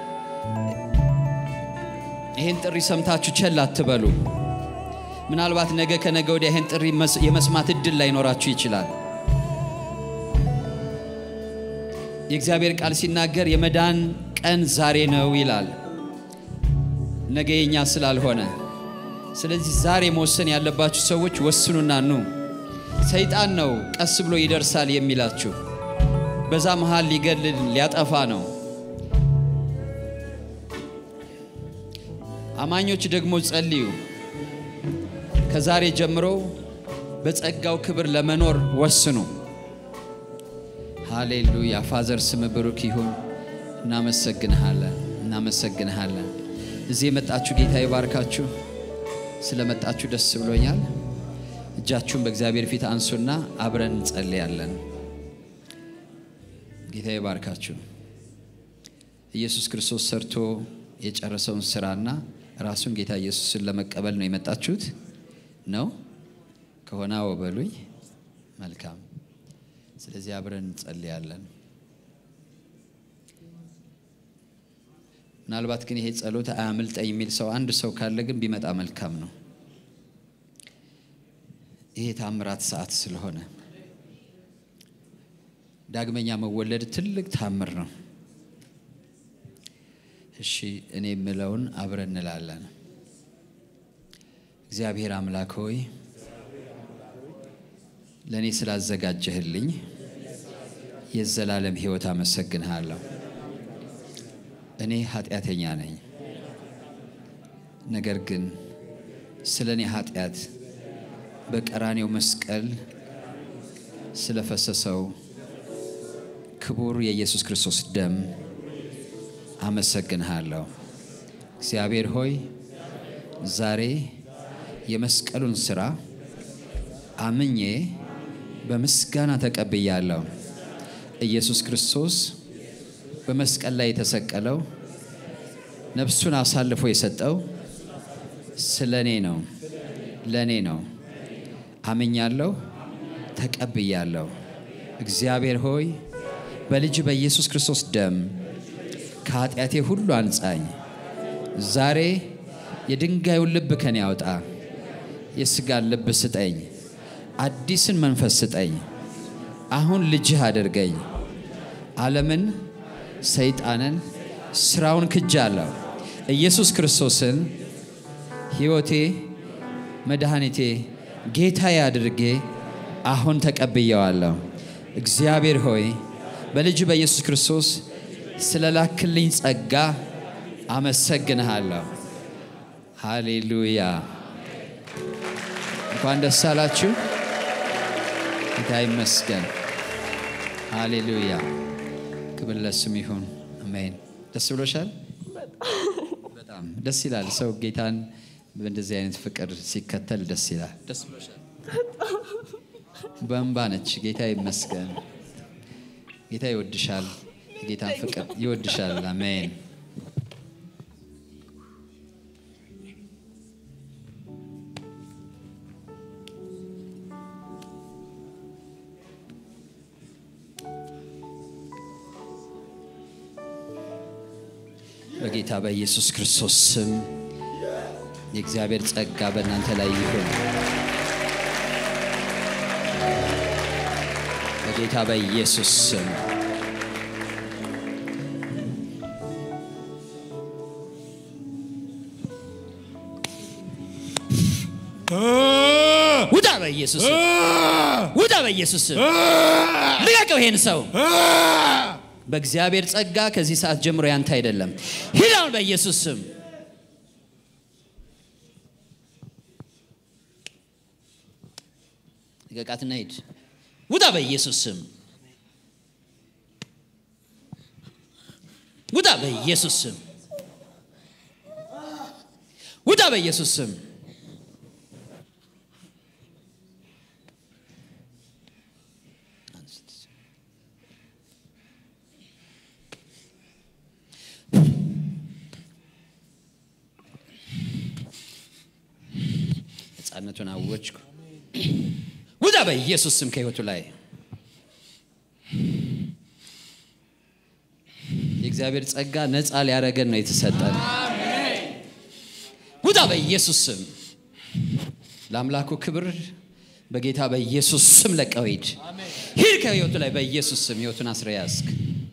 ይህን ጥሪ ሰምታችሁ ቸል አትበሉ። ምናልባት ነገ ከነገ ወዲያ ይህን ጥሪ የመስማት እድል ላይኖራችሁ ይችላል። የእግዚአብሔር ቃል ሲናገር የመዳን ቀን ዛሬ ነው ይላል፣ ነገ የኛ ስላልሆነ። ስለዚህ ዛሬ መወሰን ያለባችሁ ሰዎች ወስኑና ኑ። ሰይጣን ነው ቀስ ብሎ ይደርሳል የሚላችሁ፣ በዛ መሃል ሊገድል ሊያጠፋ ነው። አማኞች ደግሞ ጸልዩ። ከዛሬ ጀምሮ በጸጋው ክብር ለመኖር ወስኑ። ሃሌሉያ። ፋዘር ስም ብሩክ ይሁን። እናመሰግንሃለን፣ እናመሰግንሃለን። እዚህ የመጣችሁ ጌታ ይባርካችሁ። ስለመጣችሁ ደስ ብሎኛል። እጃችሁን በእግዚአብሔር ፊት አንሱና አብረን እንጸልያለን። ጌታ ይባርካችሁ። ኢየሱስ ክርስቶስ ሰርቶ የጨረሰውን ስራና ራሱን ጌታ ኢየሱስን ለመቀበል ነው የመጣችሁት ነው ከሆነ ወበሉኝ። መልካም። ስለዚህ አብረን እንጸልያለን። ምናልባት ግን ይሄ ጸሎት አያምልጠኝ የሚል ሰው አንድ ሰው ካለ ግን ቢመጣ መልካም ነው። ይሄ ታምራት ሰዓት ስለሆነ ዳግመኛ መወለድ ትልቅ ታምር ነው። እሺ እኔ የምለውን አብረን እንላለን። እግዚአብሔር አምላክ ሆይ ለእኔ ስላዘጋጀህልኝ የዘላለም ሕይወት አመሰግንሃለሁ። እኔ ኃጢአተኛ ነኝ፣ ነገር ግን ስለ እኔ ኃጢአት በቀራኔው መስቀል ስለፈሰሰው ክቡር የኢየሱስ ክርስቶስ ደም አመሰግንሃለሁ። እግዚአብሔር ሆይ ዛሬ የመስቀሉን ሥራ አምኜ በምስጋና ተቀብያለሁ። ኢየሱስ ክርስቶስ በመስቀል ላይ የተሰቀለው ነፍሱን አሳልፎ የሰጠው ስለ እኔ ነው፣ ለእኔ ነው። አምኛለሁ፣ ተቀብያለሁ። እግዚአብሔር ሆይ በልጅ በኢየሱስ ክርስቶስ ደም ከኃጢአቴ ሁሉ አንጻኝ። ዛሬ የድንጋዩን ልብ ከኔ ያውጣ፣ የሥጋን ልብ ስጠኝ፣ አዲስን መንፈስ ስጠኝ። አሁን ልጅህ አድርገኝ። ዓለምን፣ ሰይጣንን፣ ሥራውን ክጃለሁ። ኢየሱስ ክርስቶስን ሕይወቴ፣ መድኃኒቴ፣ ጌታዬ አድርጌ አሁን ተቀብየዋለሁ። እግዚአብሔር ሆይ በልጅ በኢየሱስ ክርስቶስ ስለ ላክልኝ ጸጋ አመሰግንሃለሁ። ሃሌሉያ። እንኳን ደስ አላችሁ። ጌታ ይመስገን። ሃሌሉያ። ክብር ለስም ይሁን። አሜን። ደስ ብሎሻል? በጣም ደስ ይላል። ሰው ጌታን በእንደዚህ አይነት ፍቅር ሲከተል ደስ ይላል። ደስ ብሎሻል? በእንባ ነች። ጌታ ይመስገን። ጌታ ይወድሻል። የጌታን ፍቅር ይወድሻል። አሜን። በጌታ በኢየሱስ ክርስቶስ ስም የእግዚአብሔር ጸጋ በእናንተ ላይ ይሁን። በጌታ በኢየሱስ ስም ውጣ! በኢየሱስ ስም ውጣ! በኢየሱስ ስም ልቀቀው ይሄን ሰው በእግዚአብሔር ጸጋ ከዚህ ሰዓት ጀምሮ ያንተ አይደለም። ሂድ አሁን በኢየሱስ ስም። ልቀቃትና ሂድ። ውጣ በኢየሱስ ስም። ውጣ በኢየሱስ ስም። ውጣ በኢየሱስ ስም። ነፃነቱን አወጅኩ። ውጣ በኢየሱስ ስም ከህይወቱ ላይ የእግዚአብሔር ጸጋ ነፃ ሊያደረገን ነው የተሰጠን። ውጣ በኢየሱስ ስም ለአምላኩ ክብር በጌታ በኢየሱስ ስም ለቀው ሂድ። ሂድ ከህይወቱ ላይ በኢየሱስ ስም ህይወቱን አስረ ያዝክ።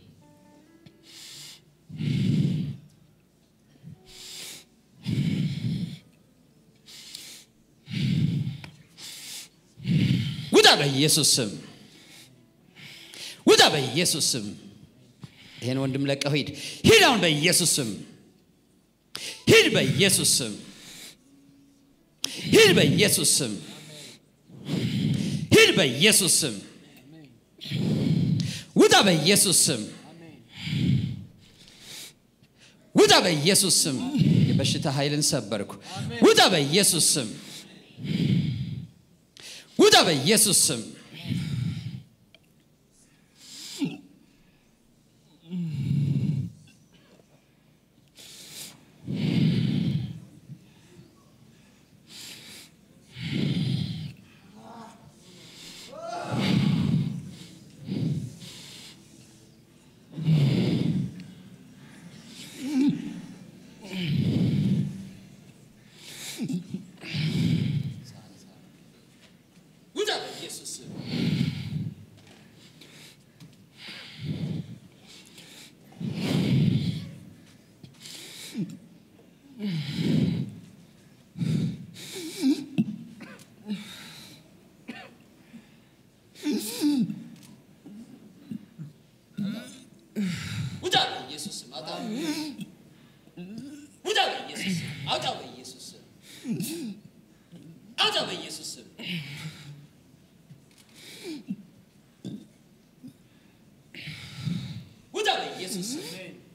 ውጣ በኢየሱስ ስም ውጣ በኢየሱስ ስም ይሄን ወንድም ለቀው ሂድ ሂድ አሁን በኢየሱስ ስም ሂድ በኢየሱስ ስም ሂድ በኢየሱስ ስም ሂድ በኢየሱስ ስም ውጣ በኢየሱስ ስም ውጣ በኢየሱስ ስም የበሽታ ኃይልን ሰበርኩ ውጣ በኢየሱስ ስም ውጣ በኢየሱስ ስም ውጣ በኢየሱስ ስም ውጣ በኢየሱስ ስም አውጣ ውጣ በኢየሱስ ስም አውጣ በኢየሱስ ስም አውጣ በኢየሱስ ስም ውጣ በኢየሱስ ስም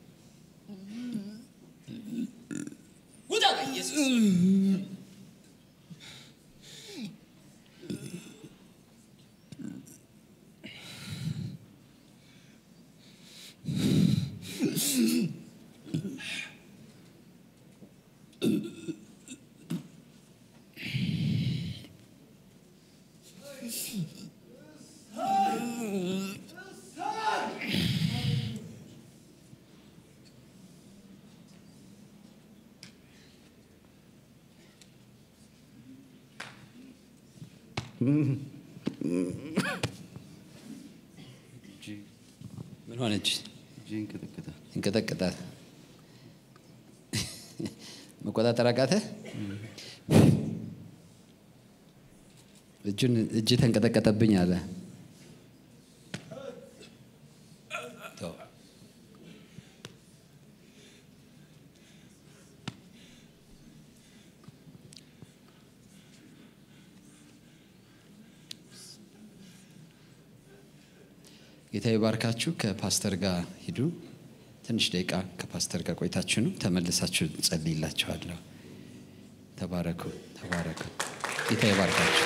ውጣ በኢየሱስ ስም ምን ሆነች? እንቀጠቅጣት መቆጣጠር አቃተ። እጁን እጅ ተንቀጠቀጠብኝ አለ። ተው። ጌታ ይባርካችሁ። ከፓስተር ጋር ሂዱ። ትንሽ ደቂቃ ከፓስተር ጋር ቆይታችሁ ነው ተመልሳችሁ ጸልይላችኋለሁ። ተባረኩ፣ ተባረኩ። ጌታ ይባርካችሁ።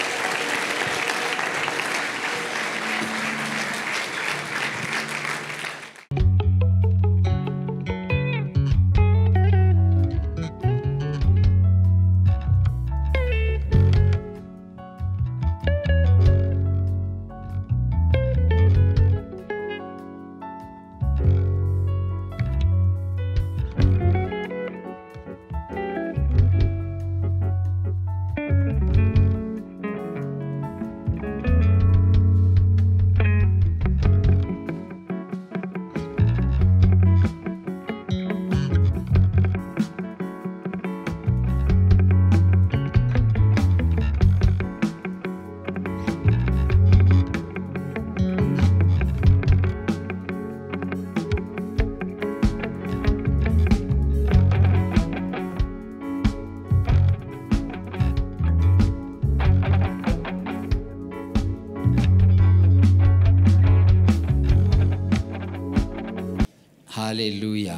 ሃሌሉያ።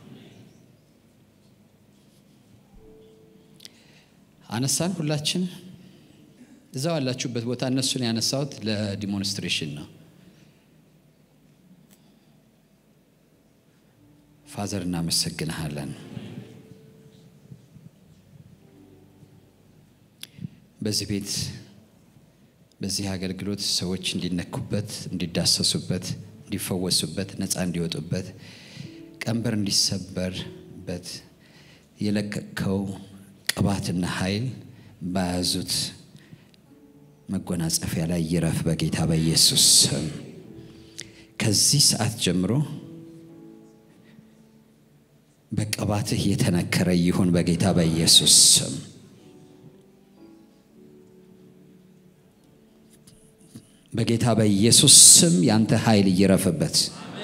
አነሳን ሁላችን እዛው ያላችሁበት ቦታ እነሱን ያነሳሁት ለዲሞንስትሬሽን ነው። ፋዘር እናመሰግንሃለን። በዚህ ቤት በዚህ አገልግሎት ሰዎች እንዲነኩበት፣ እንዲዳሰሱበት፣ እንዲፈወሱበት፣ ነፃ እንዲወጡበት፣ ቀንበር እንዲሰበርበት የለቀቅከው ቅባትና ኃይል በያዙት መጎናጸፊያ ላይ ይረፍ በጌታ በኢየሱስ ስም። ከዚህ ሰዓት ጀምሮ በቅባትህ የተነከረ ይሁን በጌታ በኢየሱስ ስም። በጌታ በኢየሱስ ስም ያንተ ኃይል ይረፍበት።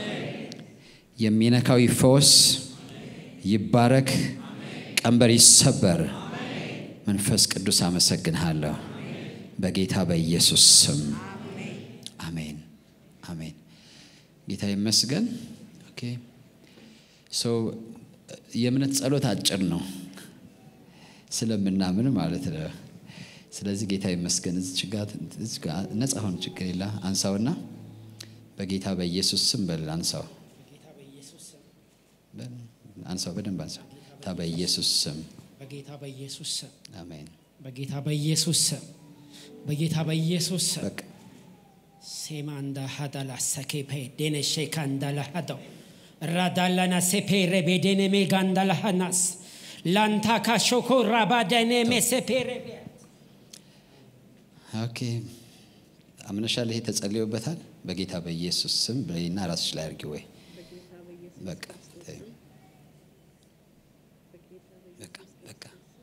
የሚነካው ይፈወስ፣ ይባረክ፣ ቀንበር ይሰበር። መንፈስ ቅዱስ አመሰግንሃለሁ በጌታ በኢየሱስ ስም አሜን፣ አሜን። ጌታ ይመስገን። ኦኬ ሶ የእምነት ጸሎት አጭር ነው ስለምናምን ማለት ነው። ስለዚህ ጌታ ይመስገን። እዚች ጋ ነጻ ሆን ችግር የለ አንሳውና በጌታ በኢየሱስ ስም በል አንሳው፣ አንሳው፣ በደንብ አንሳው። ታ በኢየሱስ ስም በጌታ በኢየሱስ ስም አሜን። በጌታ በኢየሱስ ስም በጌታ በኢየሱስ ስም በቃ ሴማ እንዳ ሀዳላ ሰኬፔ ዴኔ ሼካ እንዳላ ሀዳው ራዳላና ሴፔ ሬቤዴኔ ሜጋ እንዳላ ሀናስ ላንታ ካሾኮ ራባዳኔ ሜሴፔ ሬቤ ኦኬ አምነሻል። ይሄ ተጸልዮበታል። በጌታ በኢየሱስ ስም በይና ራስሽ ላይ አድርጊ። ወይ በቃ ተይው። በቃ በቃ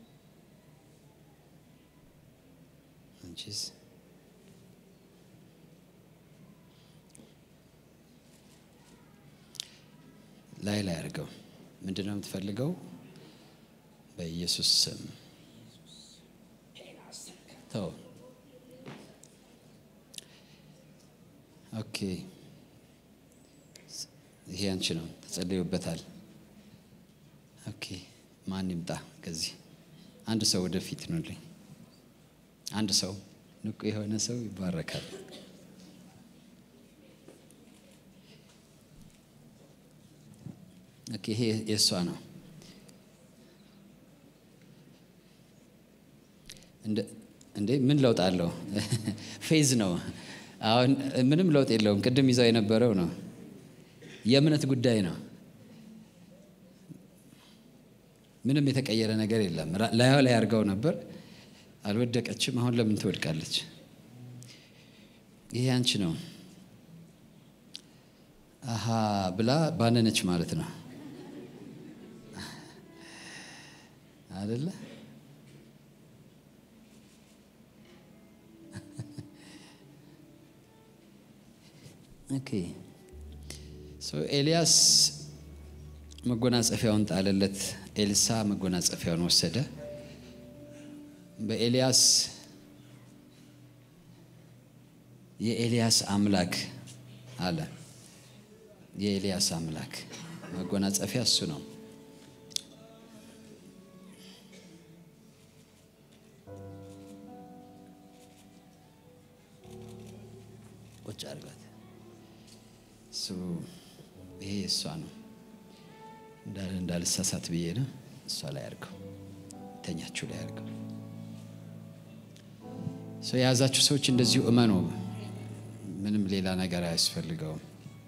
አንቺስ ላይ ላይ አድርገው። ምንድን ነው የምትፈልገው? በኢየሱስ ስም ተው። ኦኬ ይሄ አንቺ ነው፣ ተጸልዮበታል። ኦኬ ማን ይምጣ ከዚህ? አንድ ሰው ወደፊት ኑልኝ። አንድ ሰው ንቁ የሆነ ሰው ይባረካል። ኦኬ ይሄ የእሷ ነው። እንዴ ምን ለውጥ አለው? ፌዝ ነው። አሁን ምንም ለውጥ የለውም። ቅድም ይዛው የነበረው ነው። የእምነት ጉዳይ ነው። ምንም የተቀየረ ነገር የለም። ላዩ ላይ አድርገው ነበር፣ አልወደቀችም። አሁን ለምን ትወድቃለች? ይሄ አንቺ ነው። አሃ ብላ ባነነች ማለት ነው አደለ? ኦኬ ሶ ኤልያስ መጎናጸፊያውን ጣለለት። ኤልሳ መጎናጸፊያውን ወሰደ። በኤልያስ የኤልያስ አምላክ አለ። የኤልያስ አምላክ መጎናጸፊያ እሱ ነው። ቁጭ አድርጋት። እሱ ይሄ እሷ ነው እንዳለ እንዳልሳሳት ብዬ ነው። እሷ ላይ አድርገው ተኛችሁ ላይ አድርገው። ሰው የያዛችሁ ሰዎች እንደዚሁ እመኑ። ምንም ሌላ ነገር አያስፈልገውም።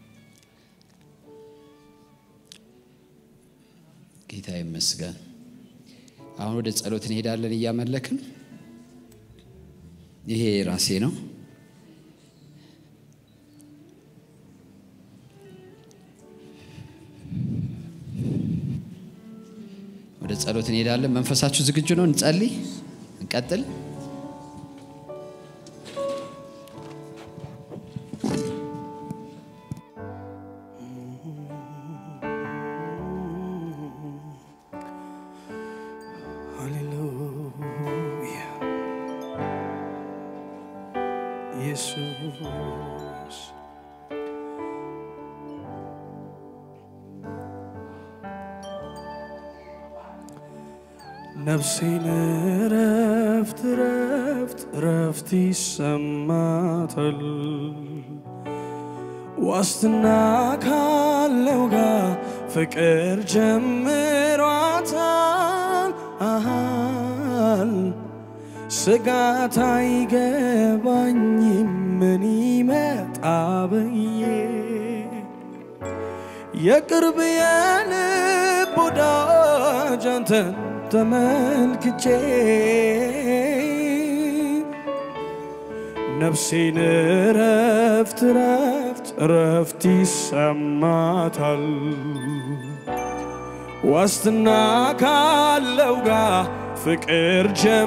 ጌታ ይመስገን። አሁን ወደ ጸሎት እንሄዳለን እያመለክን። ይሄ ራሴ ነው። ወደ ጸሎት እንሄዳለን። መንፈሳችሁ ዝግጁ ነው? እንጸልይ፣ እንቀጥል። ሃሌሉያ ኢየሱስ ነፍሴን ረፍት ረፍት ረፍት ይሰማታል ዋስትና ካለው ጋር ፍቅር ጀምሯታል አሃል ስጋት አይገባኝም ምን ይመጣ ብዬ የቅርብ የልብ ወዳጅ አንተን ተመልክቼ ነፍሴን ረፍት ረፍት ረፍት ይሰማታል ዋስትና ካለው ጋር ፍቅር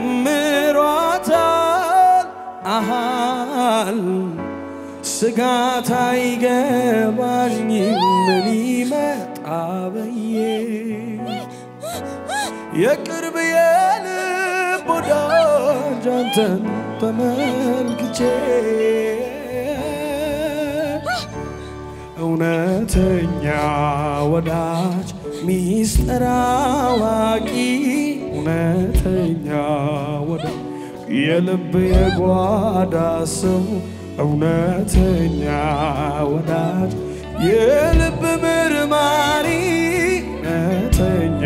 ጀምሯታል አሃል ስጋት አይገባኝም ምን ይመጣ ብዬ የቅርብ የልብ ወዳጅ አንተን ተመልክቼ እውነተኛ ወዳጅ ሚስጥር አዋቂ እውነተኛ ወዳጅ የልብ የጓዳ ሰው እውነተኛ ወዳጅ የልብ ምርማሪ እውነተኛ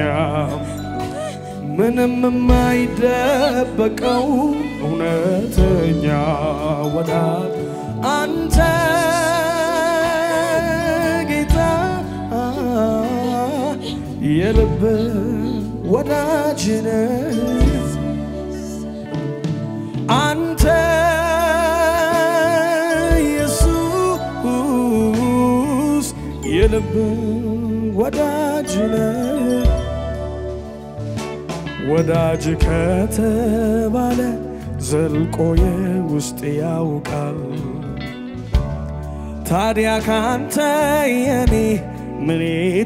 ምንም የማይደበቀው እውነተኛ ወዳጅ አንተ ጌታ የልብ ወዳጅ ነህ አንተ ኢየሱስ የልብ ወዳጅ ነህ ወዳጅ ከተባለ ዘልቆ የውስጥ ያውቃል ታዲያ ካንተ የኔ ምኔ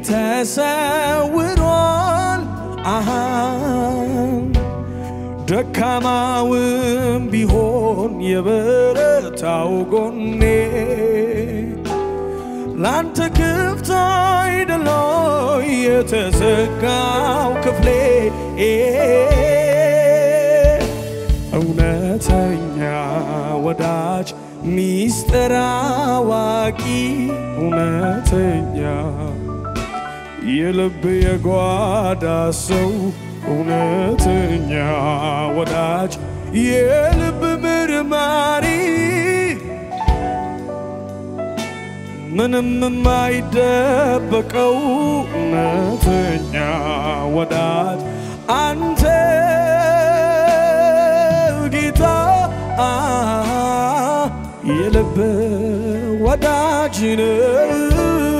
ተሰውሯል አሃን ደካማውም ቢሆን የበረታው ጎኔ ላንተ ክፍት አይደሎይ የተዘጋው ክፍሌ እውነተኛ ወዳጅ ሚስጥር አዋቂ እውነተኛ የልብ የጓዳ ሰው እውነተኛ ወዳጅ የልብ ምርማሪ ምንም የማይደበቀው እውነተኛ ወዳጅ አንተ ጌታ የልብ ወዳጅ ነህ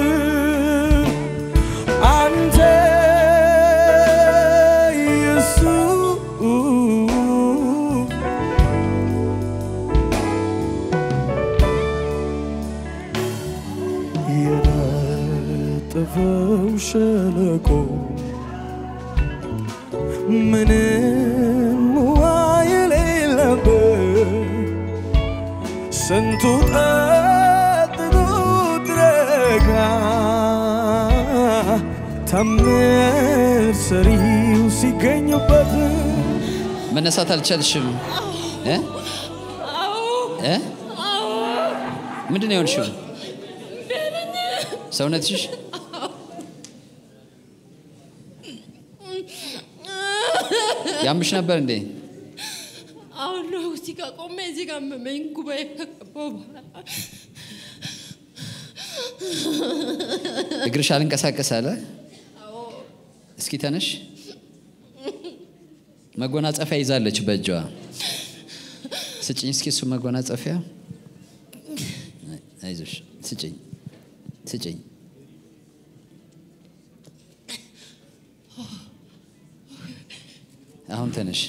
አንተ ኢየሱስ የነጠፈው ሸለቆ ምንም ውሃ የሌለበት ስንቱ ጠጥቶ ታምር ሰሪው ሲገኝበት መነሳት አልቻልሽም እ? እ? ምንድን ነው የሆንሽው? ሰውነትሽ ያምሽ ነበር እንዴ? አሁን ነው እዚህ ጋር ቆሜ እዚህ ጋር መመኝ ጉባኤ ከገባሁ በኋላ እግርሽ አልንቀሳቀስ አለ። እስኪ ተነሽ። መጎናጸፊያ ይዛለች በእጇ። ስጭኝ እስኪ እሱ መጎናጸፊያ። አይዞሽ፣ ስጭኝ፣ ስጭኝ። አሁን ተነሽ።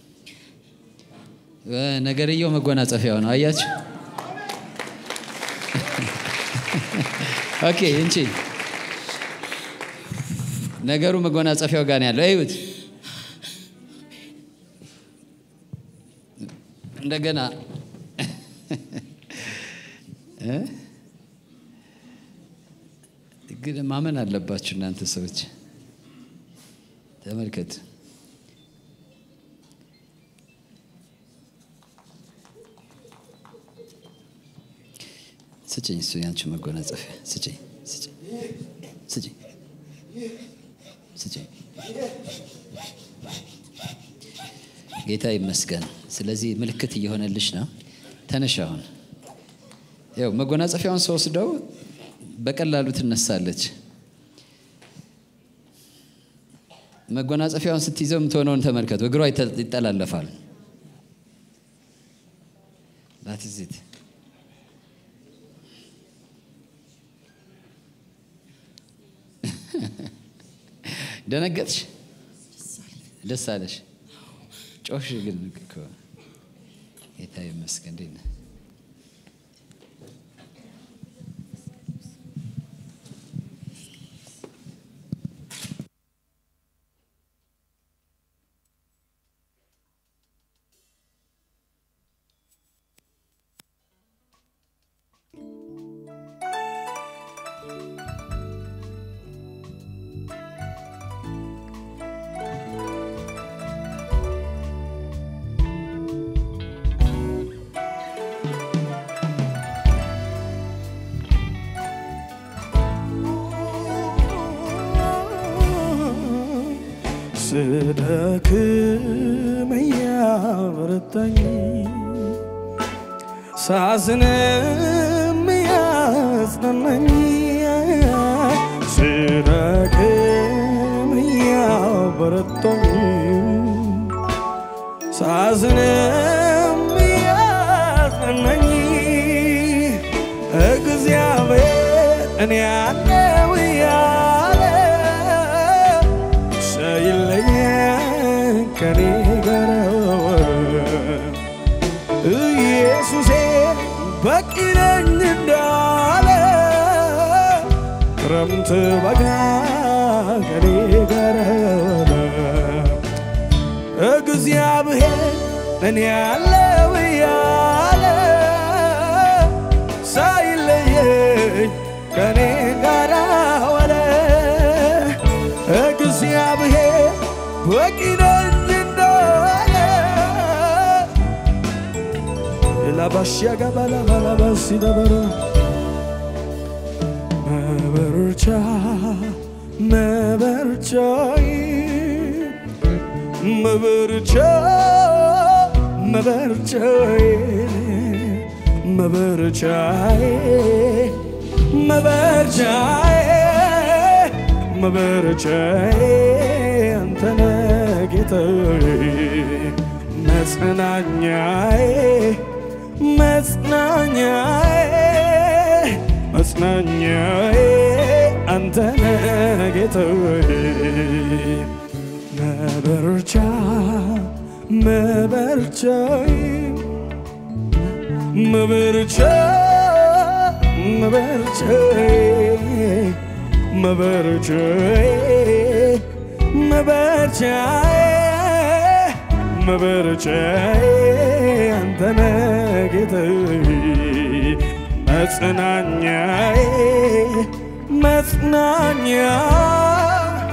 እ፣ ነገርየው መጎናጸፊያው ነው። አያችሁ? ኦኬ እንቺ ነገሩ መጎናጸፊያው ጋር ነው ያለው። እዩት። እንደገና እ? ግን ማመን አለባችሁ እናንተ ሰዎች። ተመልከት። ስጭኝ፣ እሱ ያንቺ መጎናጸፊያ ስጭኝ፣ ስጭኝ፣ ስጭኝ፣ ስጭኝ። ጌታ ይመስገን። ስለዚህ ምልክት እየሆነልሽ ነው። ተነሽ አሁን። ያው መጎናጸፊያውን ስወስደው በቀላሉ ትነሳለች። መጎናጸፊያውን ስትይዘው የምትሆነውን ተመልከቱ። እግሯ ይተ- ይጠላለፋል። ላትዚት ደነገጥሽ? ደስ አለሽ? ጮሽ ግን እኮ ጌታ ይመስገን። እንዴት ነህ? ስደክም እያበረታኝ ሳዝንም እያጽናናኝ ስደክም እያበረታኝ ሳዝንም እያጽናናኝ እግዚአብሔር እኔ ያለው እያለ ሳይለየን ከኔ ጋር ኢየሱሴ በቂ ነኝ እንዳለ ክረምት በጋ ከኔ ጋር እግዚአብሔር እኔ ያለው እያለ ሳይለየኝ ከኔ ጋር ዋለ እግዚአብሔር በቂ ነኝ እንዳለ ላባሽያ ገባላባላባሲ ነበረ መበርቻ መበርቻይ መበርቻ መበርቻይ መበርቻይ መበርቻይ መበርቻይ አንተነ ጌታዬ መጽናኛዬ መጽናኛዬ መጽናኛዬ አንተነ ጌታዬ መበርቻ መበርቻዬ መበርቻ መበርቻዬ መበርቻዬ መበርቻዬ መበርቻዬ አንተነ ጌታዬ መጽናኛዬ መጽናኛ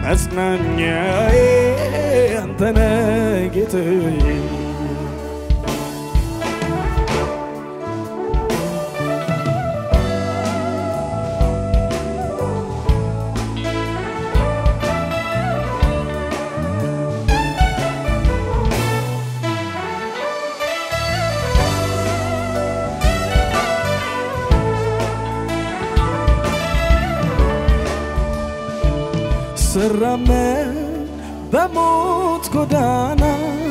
መጽናኛዬ አንተነ ጌታዬ ስራመድ በሞት ጎዳና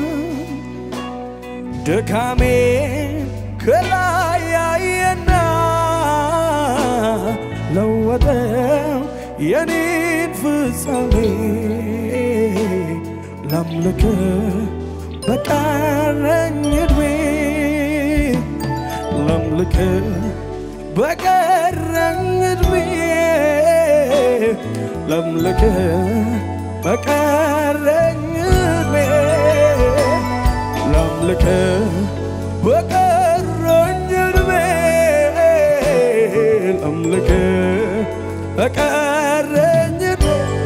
ድካሜ ከላይ ያየና ለወጠው የኔን ፍጻሜ ላምልክ በቀረኝ ዕድሜ ላምልክ በቀረኝ ዕድሜ ላምልክ በቀረኝ ዕድሜ ላምልክ በቀረኝ ዕድሜ ላምልክ በቀረኝ ዕድሜ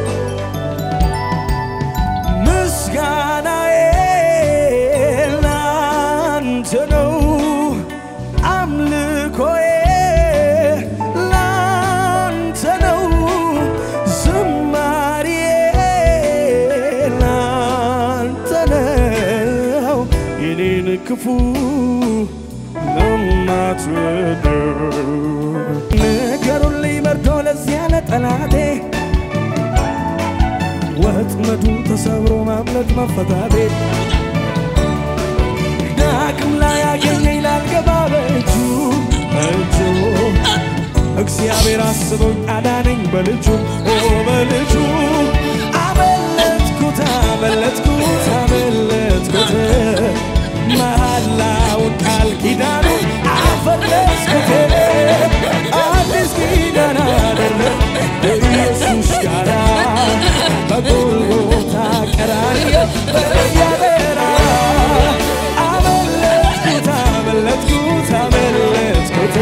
ምስጋናዬ ላንተ ነው፣ አምልኮዬ ላንተ ነው፣ ዝማሬዬ ላንተ ነው። የኔን ክፉ ለማትወደው ንገሩልኝ መርዶ ለዚያ ለጠላቴ ወጥመዱ ተሰብሮ ማምለጥ መፈታቴ ዳግም ላይ ያገኘኝ ላልገባ በእጁ እጁ እግዚአብሔር አስቦኝ አዳነኝ በልጁ ኦ በልጁ አመለጥኩት አመለጥኩት አመለጥኩት መሐላውን ቃል ኪዳኑ አፈረስኩት አዲስ ኪዳን አደረግ ኢየሱስ ጋራ በጎልጎታ ቀራንዮ በያበራ አመለጥኩት አመለጥኩት አመለጥኩት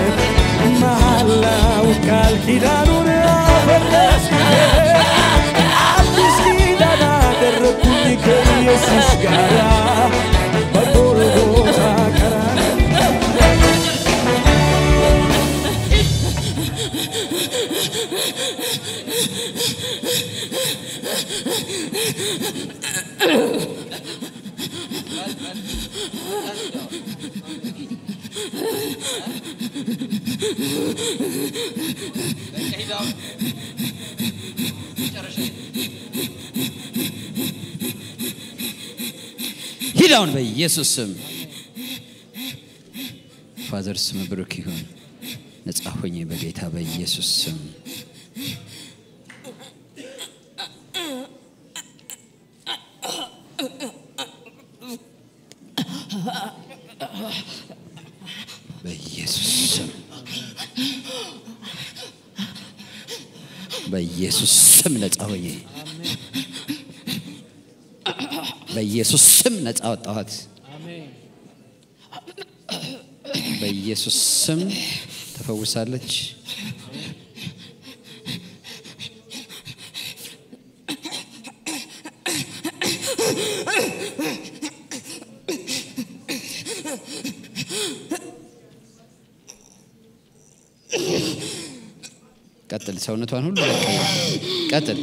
መሐላውን ቃል ኪዳኑን አፈረስኩት አዲስ ኪዳን አደረግኩኝ ከኢየሱስ ጋራ በጎልጎታ ቀራንዮ ሂድ አሁን በኢየሱስ ስም ፋዘር ስም ብሩክ ይሁን። ነጻ ሆኜ በጌታ በኢየሱስ ስም በኢየሱስ ስም በኢየሱስ ስም ነጻ ሆኜ በኢየሱስ ስም ነጻ ወጣኋት። በኢየሱስ ስም ተፈውሳለች። ቀጥል፣ ሰውነቷን ሁሉ ለቀ። ቀጥል፣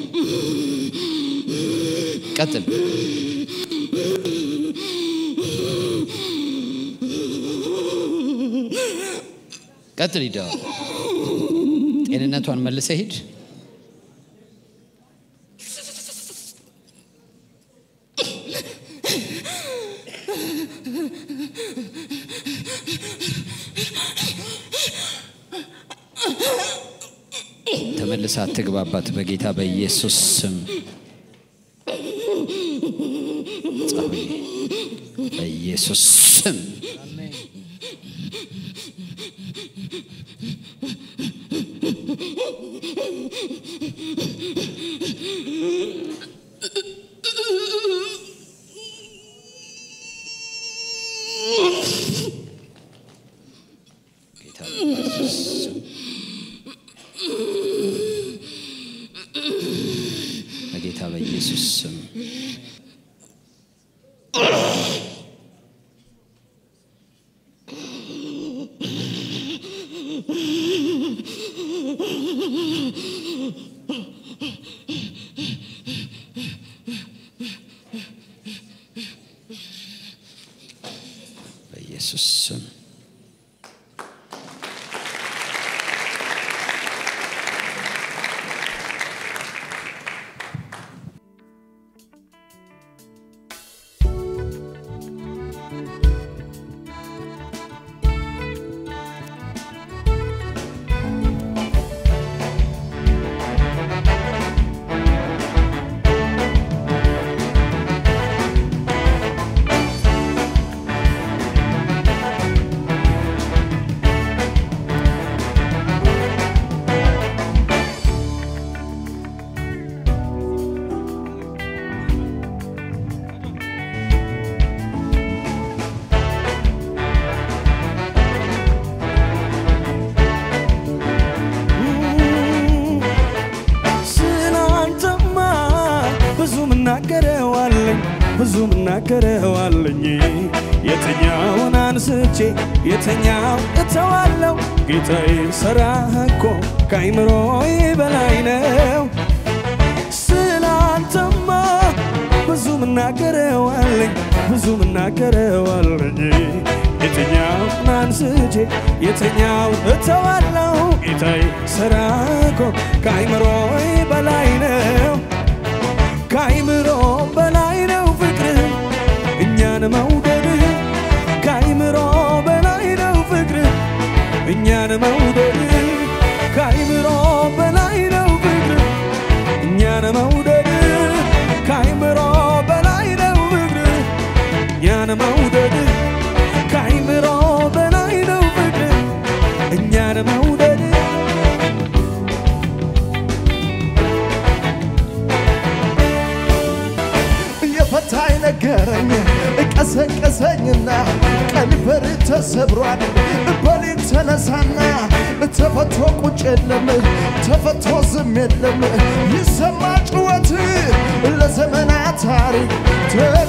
ቀጥል። ቀጥል፣ ሂድ። አሁን ጤንነቷን መልሰ ሂድ። ተመልሳ አትግባባት በጌታ በኢየሱስ ስም ጸሎዬ በኢየሱስ ስም ጌታ በኢየሱስ ስም በኢየሱስ ስም በኢየሱስ ስም ስላንተማ ብዙ ምናገረዋለኝ ብዙ ምናገረዋለኝ የትኛውን አንስቼ የትኛው እተዋለው ጌታዬ ሥራህ እኮ ከአይምሮዬ በላይ ነው ስላንተማ ብዙ ምናገረዋለኝ ብዙ ምናገረዋለኝ የትኛውን አንስቼ የትኛው እተዋለው ጌታዬ ሥራህ እኮ ከአይምሮዬ በላይ ነው ከአይምሮ በላይ ነው ፍቅርህ እኛን መውደድህ ከአይምሮ በላይ ነው ፍቅርህ እኛን መውደድህ ከአይምሮ በላይ ነው ፍቅርህ እኛን መውደድህ ከአይምሮ በላይ ነው ፍቅርህ እኛን መውደድህ ከአይምሮ በላይ ነው ፍቅርህ እኛን መውደድህ የፈታኝ ነገረኝ ቀሰቀሰኝና ቀንበር ተሰብሯል በሌት ተነሳና ተፈቶ ቁጭ የለም ተፈቶ ዝም የለም ይሰማ ጭወት ለዘመናት ታሪክ ተ-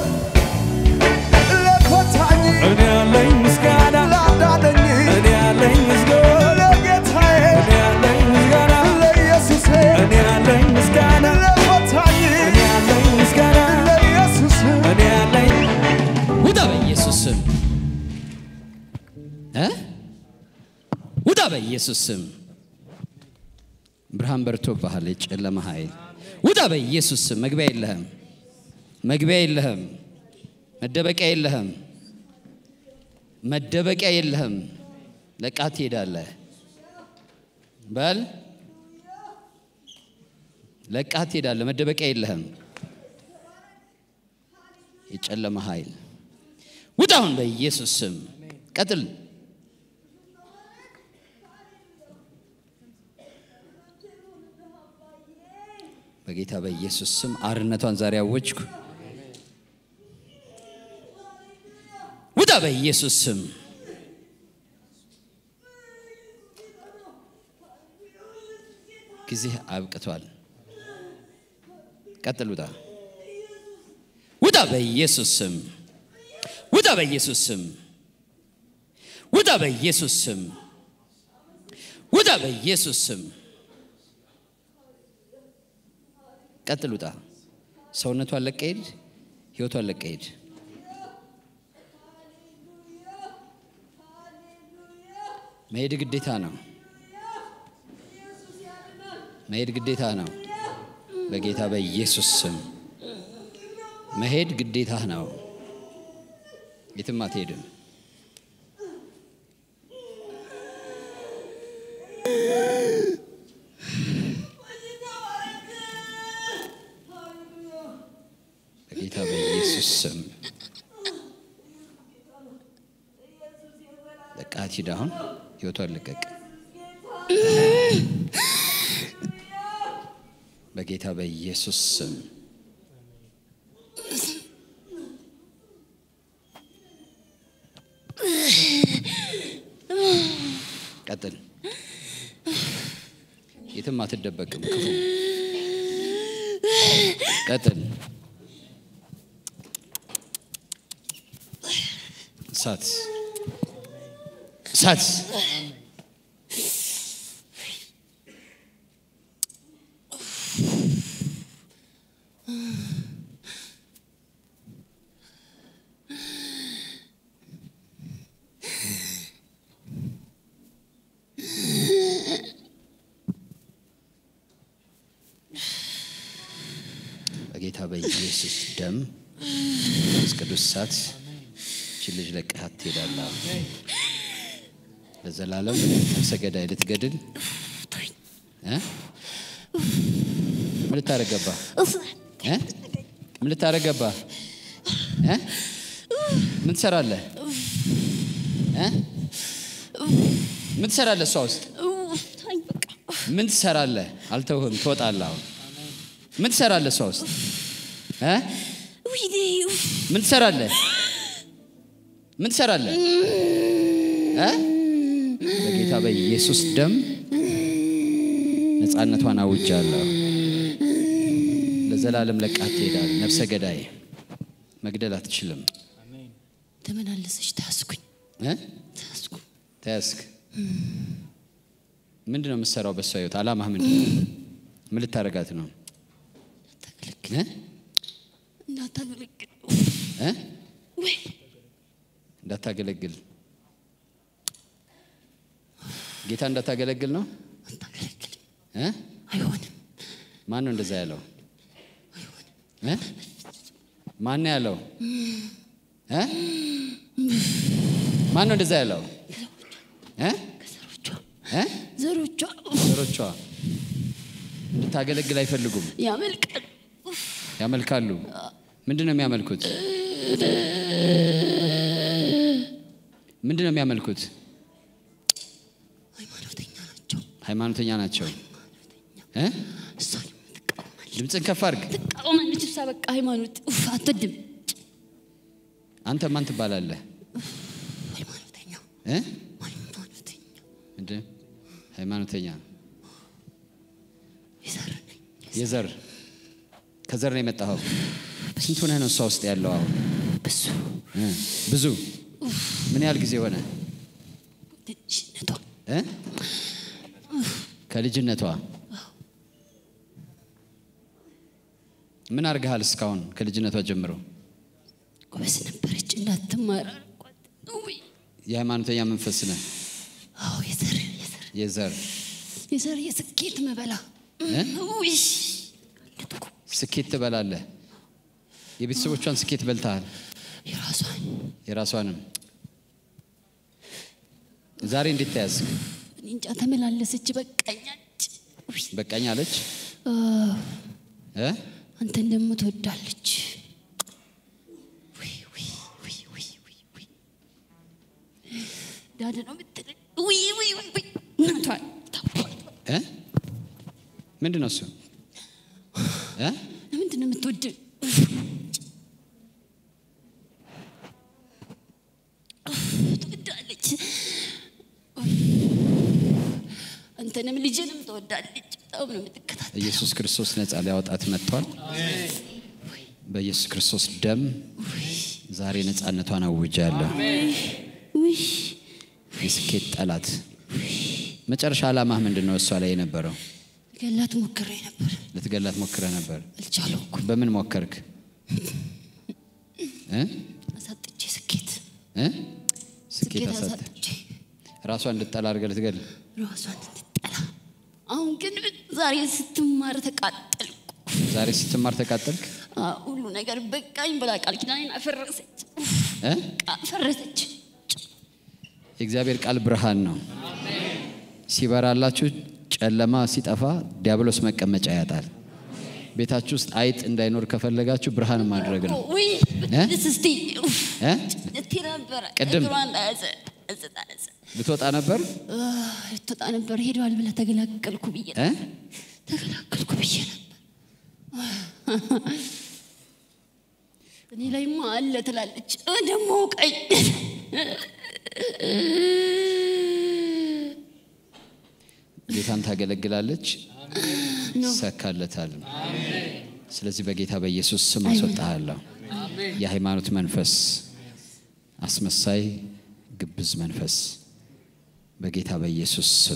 ለፈታኝ እኔ ያለኝ ምስጋና ላዳነኝ እኔ ያለኝ ምስጋና ለጌታዬ እኔ ያለኝ ምስጋና ለኢየሱሴ እኔ ያለኝ ምስጋና ለፈታኝ እኔ ያለኝ ምስጋና ለኢየሱስ እኔ ያለኝ ውጣ በኢየሱስ ስም እ ውጣ በኢየሱስ ስም ብርሃን በርቶብሃል የጨለማ ኃይል ውጣ በኢየሱስ ስም መግቢያ የለህም መግቢያ የለህም መደበቂያ የለህም መደበቂያ የለህም ለቃት ትሄዳለህ በል ለቃት ትሄዳለህ መደበቂያ የለህም የጨለማ ኃይል ውጣ አሁን በኢየሱስ ስም ቀጥል በጌታ በኢየሱስ ስም አርነቷን ዛሬ አወጅኩ ውጣ በኢየሱስ ስም ጊዜ አብቅቷል ቀጥል ውጣ ውጣ በኢየሱስ ስም ውጣ በኢየሱስ ስም ውጣ በኢየሱስ ስም ውጣ በኢየሱስ ስም ቀጥል ውጣ ሰውነቷን ለቀ ሂድ ህይወቷን ለቀ ሂድ መሄድ ግዴታ ነው መሄድ ግዴታ ነው በጌታ በኢየሱስ ስም መሄድ ግዴታ ነው የትም አትሄድም በጌታ በኢየሱስ ስም ለቃት ሂድ አሁን ህይወቷን ልቀቅ በጌታ በኢየሱስ ስም ቀጥል የትም አትደበቅም ክፉ ቀጥል። እሳት እሳት በጌታ በኢየሱስ ደም መንፈስ ቅዱስ እሳት ይህችን ልጅ ለቀሃት ትሄዳለህ። ለዘላለም ነፍሰ ገዳይ ልትገድል እ? ምን ልታረግ ገባህ? እ? ምን ልታረግ ገባህ? እ? ምን ትሰራለህ? እ? ምን ትሰራለህ? እሷ ውስጥ ምን ትሰራለህ? አልተውህም፣ ትወጣለህ። አሁን ምን ትሰራለህ? እሷ ውስጥ እ? ምን ትሰራለህ? ምን ትሰራለህ? እ? በጌታ በኢየሱስ ደም ነፃነቷን አውጃለሁ። ለዘላለም ለቃት ትሄዳለህ። ነፍሰ ገዳይ መግደል አትችልም። ተመላለሰች ታስኩኝ እ? ታስኩ ተያዝክ። ምንድን ነው የምትሰራው? በሷ ህይወት አላማህ ምንድን ነው? ምን ልታረጋት ነው? ታገለግል እ? እንዳታገለግል እ? ወይ እንዳታገለግል ጌታ እንዳታገለግል ነው አታገለግልም እ? አይሆንም ማን ነው እንደዛ ያለው እ? ማን ነው ያለው እ? ማን ነው እንደዛ ያለው እ? ከዘሮቿ እ? ዘሮቿ ዘሮቿ እንድታገለግል አይፈልጉም ያመልቃል ያመልካሉ ምንድን ነው የሚያመልኩት ምንድን ነው የሚያመልኩት ሃይማኖተኛ ናቸው ሃይማኖተኛ ናቸው እ? እሷን ትቃወማለች ድምፅን ከፍ አድርግ ትቃወማለች እሷ በቃ ሃይማኖት ኡፍ አትወድም አንተ ማን ትባላለህ ሃይማኖተኛ እ? ሃይማኖተኛ ምንድን ሃይማኖተኛ የዘር ነኝ የዘር ከዘር ነው የመጣኸው ስንት ሆነህ ነው እሷ ውስጥ ያለው አሁን በሱ እ? ብዙ ምን ያህል ጊዜ ሆነ ትንሽነቷ እ? ከልጅነቷ ምን አድርገሃል እስካሁን ከልጅነቷ ጀምሮ ጎበዝ ነበረች እንዳትማር አልኳት ውይ የሃይማኖተኛ መንፈስ ነህ አዎ የዘር የዘር የዘር የዘር የስኬት መበላ እ? ውይ ስኬት ትበላለህ የቤተሰቦቿን ስኬት በልተሃል የራሷን የራሷንም ዛሬ እንዴት ተያዝክ እኔ እንጃ ተመላለሰች በቃኛች ውይ በቃኝ አለች አዎ፣ እ? አንተን ደግሞ ትወዳለች ውይ ውይ ውይ ውይ ውይ ውይ ዳድ ነው የምትለኝ ውይ ውይ ውይ ውይ እናቷን ታውቋል እ? ምንድን ነው እሱ እ? ለምንድን ነው የምትወድ ትወዳለች አንተንም ልጅንም ትወዳለች በጣም ነው የምትከታተል ኢየሱስ ክርስቶስ ነፃ ሊያወጣት መጥቷል በኢየሱስ ክርስቶስ ደም ዛሬ ነፃነቷን አውጃለሁ ውይ የስኬት ጠላት መጨረሻ ዓላማህ ምንድን ነው እሷ ላይ የነበረው ገላት ሞክሬ ነበር ልትገላት ሞክረ ነበር አልቻለኩም በምን ሞከርክ እ? አሳጥቼ ስኬት እ? ስኬት ስኬት አሳጥ አሳጥቼ ራሷ እንድጠላ አድርገህ ልትገል ራሷን እንድጠላ አሁን ግን ዛሬ ስትማር ተቃጠልኩ ዛሬ ስትማር ተቃጠልክ አዎ፣ ሁሉ ነገር በቃኝ ብላ ቃል ኪዳኔን አፈረሰች እ? አፈረሰች የእግዚአብሔር ቃል ብርሃን ነው ሲበራላችሁ ጨለማ ሲጠፋ ዲያብሎስ መቀመጫ ያጣል ቤታችሁ ውስጥ አይጥ እንዳይኖር ከፈለጋችሁ ብርሃን ማድረግ ነው ውይ እ? ደስ እስቲ ኡፍ፣ እ? ልቴ ነበረ ቅድም? እግሯን ያዘ ያዘ ያዘ ልትወጣ ነበር ልትወጣ ነበር ሄደዋል ብለህ ተገላገልኩ ብዬ እ? ተገላገልኩ ብዬ ነበር እኔ ላይማ አለ ትላለች እ ደግሞ ቀኝ ጌታን ታገለግላለች ይሳካለታል ስለዚህ በጌታ በኢየሱስ ስም አስወጣሃለሁ። የሃይማኖት መንፈስ፣ አስመሳይ ግብዝ መንፈስ በጌታ በኢየሱስ ስም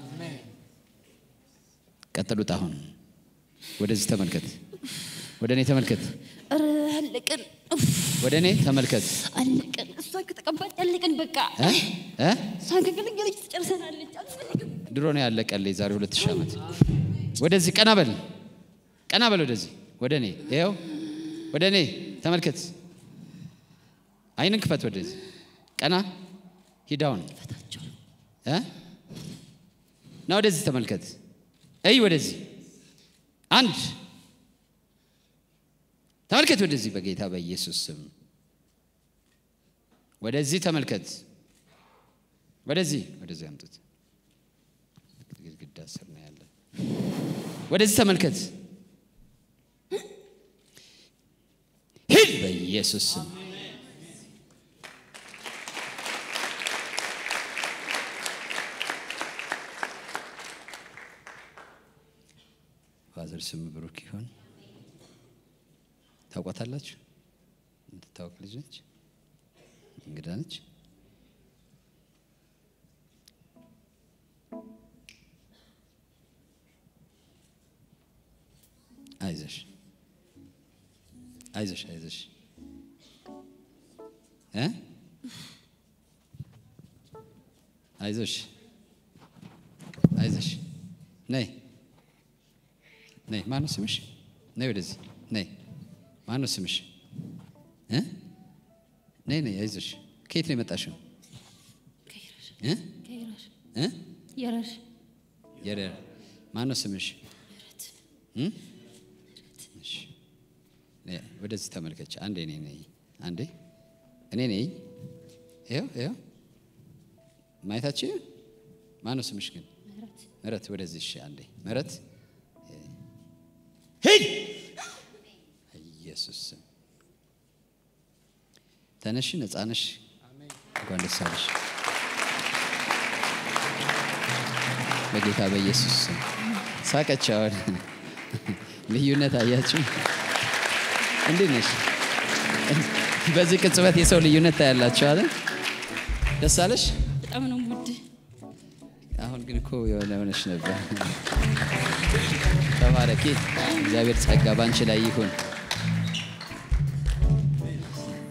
ቀጥሉት። አሁን ወደዚህ ተመልከት፣ ወደ እኔ ተመልከት፣ ኧረ አለቅን ኡፍ፣ ወደ እኔ ተመልከት። አለቅን እሷ ከተቀባች አለቅን በቃ እ? እ? እሷ ከገለገለች ትጨርሰናለች አልፈልግም ድሮ ነው ያለቀልኝ፣ ዛሬ ሁለት ሺህ ዓመት። ወደዚህ ቀና በል፣ ቀና በል ወደዚህ፣ ወደ እኔ ይኸው፣ ወደ እኔ ተመልከት። አይንን ክፈት፣ ወደዚህ ቀና፣ ሂዳውን እ? ና ወደዚህ ተመልከት፣ እይ ወደዚህ፣ አንድ ተመልከት፣ ወደዚህ በጌታ በኢየሱስ ስም ወደዚህ ተመልከት፣ ወደዚህ ወደዚህ አምጡት። ግድግዳ ስር ነው ያለ። ወደዚህ ተመልከት፣ ሂድ በኢየሱስ ስም። ፋዘር ስም ብሩክ ይሆን። ታውቋታላችሁ? የምትታወቅ ልጅ ነች፣ እንግዳ ነች። አይዞሽ አይዞሽ አይዞሽ እ አይዞሽ አይዞሽ ነይ ነይ ማነው ስምሽ ነይ ወደዚህ ነይ ማነው ስምሽ እ ነይ ነይ አይዞሽ ከየት ነው የመጣሽው እ ከይራሽ እ የራሽ የረር ማነው ስምሽ እ? እሺ። ነይ፣ ወደዚህ ተመልከች። አንዴ እኔ ነኝ፣ አንዴ እኔ ነኝ። ይኸው ይኸው ማየታችሁ። ማነው ስምሽ ግን? ምህረት። ወደዚህ እሺ፣ አንዴ ምህረት፣ ሂድ ኢየሱስ ስም ተነሽ፣ ነፃ ነሽ። እንኳን ደስ አለሽ በጌታ በኢየሱስ ስም። ሳቀች። አሁን ልዩነት አያችሁ? እንዴት ነሽ? በዚህ ቅጽበት የሰው ልዩነት ታያላችሁ አለ። ደስ አለሽ? በጣም ነው ውድ አሁን ግን እኮ የሆነ ሆነሽ ነበር። ተባረኪ። እግዚአብሔር ጸጋ ባንቺ ላይ ይሁን።